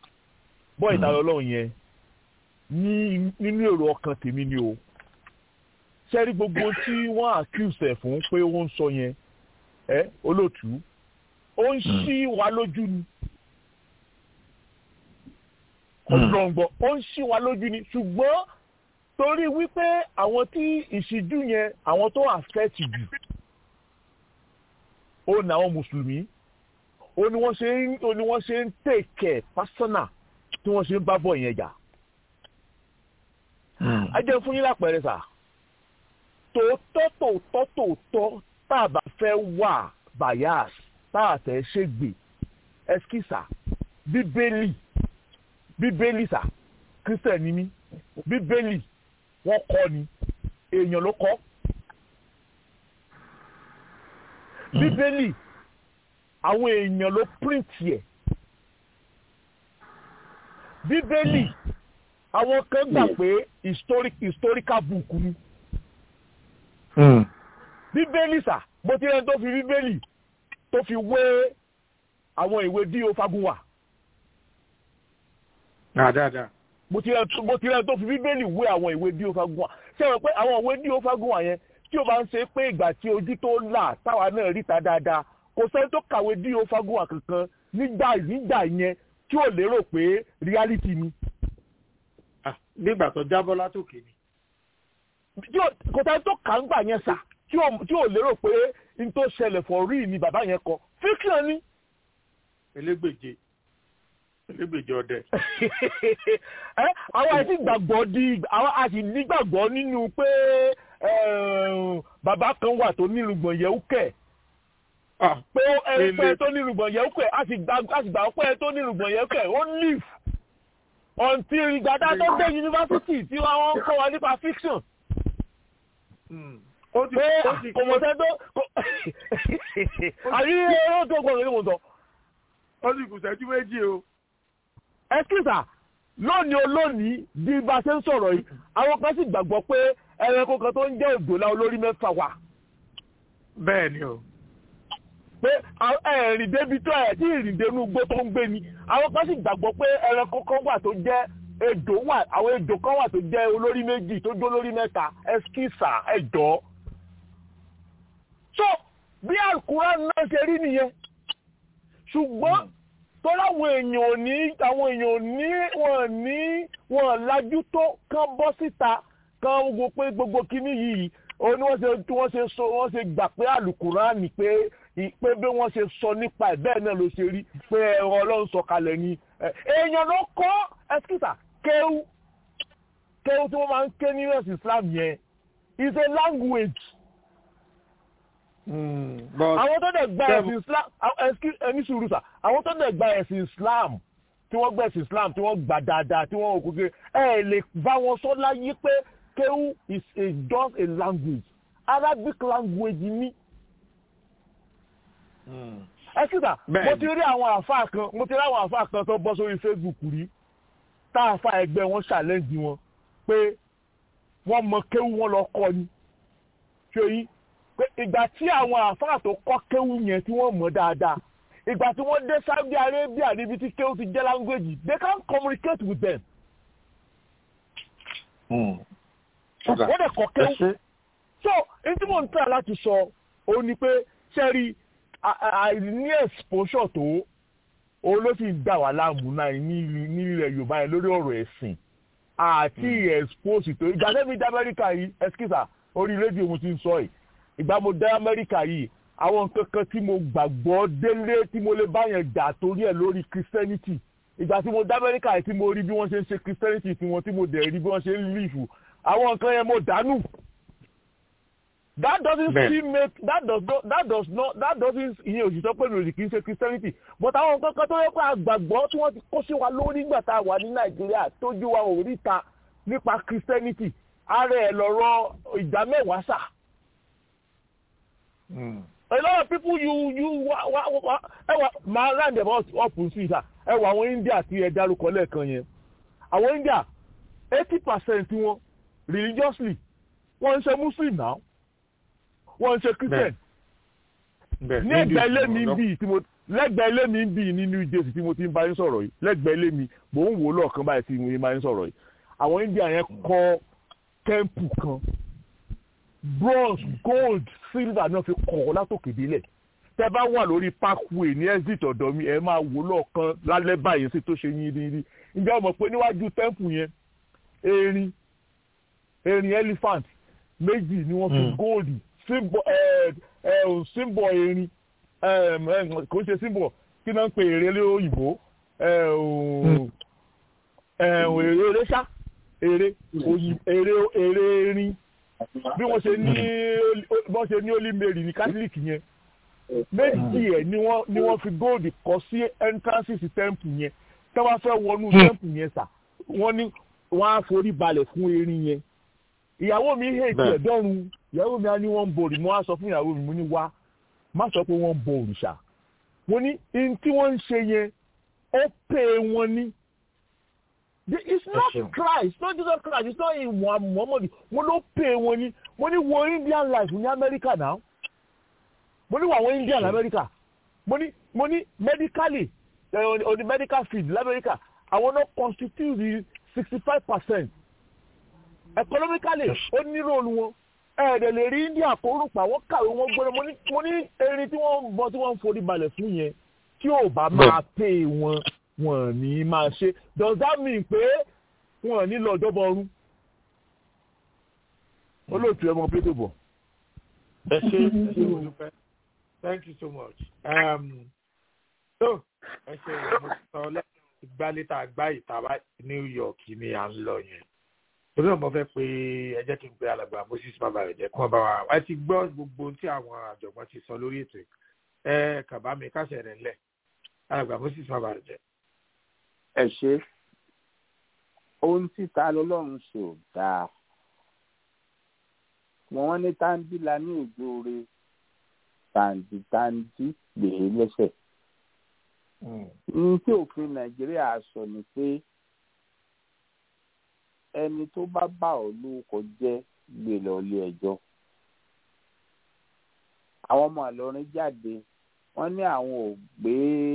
bọ́ ìtayọ ọlọ́run yẹn ní nínú èrò ọkàn tèmi ni o sẹ́rí gbogbo tí wọ́n accuse ẹ̀ fún pé ó ń sọ yẹn ẹ olóòtú ó ń ṣí wa lójú ni ọlọ́ngbọ̀ ó ń ṣí wa lójú ni ṣùgbọ́n torí wípé àwọn tí ìṣíjú yẹn àwọn tó affect jù ó ní àwọn mùsùlùmí ó ní wọ́n ṣe ń ó ní wọ́n ṣe ń take care personal tí wọ́n ṣe ń bá bọ̀ yẹn jà. a jẹ́ fún yín lápẹẹrẹ sà tòótọ́ tòótọ́ tòótọ́ tá a bá fẹ́ wà bias tá a fẹ́ ṣègbè ẹskísà bíbélì bíbélì sà kírísítẹ̀nì ni bíbélì wọ́n kọ́ ni èèyàn ló kọ́ bíbélì àwọn èèyàn ló píríǹtì ẹ̀ bíbélì àwọn kan gbà pé historic historical book ni bíbélì sà bó ti rẹ́ni tó fi bíbélì tó fi wé àwọn ìwé dí o fagunwa. dáadáa. mo ti rẹ́ni tó fi bíbélì wé àwọn ìwé dí o fagunwa ṣé wọn pé àwọn ìwé dí o fagunwa yẹn tí o bá ń ṣe pé ìgbà tí ojú tó là táwa náà ríta dáadáa kò sẹ́ni tó kàwé dí o fagunwa kankan nígbà nígbà yẹn tí ò lérò pé reality ni. nígbà tó jábọ́ látòkè ni. kò sẹ́ni tó kà ń gbà yẹn sà tí ò lérò pé n tó ṣẹlẹ̀ for real ni bàbá yẹn kọ fiction ni. elégbèje elégbèje ọdẹ. àwọn àti gbàgbọ́ di àwọn àti nígbàgbọ́ nínú pé bàbá kan wà tó nírùngbọ̀n yẹ̀wù kẹ̀ pé pé tó nírùngbọ̀n yẹ̀wù kẹ̀ a sì gbà pé tó nírùngbọ̀n yẹ̀wù kẹ̀ ó live until ìgbàdá tó dé yunifásitì tí wọ́n ń kọ́ wa nípa fiction pé kòmọ̀tẹ́ tó àyí ẹ̀rọ tó gbọ́dọ̀ ní mo sọ. ó sì kù sẹ́jú méjì o. ẹ̀kísà lónìí olónìí bí bá ṣe ń sọ̀rọ̀ yìí àwọn kan sì gbàgbọ́ pé ẹranko kan tó ń jẹ́ òdòlá olórí mẹ́fà wà. bẹ́ẹ̀ ni o. pé ẹ̀rìn débi tó ẹ̀ tí ìrìn dénú igbó tó ń gbé ni àwọn kan sì gbàgbọ́ pé ẹranko kan wà tó jẹ́ ejò wà àwọn ejò kan wà tó jẹ́ olórí méjì tó jó lórí mẹ́ta ẹ̀kísà ẹ̀jọ́ so bí àkùrá náà ṣe rí nìyẹn ṣùgbọ́n tó láwọn èèyàn ò ní àwọn èèyàn ò ní wọn ní wọn lajú tó kán bọ́ síta kán wo pé gbogbo kíní yìí ó ní wọ́n ṣe tí wọ́n ṣe sọ wọ́n ṣe gbà pé àlùkùrá ní pé pé bí wọ́n ṣe sọ nípa ẹ̀ bẹ́ẹ̀ náà ló ṣe rí pé ẹ̀rọ ọlọ́run sọ kalẹ̀ ni èèyàn ló kọ́ ẹ̀sìkìtà kéwú kéwú tí wọ́n máa ń ké ní ẹ̀sìn Islam yẹn is a language àwọn tó dẹ̀ gba ẹ̀sìn islam ẹni sùúrù sà àwọn tó dẹ̀ gba ẹ̀sìn islam tí wọ́n gba ẹ̀sìn islam tí wọ́n gbà dáadáa tí wọ́n òkúkẹ́ ẹ lè bá wọn sọ láyé pé kéwù is a just a language arabic language ni. ẹ kíkà mo ti rí àwọn àfáà kan mo ti rí àwọn àfáà kan tó bọ́ sórí facebook rí tá àfáà ẹgbẹ́ wọn challenge wọn pé wọ́n mọ kéwù wọn lọ kọ́ ni ṣé yín pé ìgbà tí àwọn àfáà tó kọ́ kéwù yẹn tí wọ́n mọ̀ dáadáa ìgbà tí wọ́n dé Saudi Arabia níbi tí kéwù ti jẹ́ language they can communicate with them. wọ́n dẹ̀ kọ́ kéwù. so n tí mò ń tà láti sọ òun ni pé sẹ́rí àìní exposure tó òun ló sì ń dà wá láàmú náà nílẹ̀ Yorùbá yẹn lórí ọ̀rọ̀ ẹ̀sìn àti expose tó ìgbà lẹ́mìí dá Amẹ́ríkà yìí ẹ̀skísà orí rédíò mo ti ń sọ yìí ìgbà mo dé amẹ́ríkà yìí àwọn nǹkan kan tí mo gbàgbọ́ délé tí mo lè báyẹn jà torí ẹ̀ lórí christianity ìgbà tí mo dé amẹ́ríkà yìí tí mo rí bí wọ́n ṣe ń ṣe christianity tí wọ́n tí mo dẹ̀ rí bí wọ́n ṣe ń live àwọn nǹkan yẹn mo dànù. that doesn't Bẹ́ẹ̀. still make that does not that does not that doesn't ìyẹn òṣìṣẹ́ pé mi ò sì kì í ṣe christianity but àwọn nǹkan kan tó yẹ pé àgbàgbọ́ tí wọ́n ti kó sí wa lórí nígbà tá a wà ní nàìjíríà tójú wa ò ríta nípa christianity ara ẹ̀ lọ́rọ̀ ìdá mẹ́wàá sà a lot of people you you wa wa wa ẹ wà máa round about up sí ìta ẹ wà àwọn India tí ẹ dárúkọ lẹ́ẹ̀kan yẹn àwọn India eighty percent wọn religiously wọ́n ń ṣe Muslim now wọ́n ń ṣe Christian Bẹ́ẹ̀, ní ní ẹgbẹ́ ilé ìdí mi ìgbìmọ̀ bíi tí mo lẹ́gbẹ̀ẹ́ ilé mi bíi nínú ìjẹsì tí mo ti ń bá yín sọ̀rọ̀ yìí lẹ́gbẹ̀ẹ́ ilé mi mò ń wò ó lọ́ọ̀kan báyìí tí mo ti ń bá yín sọ̀rọ̀ yìí àwọn India yẹn kọ́ tẹ́ḿpù kan bronze gold silver náà fi kọ́ ọ látòkè délẹ̀ tẹ́ bá wà lórí parkway ní exit ọ̀dọ̀ mi ẹ máa wò ó lọ́ọ̀kan lálẹ́ báyìí sí tó ṣe yín rírí ǹjẹ́ o mọ̀ pé níwájú tẹ́ḿpù yẹn erin erin elephant méjì ni wọ́n fi Mm. gold symbol ẹ ẹ symbol erin um, um, kò ń ṣe symbol kí náà ń pe èrè lé òyìnbó ẹ ò ẹ ò èrè eré ṣá èrè òyìn èrè èrè erin bí wọ́n ṣe ní bí wọ́n ṣe ní holy mary ní catholic yẹn méjì ẹ̀ ni wọ́n ni wọ́n fi gold kọ́ sí entrance sí temple yẹn tí wọ́n fẹ́ wọnú temple yẹn sà wọ́n ní wọ́n á forí balẹ̀ fún erin yẹn ìyàwó mi hèkì Bẹ́ẹ̀. ẹ̀dọ́run ìyàwó mi á ní wọ́n ń bọ òrì mo á sọ fún ìyàwó mi mo ní wá má sọ pé wọ́n ń bọ òrìṣà mo ní in tí wọ́n ń ṣe yẹn ó pè wọ́n ní The- it's not ṣeun. Christ not Jesus Christ it's not in Muhammad mo ló pè wọ́n ní mo ní wo Indian life ní America now mo ní wo àwọn Indian America mo ní mo ní medically eh, on, on the medical field l'America àwọn náà constitute the sixty five percent economically ó ní róòlù wọn ẹ̀ẹ́dẹ̀ lè rí India kó rúpa wọ́n kàwé wọn gbọ́dọ̀ mo ní mo ní erin tí wọ́n ń bọ́ tí wọ́n ń forí balẹ̀ fún yẹn tí ò bá máa pè wọn wọn ní máa ṣe does that mean pé wọn ní lọ ọjọ́bọ ọrún olóòtú ẹmọ pété bọ̀. ẹ ṣe ẹ ṣe mo dúpẹ́ thank you so much. Um, so ẹ ṣe mo sọ lẹ́yìn ìgbàlétà àgbá ìtàwá New York ni à ń lọ yẹn torí náà mo fẹ́ pé ẹ jẹ́ kí n pe alàgbà Moses bàbá rẹ̀ jẹ́ kí wọ́n bá wa ẹ ti gbọ́ gbogbo ohun tí àwọn àjọ̀gbọ́n ti sọ lórí ètò yìí. ẹ kàbá mi kásẹ̀ rẹ̀ ńlẹ̀ alàgbà Moses bàbá rẹ̀ jẹ́. ẹ ṣe ohun títa lọ́lọ́run ṣe ò dáa wọn ní táńdílà ní òjòore tàǹdìtàǹdì gbè é lẹ́sẹ̀ ní tí òfin nàìjíríà sọ ni pé ẹni tó bá bá ọ lórúkọ jẹ́ gbé lọ ilé ẹjọ́ àwọn ọmọ àlọrin jáde wọ́n ní àwọn ò gbé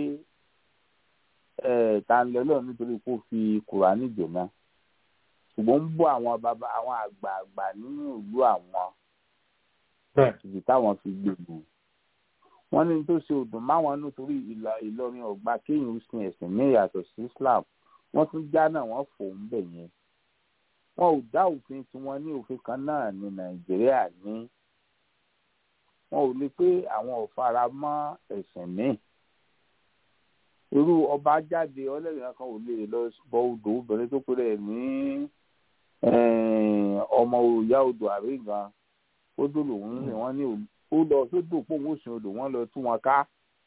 ẹ tanlọlọ nítorí kó fi kùránì jóná ṣùgbọ́n ń bọ́ àwọn bàbá àwọn àgbààgbà nínú ìlú àwọn ibi táwọn fi gbègbè wọ́n ní tó ṣe òdùn máwọn nítorí Ìlọrin ọgbà kéèyàn sin ẹ̀sìn ní ìyàtọ̀ sí Islam wọ́n tún já náà wọ́n fò ń bẹ̀ yẹn wọn ò dá òfin tí wọ́n ní òfin kan náà ní Nàìjíríà ní wọn ò lè pé àwọn ò fara mọ́ ẹ̀sìn míì irú ọba jáde ọlẹ́rìí kan ò lè lọ bọ odò obìnrin tó péré ní ọmọ òòyà odò àrígan odò lòun rìn wọ́n ní ó lọ sódò pòun òsìn odò wọ́n lọ tú wọn ká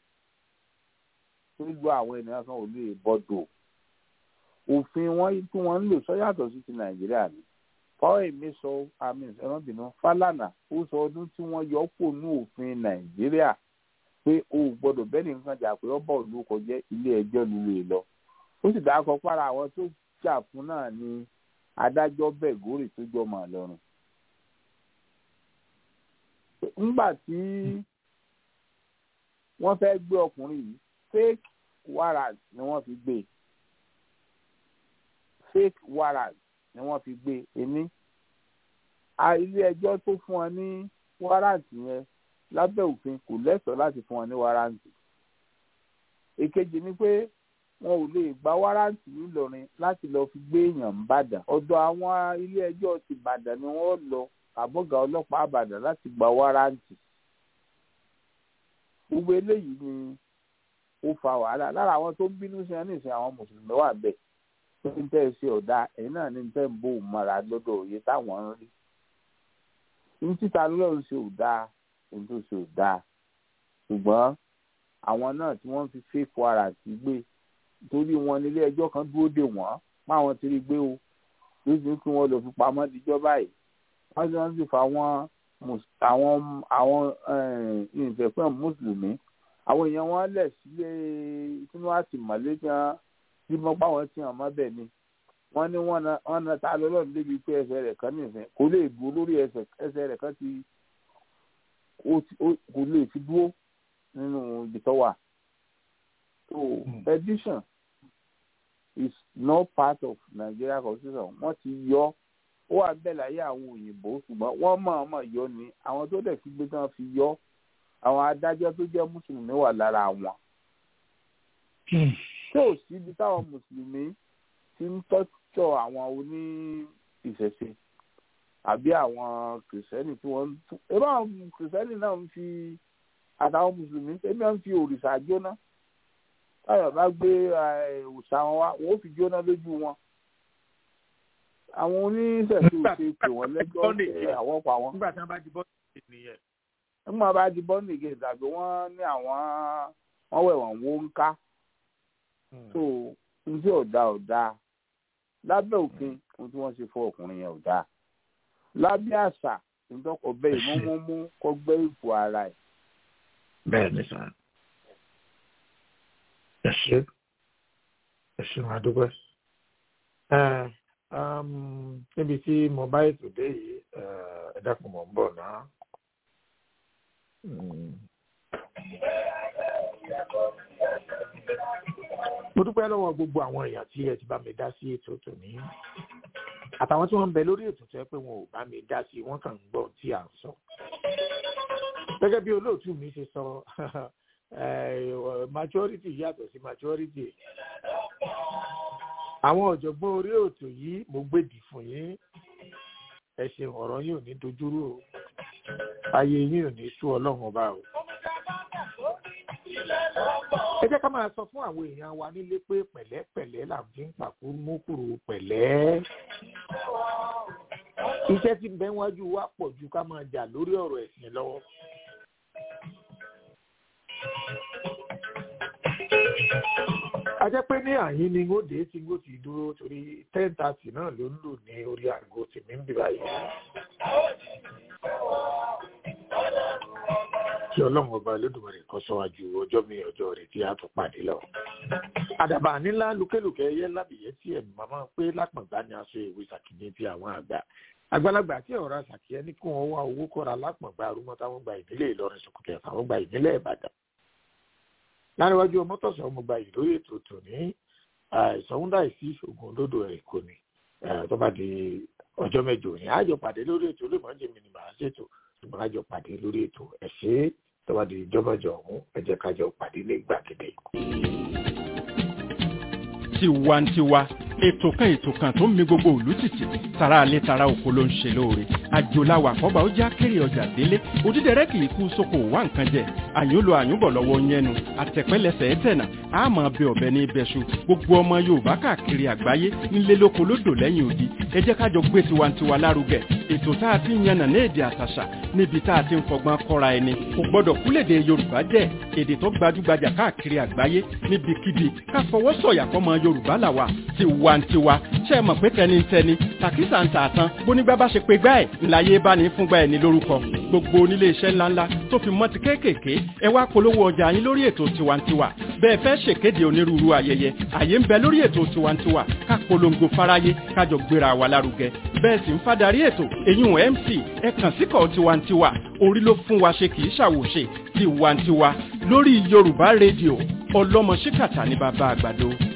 gbogbo àwọn ènìyàn kan ò lè bọdò òfin wọn tí wọ́n ń lò sọ yàtọ̀ sí ti nàìjíríà ni fáwọn èmi sọ àmì ẹ̀rọ̀bìnrin Fálànà ó sọ ọdún tí wọ́n yọ kó ní òfin nàìjíríà pé o ò gbọ́dọ̀ bẹ́ẹ̀ nìkan jà pé ọba òlu kọjá ilé ẹjọ́ líle lọ ó sì dákọ para àwọn tó jà fún náà ni adájọ́ bẹgórì tó jọmọ lọ́rùn nígbà tí wọ́n fẹ́ẹ́ gbé ọkùnrin yìí fake warrant ni wọ́n fi gbé fake warrant ni wọ́n fi gbé èmi ilé ẹjọ́ tó fún ọ ní warrant yẹn lábẹ́ òfin kò lẹ́tọ̀ọ́ láti fún wọn ní wáráǹtì. èkejì ni pé wọn ò lè gba wáráǹtì nílọrin láti lọ fi gbé èèyàn ńbàdàn ọ̀dọ̀ àwọn ilé ẹjọ́ ti bàdàn ni wọ́n lọ àbọ̀gà ọlọ́pàá àbàdàn láti gba wáráǹtì. gbogbo eléyìí ni ó fa wàhálà lára àwọn tó ń bínú sí wọn nísìnyí àwọn mùsùlùmí wà bẹ́ẹ̀ tó ń tẹ́ ẹ ṣe ọ̀dà ẹ̀yìn náà ní tẹ́ ń bò mọ́ra lọ́dọ̀ òye táwọn ń rí. ní títa lọ́run ṣe ò dáa ohun tó ṣe ò dáa ṣùgbọ́n àwọn náà tí wọ́n fi fake warrant gbé torí wọn nílé ẹjọ́ kan dúró dè wọ́n máwọn ti rí gbé o lóṣù kí wọ́n lọ fi pamọ́ díjọ́ báyìí wọ́n ti wọ́n sì fa àwọn àwọn àwọn ìfẹ̀pẹ́ mùsùlùmí àwọn èèyàn wọn lẹ̀ sílé sínú àtìmọ́lé tí wọ́n tí wọ́n pa wọ́n tí wọ́n mọ́ bẹ́ẹ̀ ni wọ́n ní wọ́n na ta lọ́lọ́run débi pé ẹsẹ̀ rẹ̀ kan nìfẹ́ kò lè dúró lórí ẹsẹ̀ rẹ̀ kan ti kò lè fi dúró nínú ibi tó wà so edition is not part of Nigeria constitution wọ́n ti yọ ó wà bẹ́ẹ̀ láyé àwọn òyìnbó ṣùgbọ́n wọ́n mọ̀ọ́mọ̀ yọ ni àwọn tó dẹ̀ fi gbé tán fi yọ àwọn adájọ́ tó jẹ́ mùsùlùmí wà lára wọn. tí ò síbi táwọn mùsùlùmí ti ń tọ́jọ́ àwọn oní ìṣẹ̀ṣe àbí àwọn kìrìsìtẹ́nì tí wọ́n ń tún ebí àwọn kìrìsìtẹ́nì náà ń fi àtàwọn mùsùlùmí ebi wọn fi òrìṣà jóná táyọ̀ bá gbé òòṣà wọn wá wọn ó fi jóná lójú wọn àwọn oníṣẹ̀ṣe ò ṣe pè wọ́n lẹ́jọ́ pé àwọn pa wọn. nígbà tí wọ́n bá di bọ́ọ̀lù nìyẹn. nígbà bá di bọ́ọ̀lù nìyẹn tàbí wọ́n ní àwọn wọ́n wẹ̀ wọ́n wó ń ká. so n tí ọ̀dà ọ̀dà lábẹ́ òfin ohun tí wọ́n ṣe fún ọkùnrin yẹn ọ̀dà lábẹ́ àṣà ìdọ́kọ̀ bẹ́ẹ̀ ìmúmúmú kọ́ gbẹ́ ipò ara ẹ̀. bẹ́ẹ̀ ni sàn ẹ ṣe ẹ ṣe máa dúpẹ́ níbi tí mo bá ètò dé yìí ẹ dákun mọ̀ ń bọ̀ náà. mo dúpẹ́ lọ́wọ́ gbogbo àwọn èèyàn tí ẹ ti bá mi dá sí ètò tòní àtàwọn tí wọ́n ń bẹ lórí ètò tó yẹ pé wọn ò bá mi dá sí wọ́n kàn ń gbọ́ tí à ń sọ. gẹ́gẹ́ bí olóòtú mi ṣe sọ maturity yàtọ̀ sí maturity àwọn ọ̀jọ̀gbọ́n orí ètò yìí mo gbèdì fún yín ẹ ṣeun ọ̀rọ̀ yín ò ní dojúrú o ayé yín ò ní sú ọlọ́run ọba o. ẹ jẹ́ ká máa sọ fún àwọn èèyàn wa nílé pé pẹ̀lẹ́pẹ̀lẹ́ là ń fi ń pàkó mókùrú pẹ̀lẹ́. iṣẹ́ tí ń bẹ wájú wa pọ̀ ju ká máa jà lórí ọ̀rọ̀ ẹ̀sìn lọ́wọ́. a jẹ́ pé ní àyín ni ó dé tí ó ti dúró torí ten thirty náà ló ń lò ní orí aago tèmi ń bì báyìí. kí ọlọ́run ọba olódùmarè kan sọ́wájú ọjọ́ mi ọjọ́ rẹ̀ tí a tún pàdé lọ. àdàbà nílá lukẹ́lukẹ́ ẹyẹ lábìyẹ tí ẹ̀mí màmá pé lápọ̀ngbá ni aṣọ ìwé sàkíní ti àwọn àgbà. àgbàlagbà tí ọ̀rọ̀ sàkíyẹ ní kí wọ́n wá owó kọ́ra lápọ̀ngbá arúmọ́ táwọn gba ìdílé ìlọrin sọkùtẹ̀ àwọn gba ìdílé ìbàdàn láríwájú ọmọtọ̀sọ̀ mo gba ìlórí ètò tòní ìsọ̀húndà ìsí ìṣògùn olódò ẹ̀ kò ní tó bá di ọjọ́ mẹ́jọ ní àjọ pàdé lórí ètò olóòmọ̀jẹ̀ mi ni màá ṣètò ṣùgbọ́n àjọ pàdé lórí ètò ẹ̀ ṣe tó bá di ọjọ́ mẹ́jọ ọ̀hún ẹ jẹ́ kájọ pàdé ní gbàgede. tiwantiwa ètò kan ètò kan tó ń mi gbogbo òlú títì tara alẹ́ tara oko ló ń ṣe lóore àjòláwà àkọ́bà ó já kéré ọjà délé òdídẹrẹ́ kì í kú sóko wá nǹkan jẹ àyùn lo àyùnbọ̀ lọ́wọ́ yẹnu àtẹ̀pẹ́lẹsẹ̀ ẹ̀tẹ̀nà àmọ́ bẹ ọ̀bẹ ní ibẹ̀ṣu gbogbo ọmọ yorùbá káàkiri àgbáyé nílé lóko lódò lẹ́yìn odi ẹ jẹ́ kájọ gbé tiwantiwa lárugẹ ètò tá a ti ń yànnà ní èdè àtàṣà níbi tá a ti ń fọgbọ́n kọ́ra ẹni kò gbọ́dọ̀ kúlèdè yorùbá jẹ́ èdè tó gbajúgbajà káàkiri àgbáyé níbikíbi ká fọwọ́ sọ̀yà fọmọ yorùbá làwà tiwantiwa ṣe é mọ̀ pé tẹnitẹni tàkísà ń tààtàn bónígbà bá ṣe pé gbá ẹ̀ ńláyé bá ní fúngbà ẹ̀ ní lórúkọ gbogbo onílé iṣẹ́ ńláńlá tó fi mọ́ ti kéékèèké ẹ wá polówó ọjà yín lórí ètò tiwantiwa bẹ́ẹ̀ fẹ́ ṣèkéde onírúurú ayẹyẹ àyè ń bẹ lórí ètò tiwantiwa ká polongo fáráyé kájọ gbéra wa lárugẹ bẹ́ẹ̀ sì ń fadarí ètò èyún mc ẹ kàn síkọ̀ tiwantiwa orí ló fún wa ṣe kì í ṣàwòṣe tiwantiwa lórí yorùbá rédíò ọlọ́mọ ṣíkàtà ní bàbá àgbàdo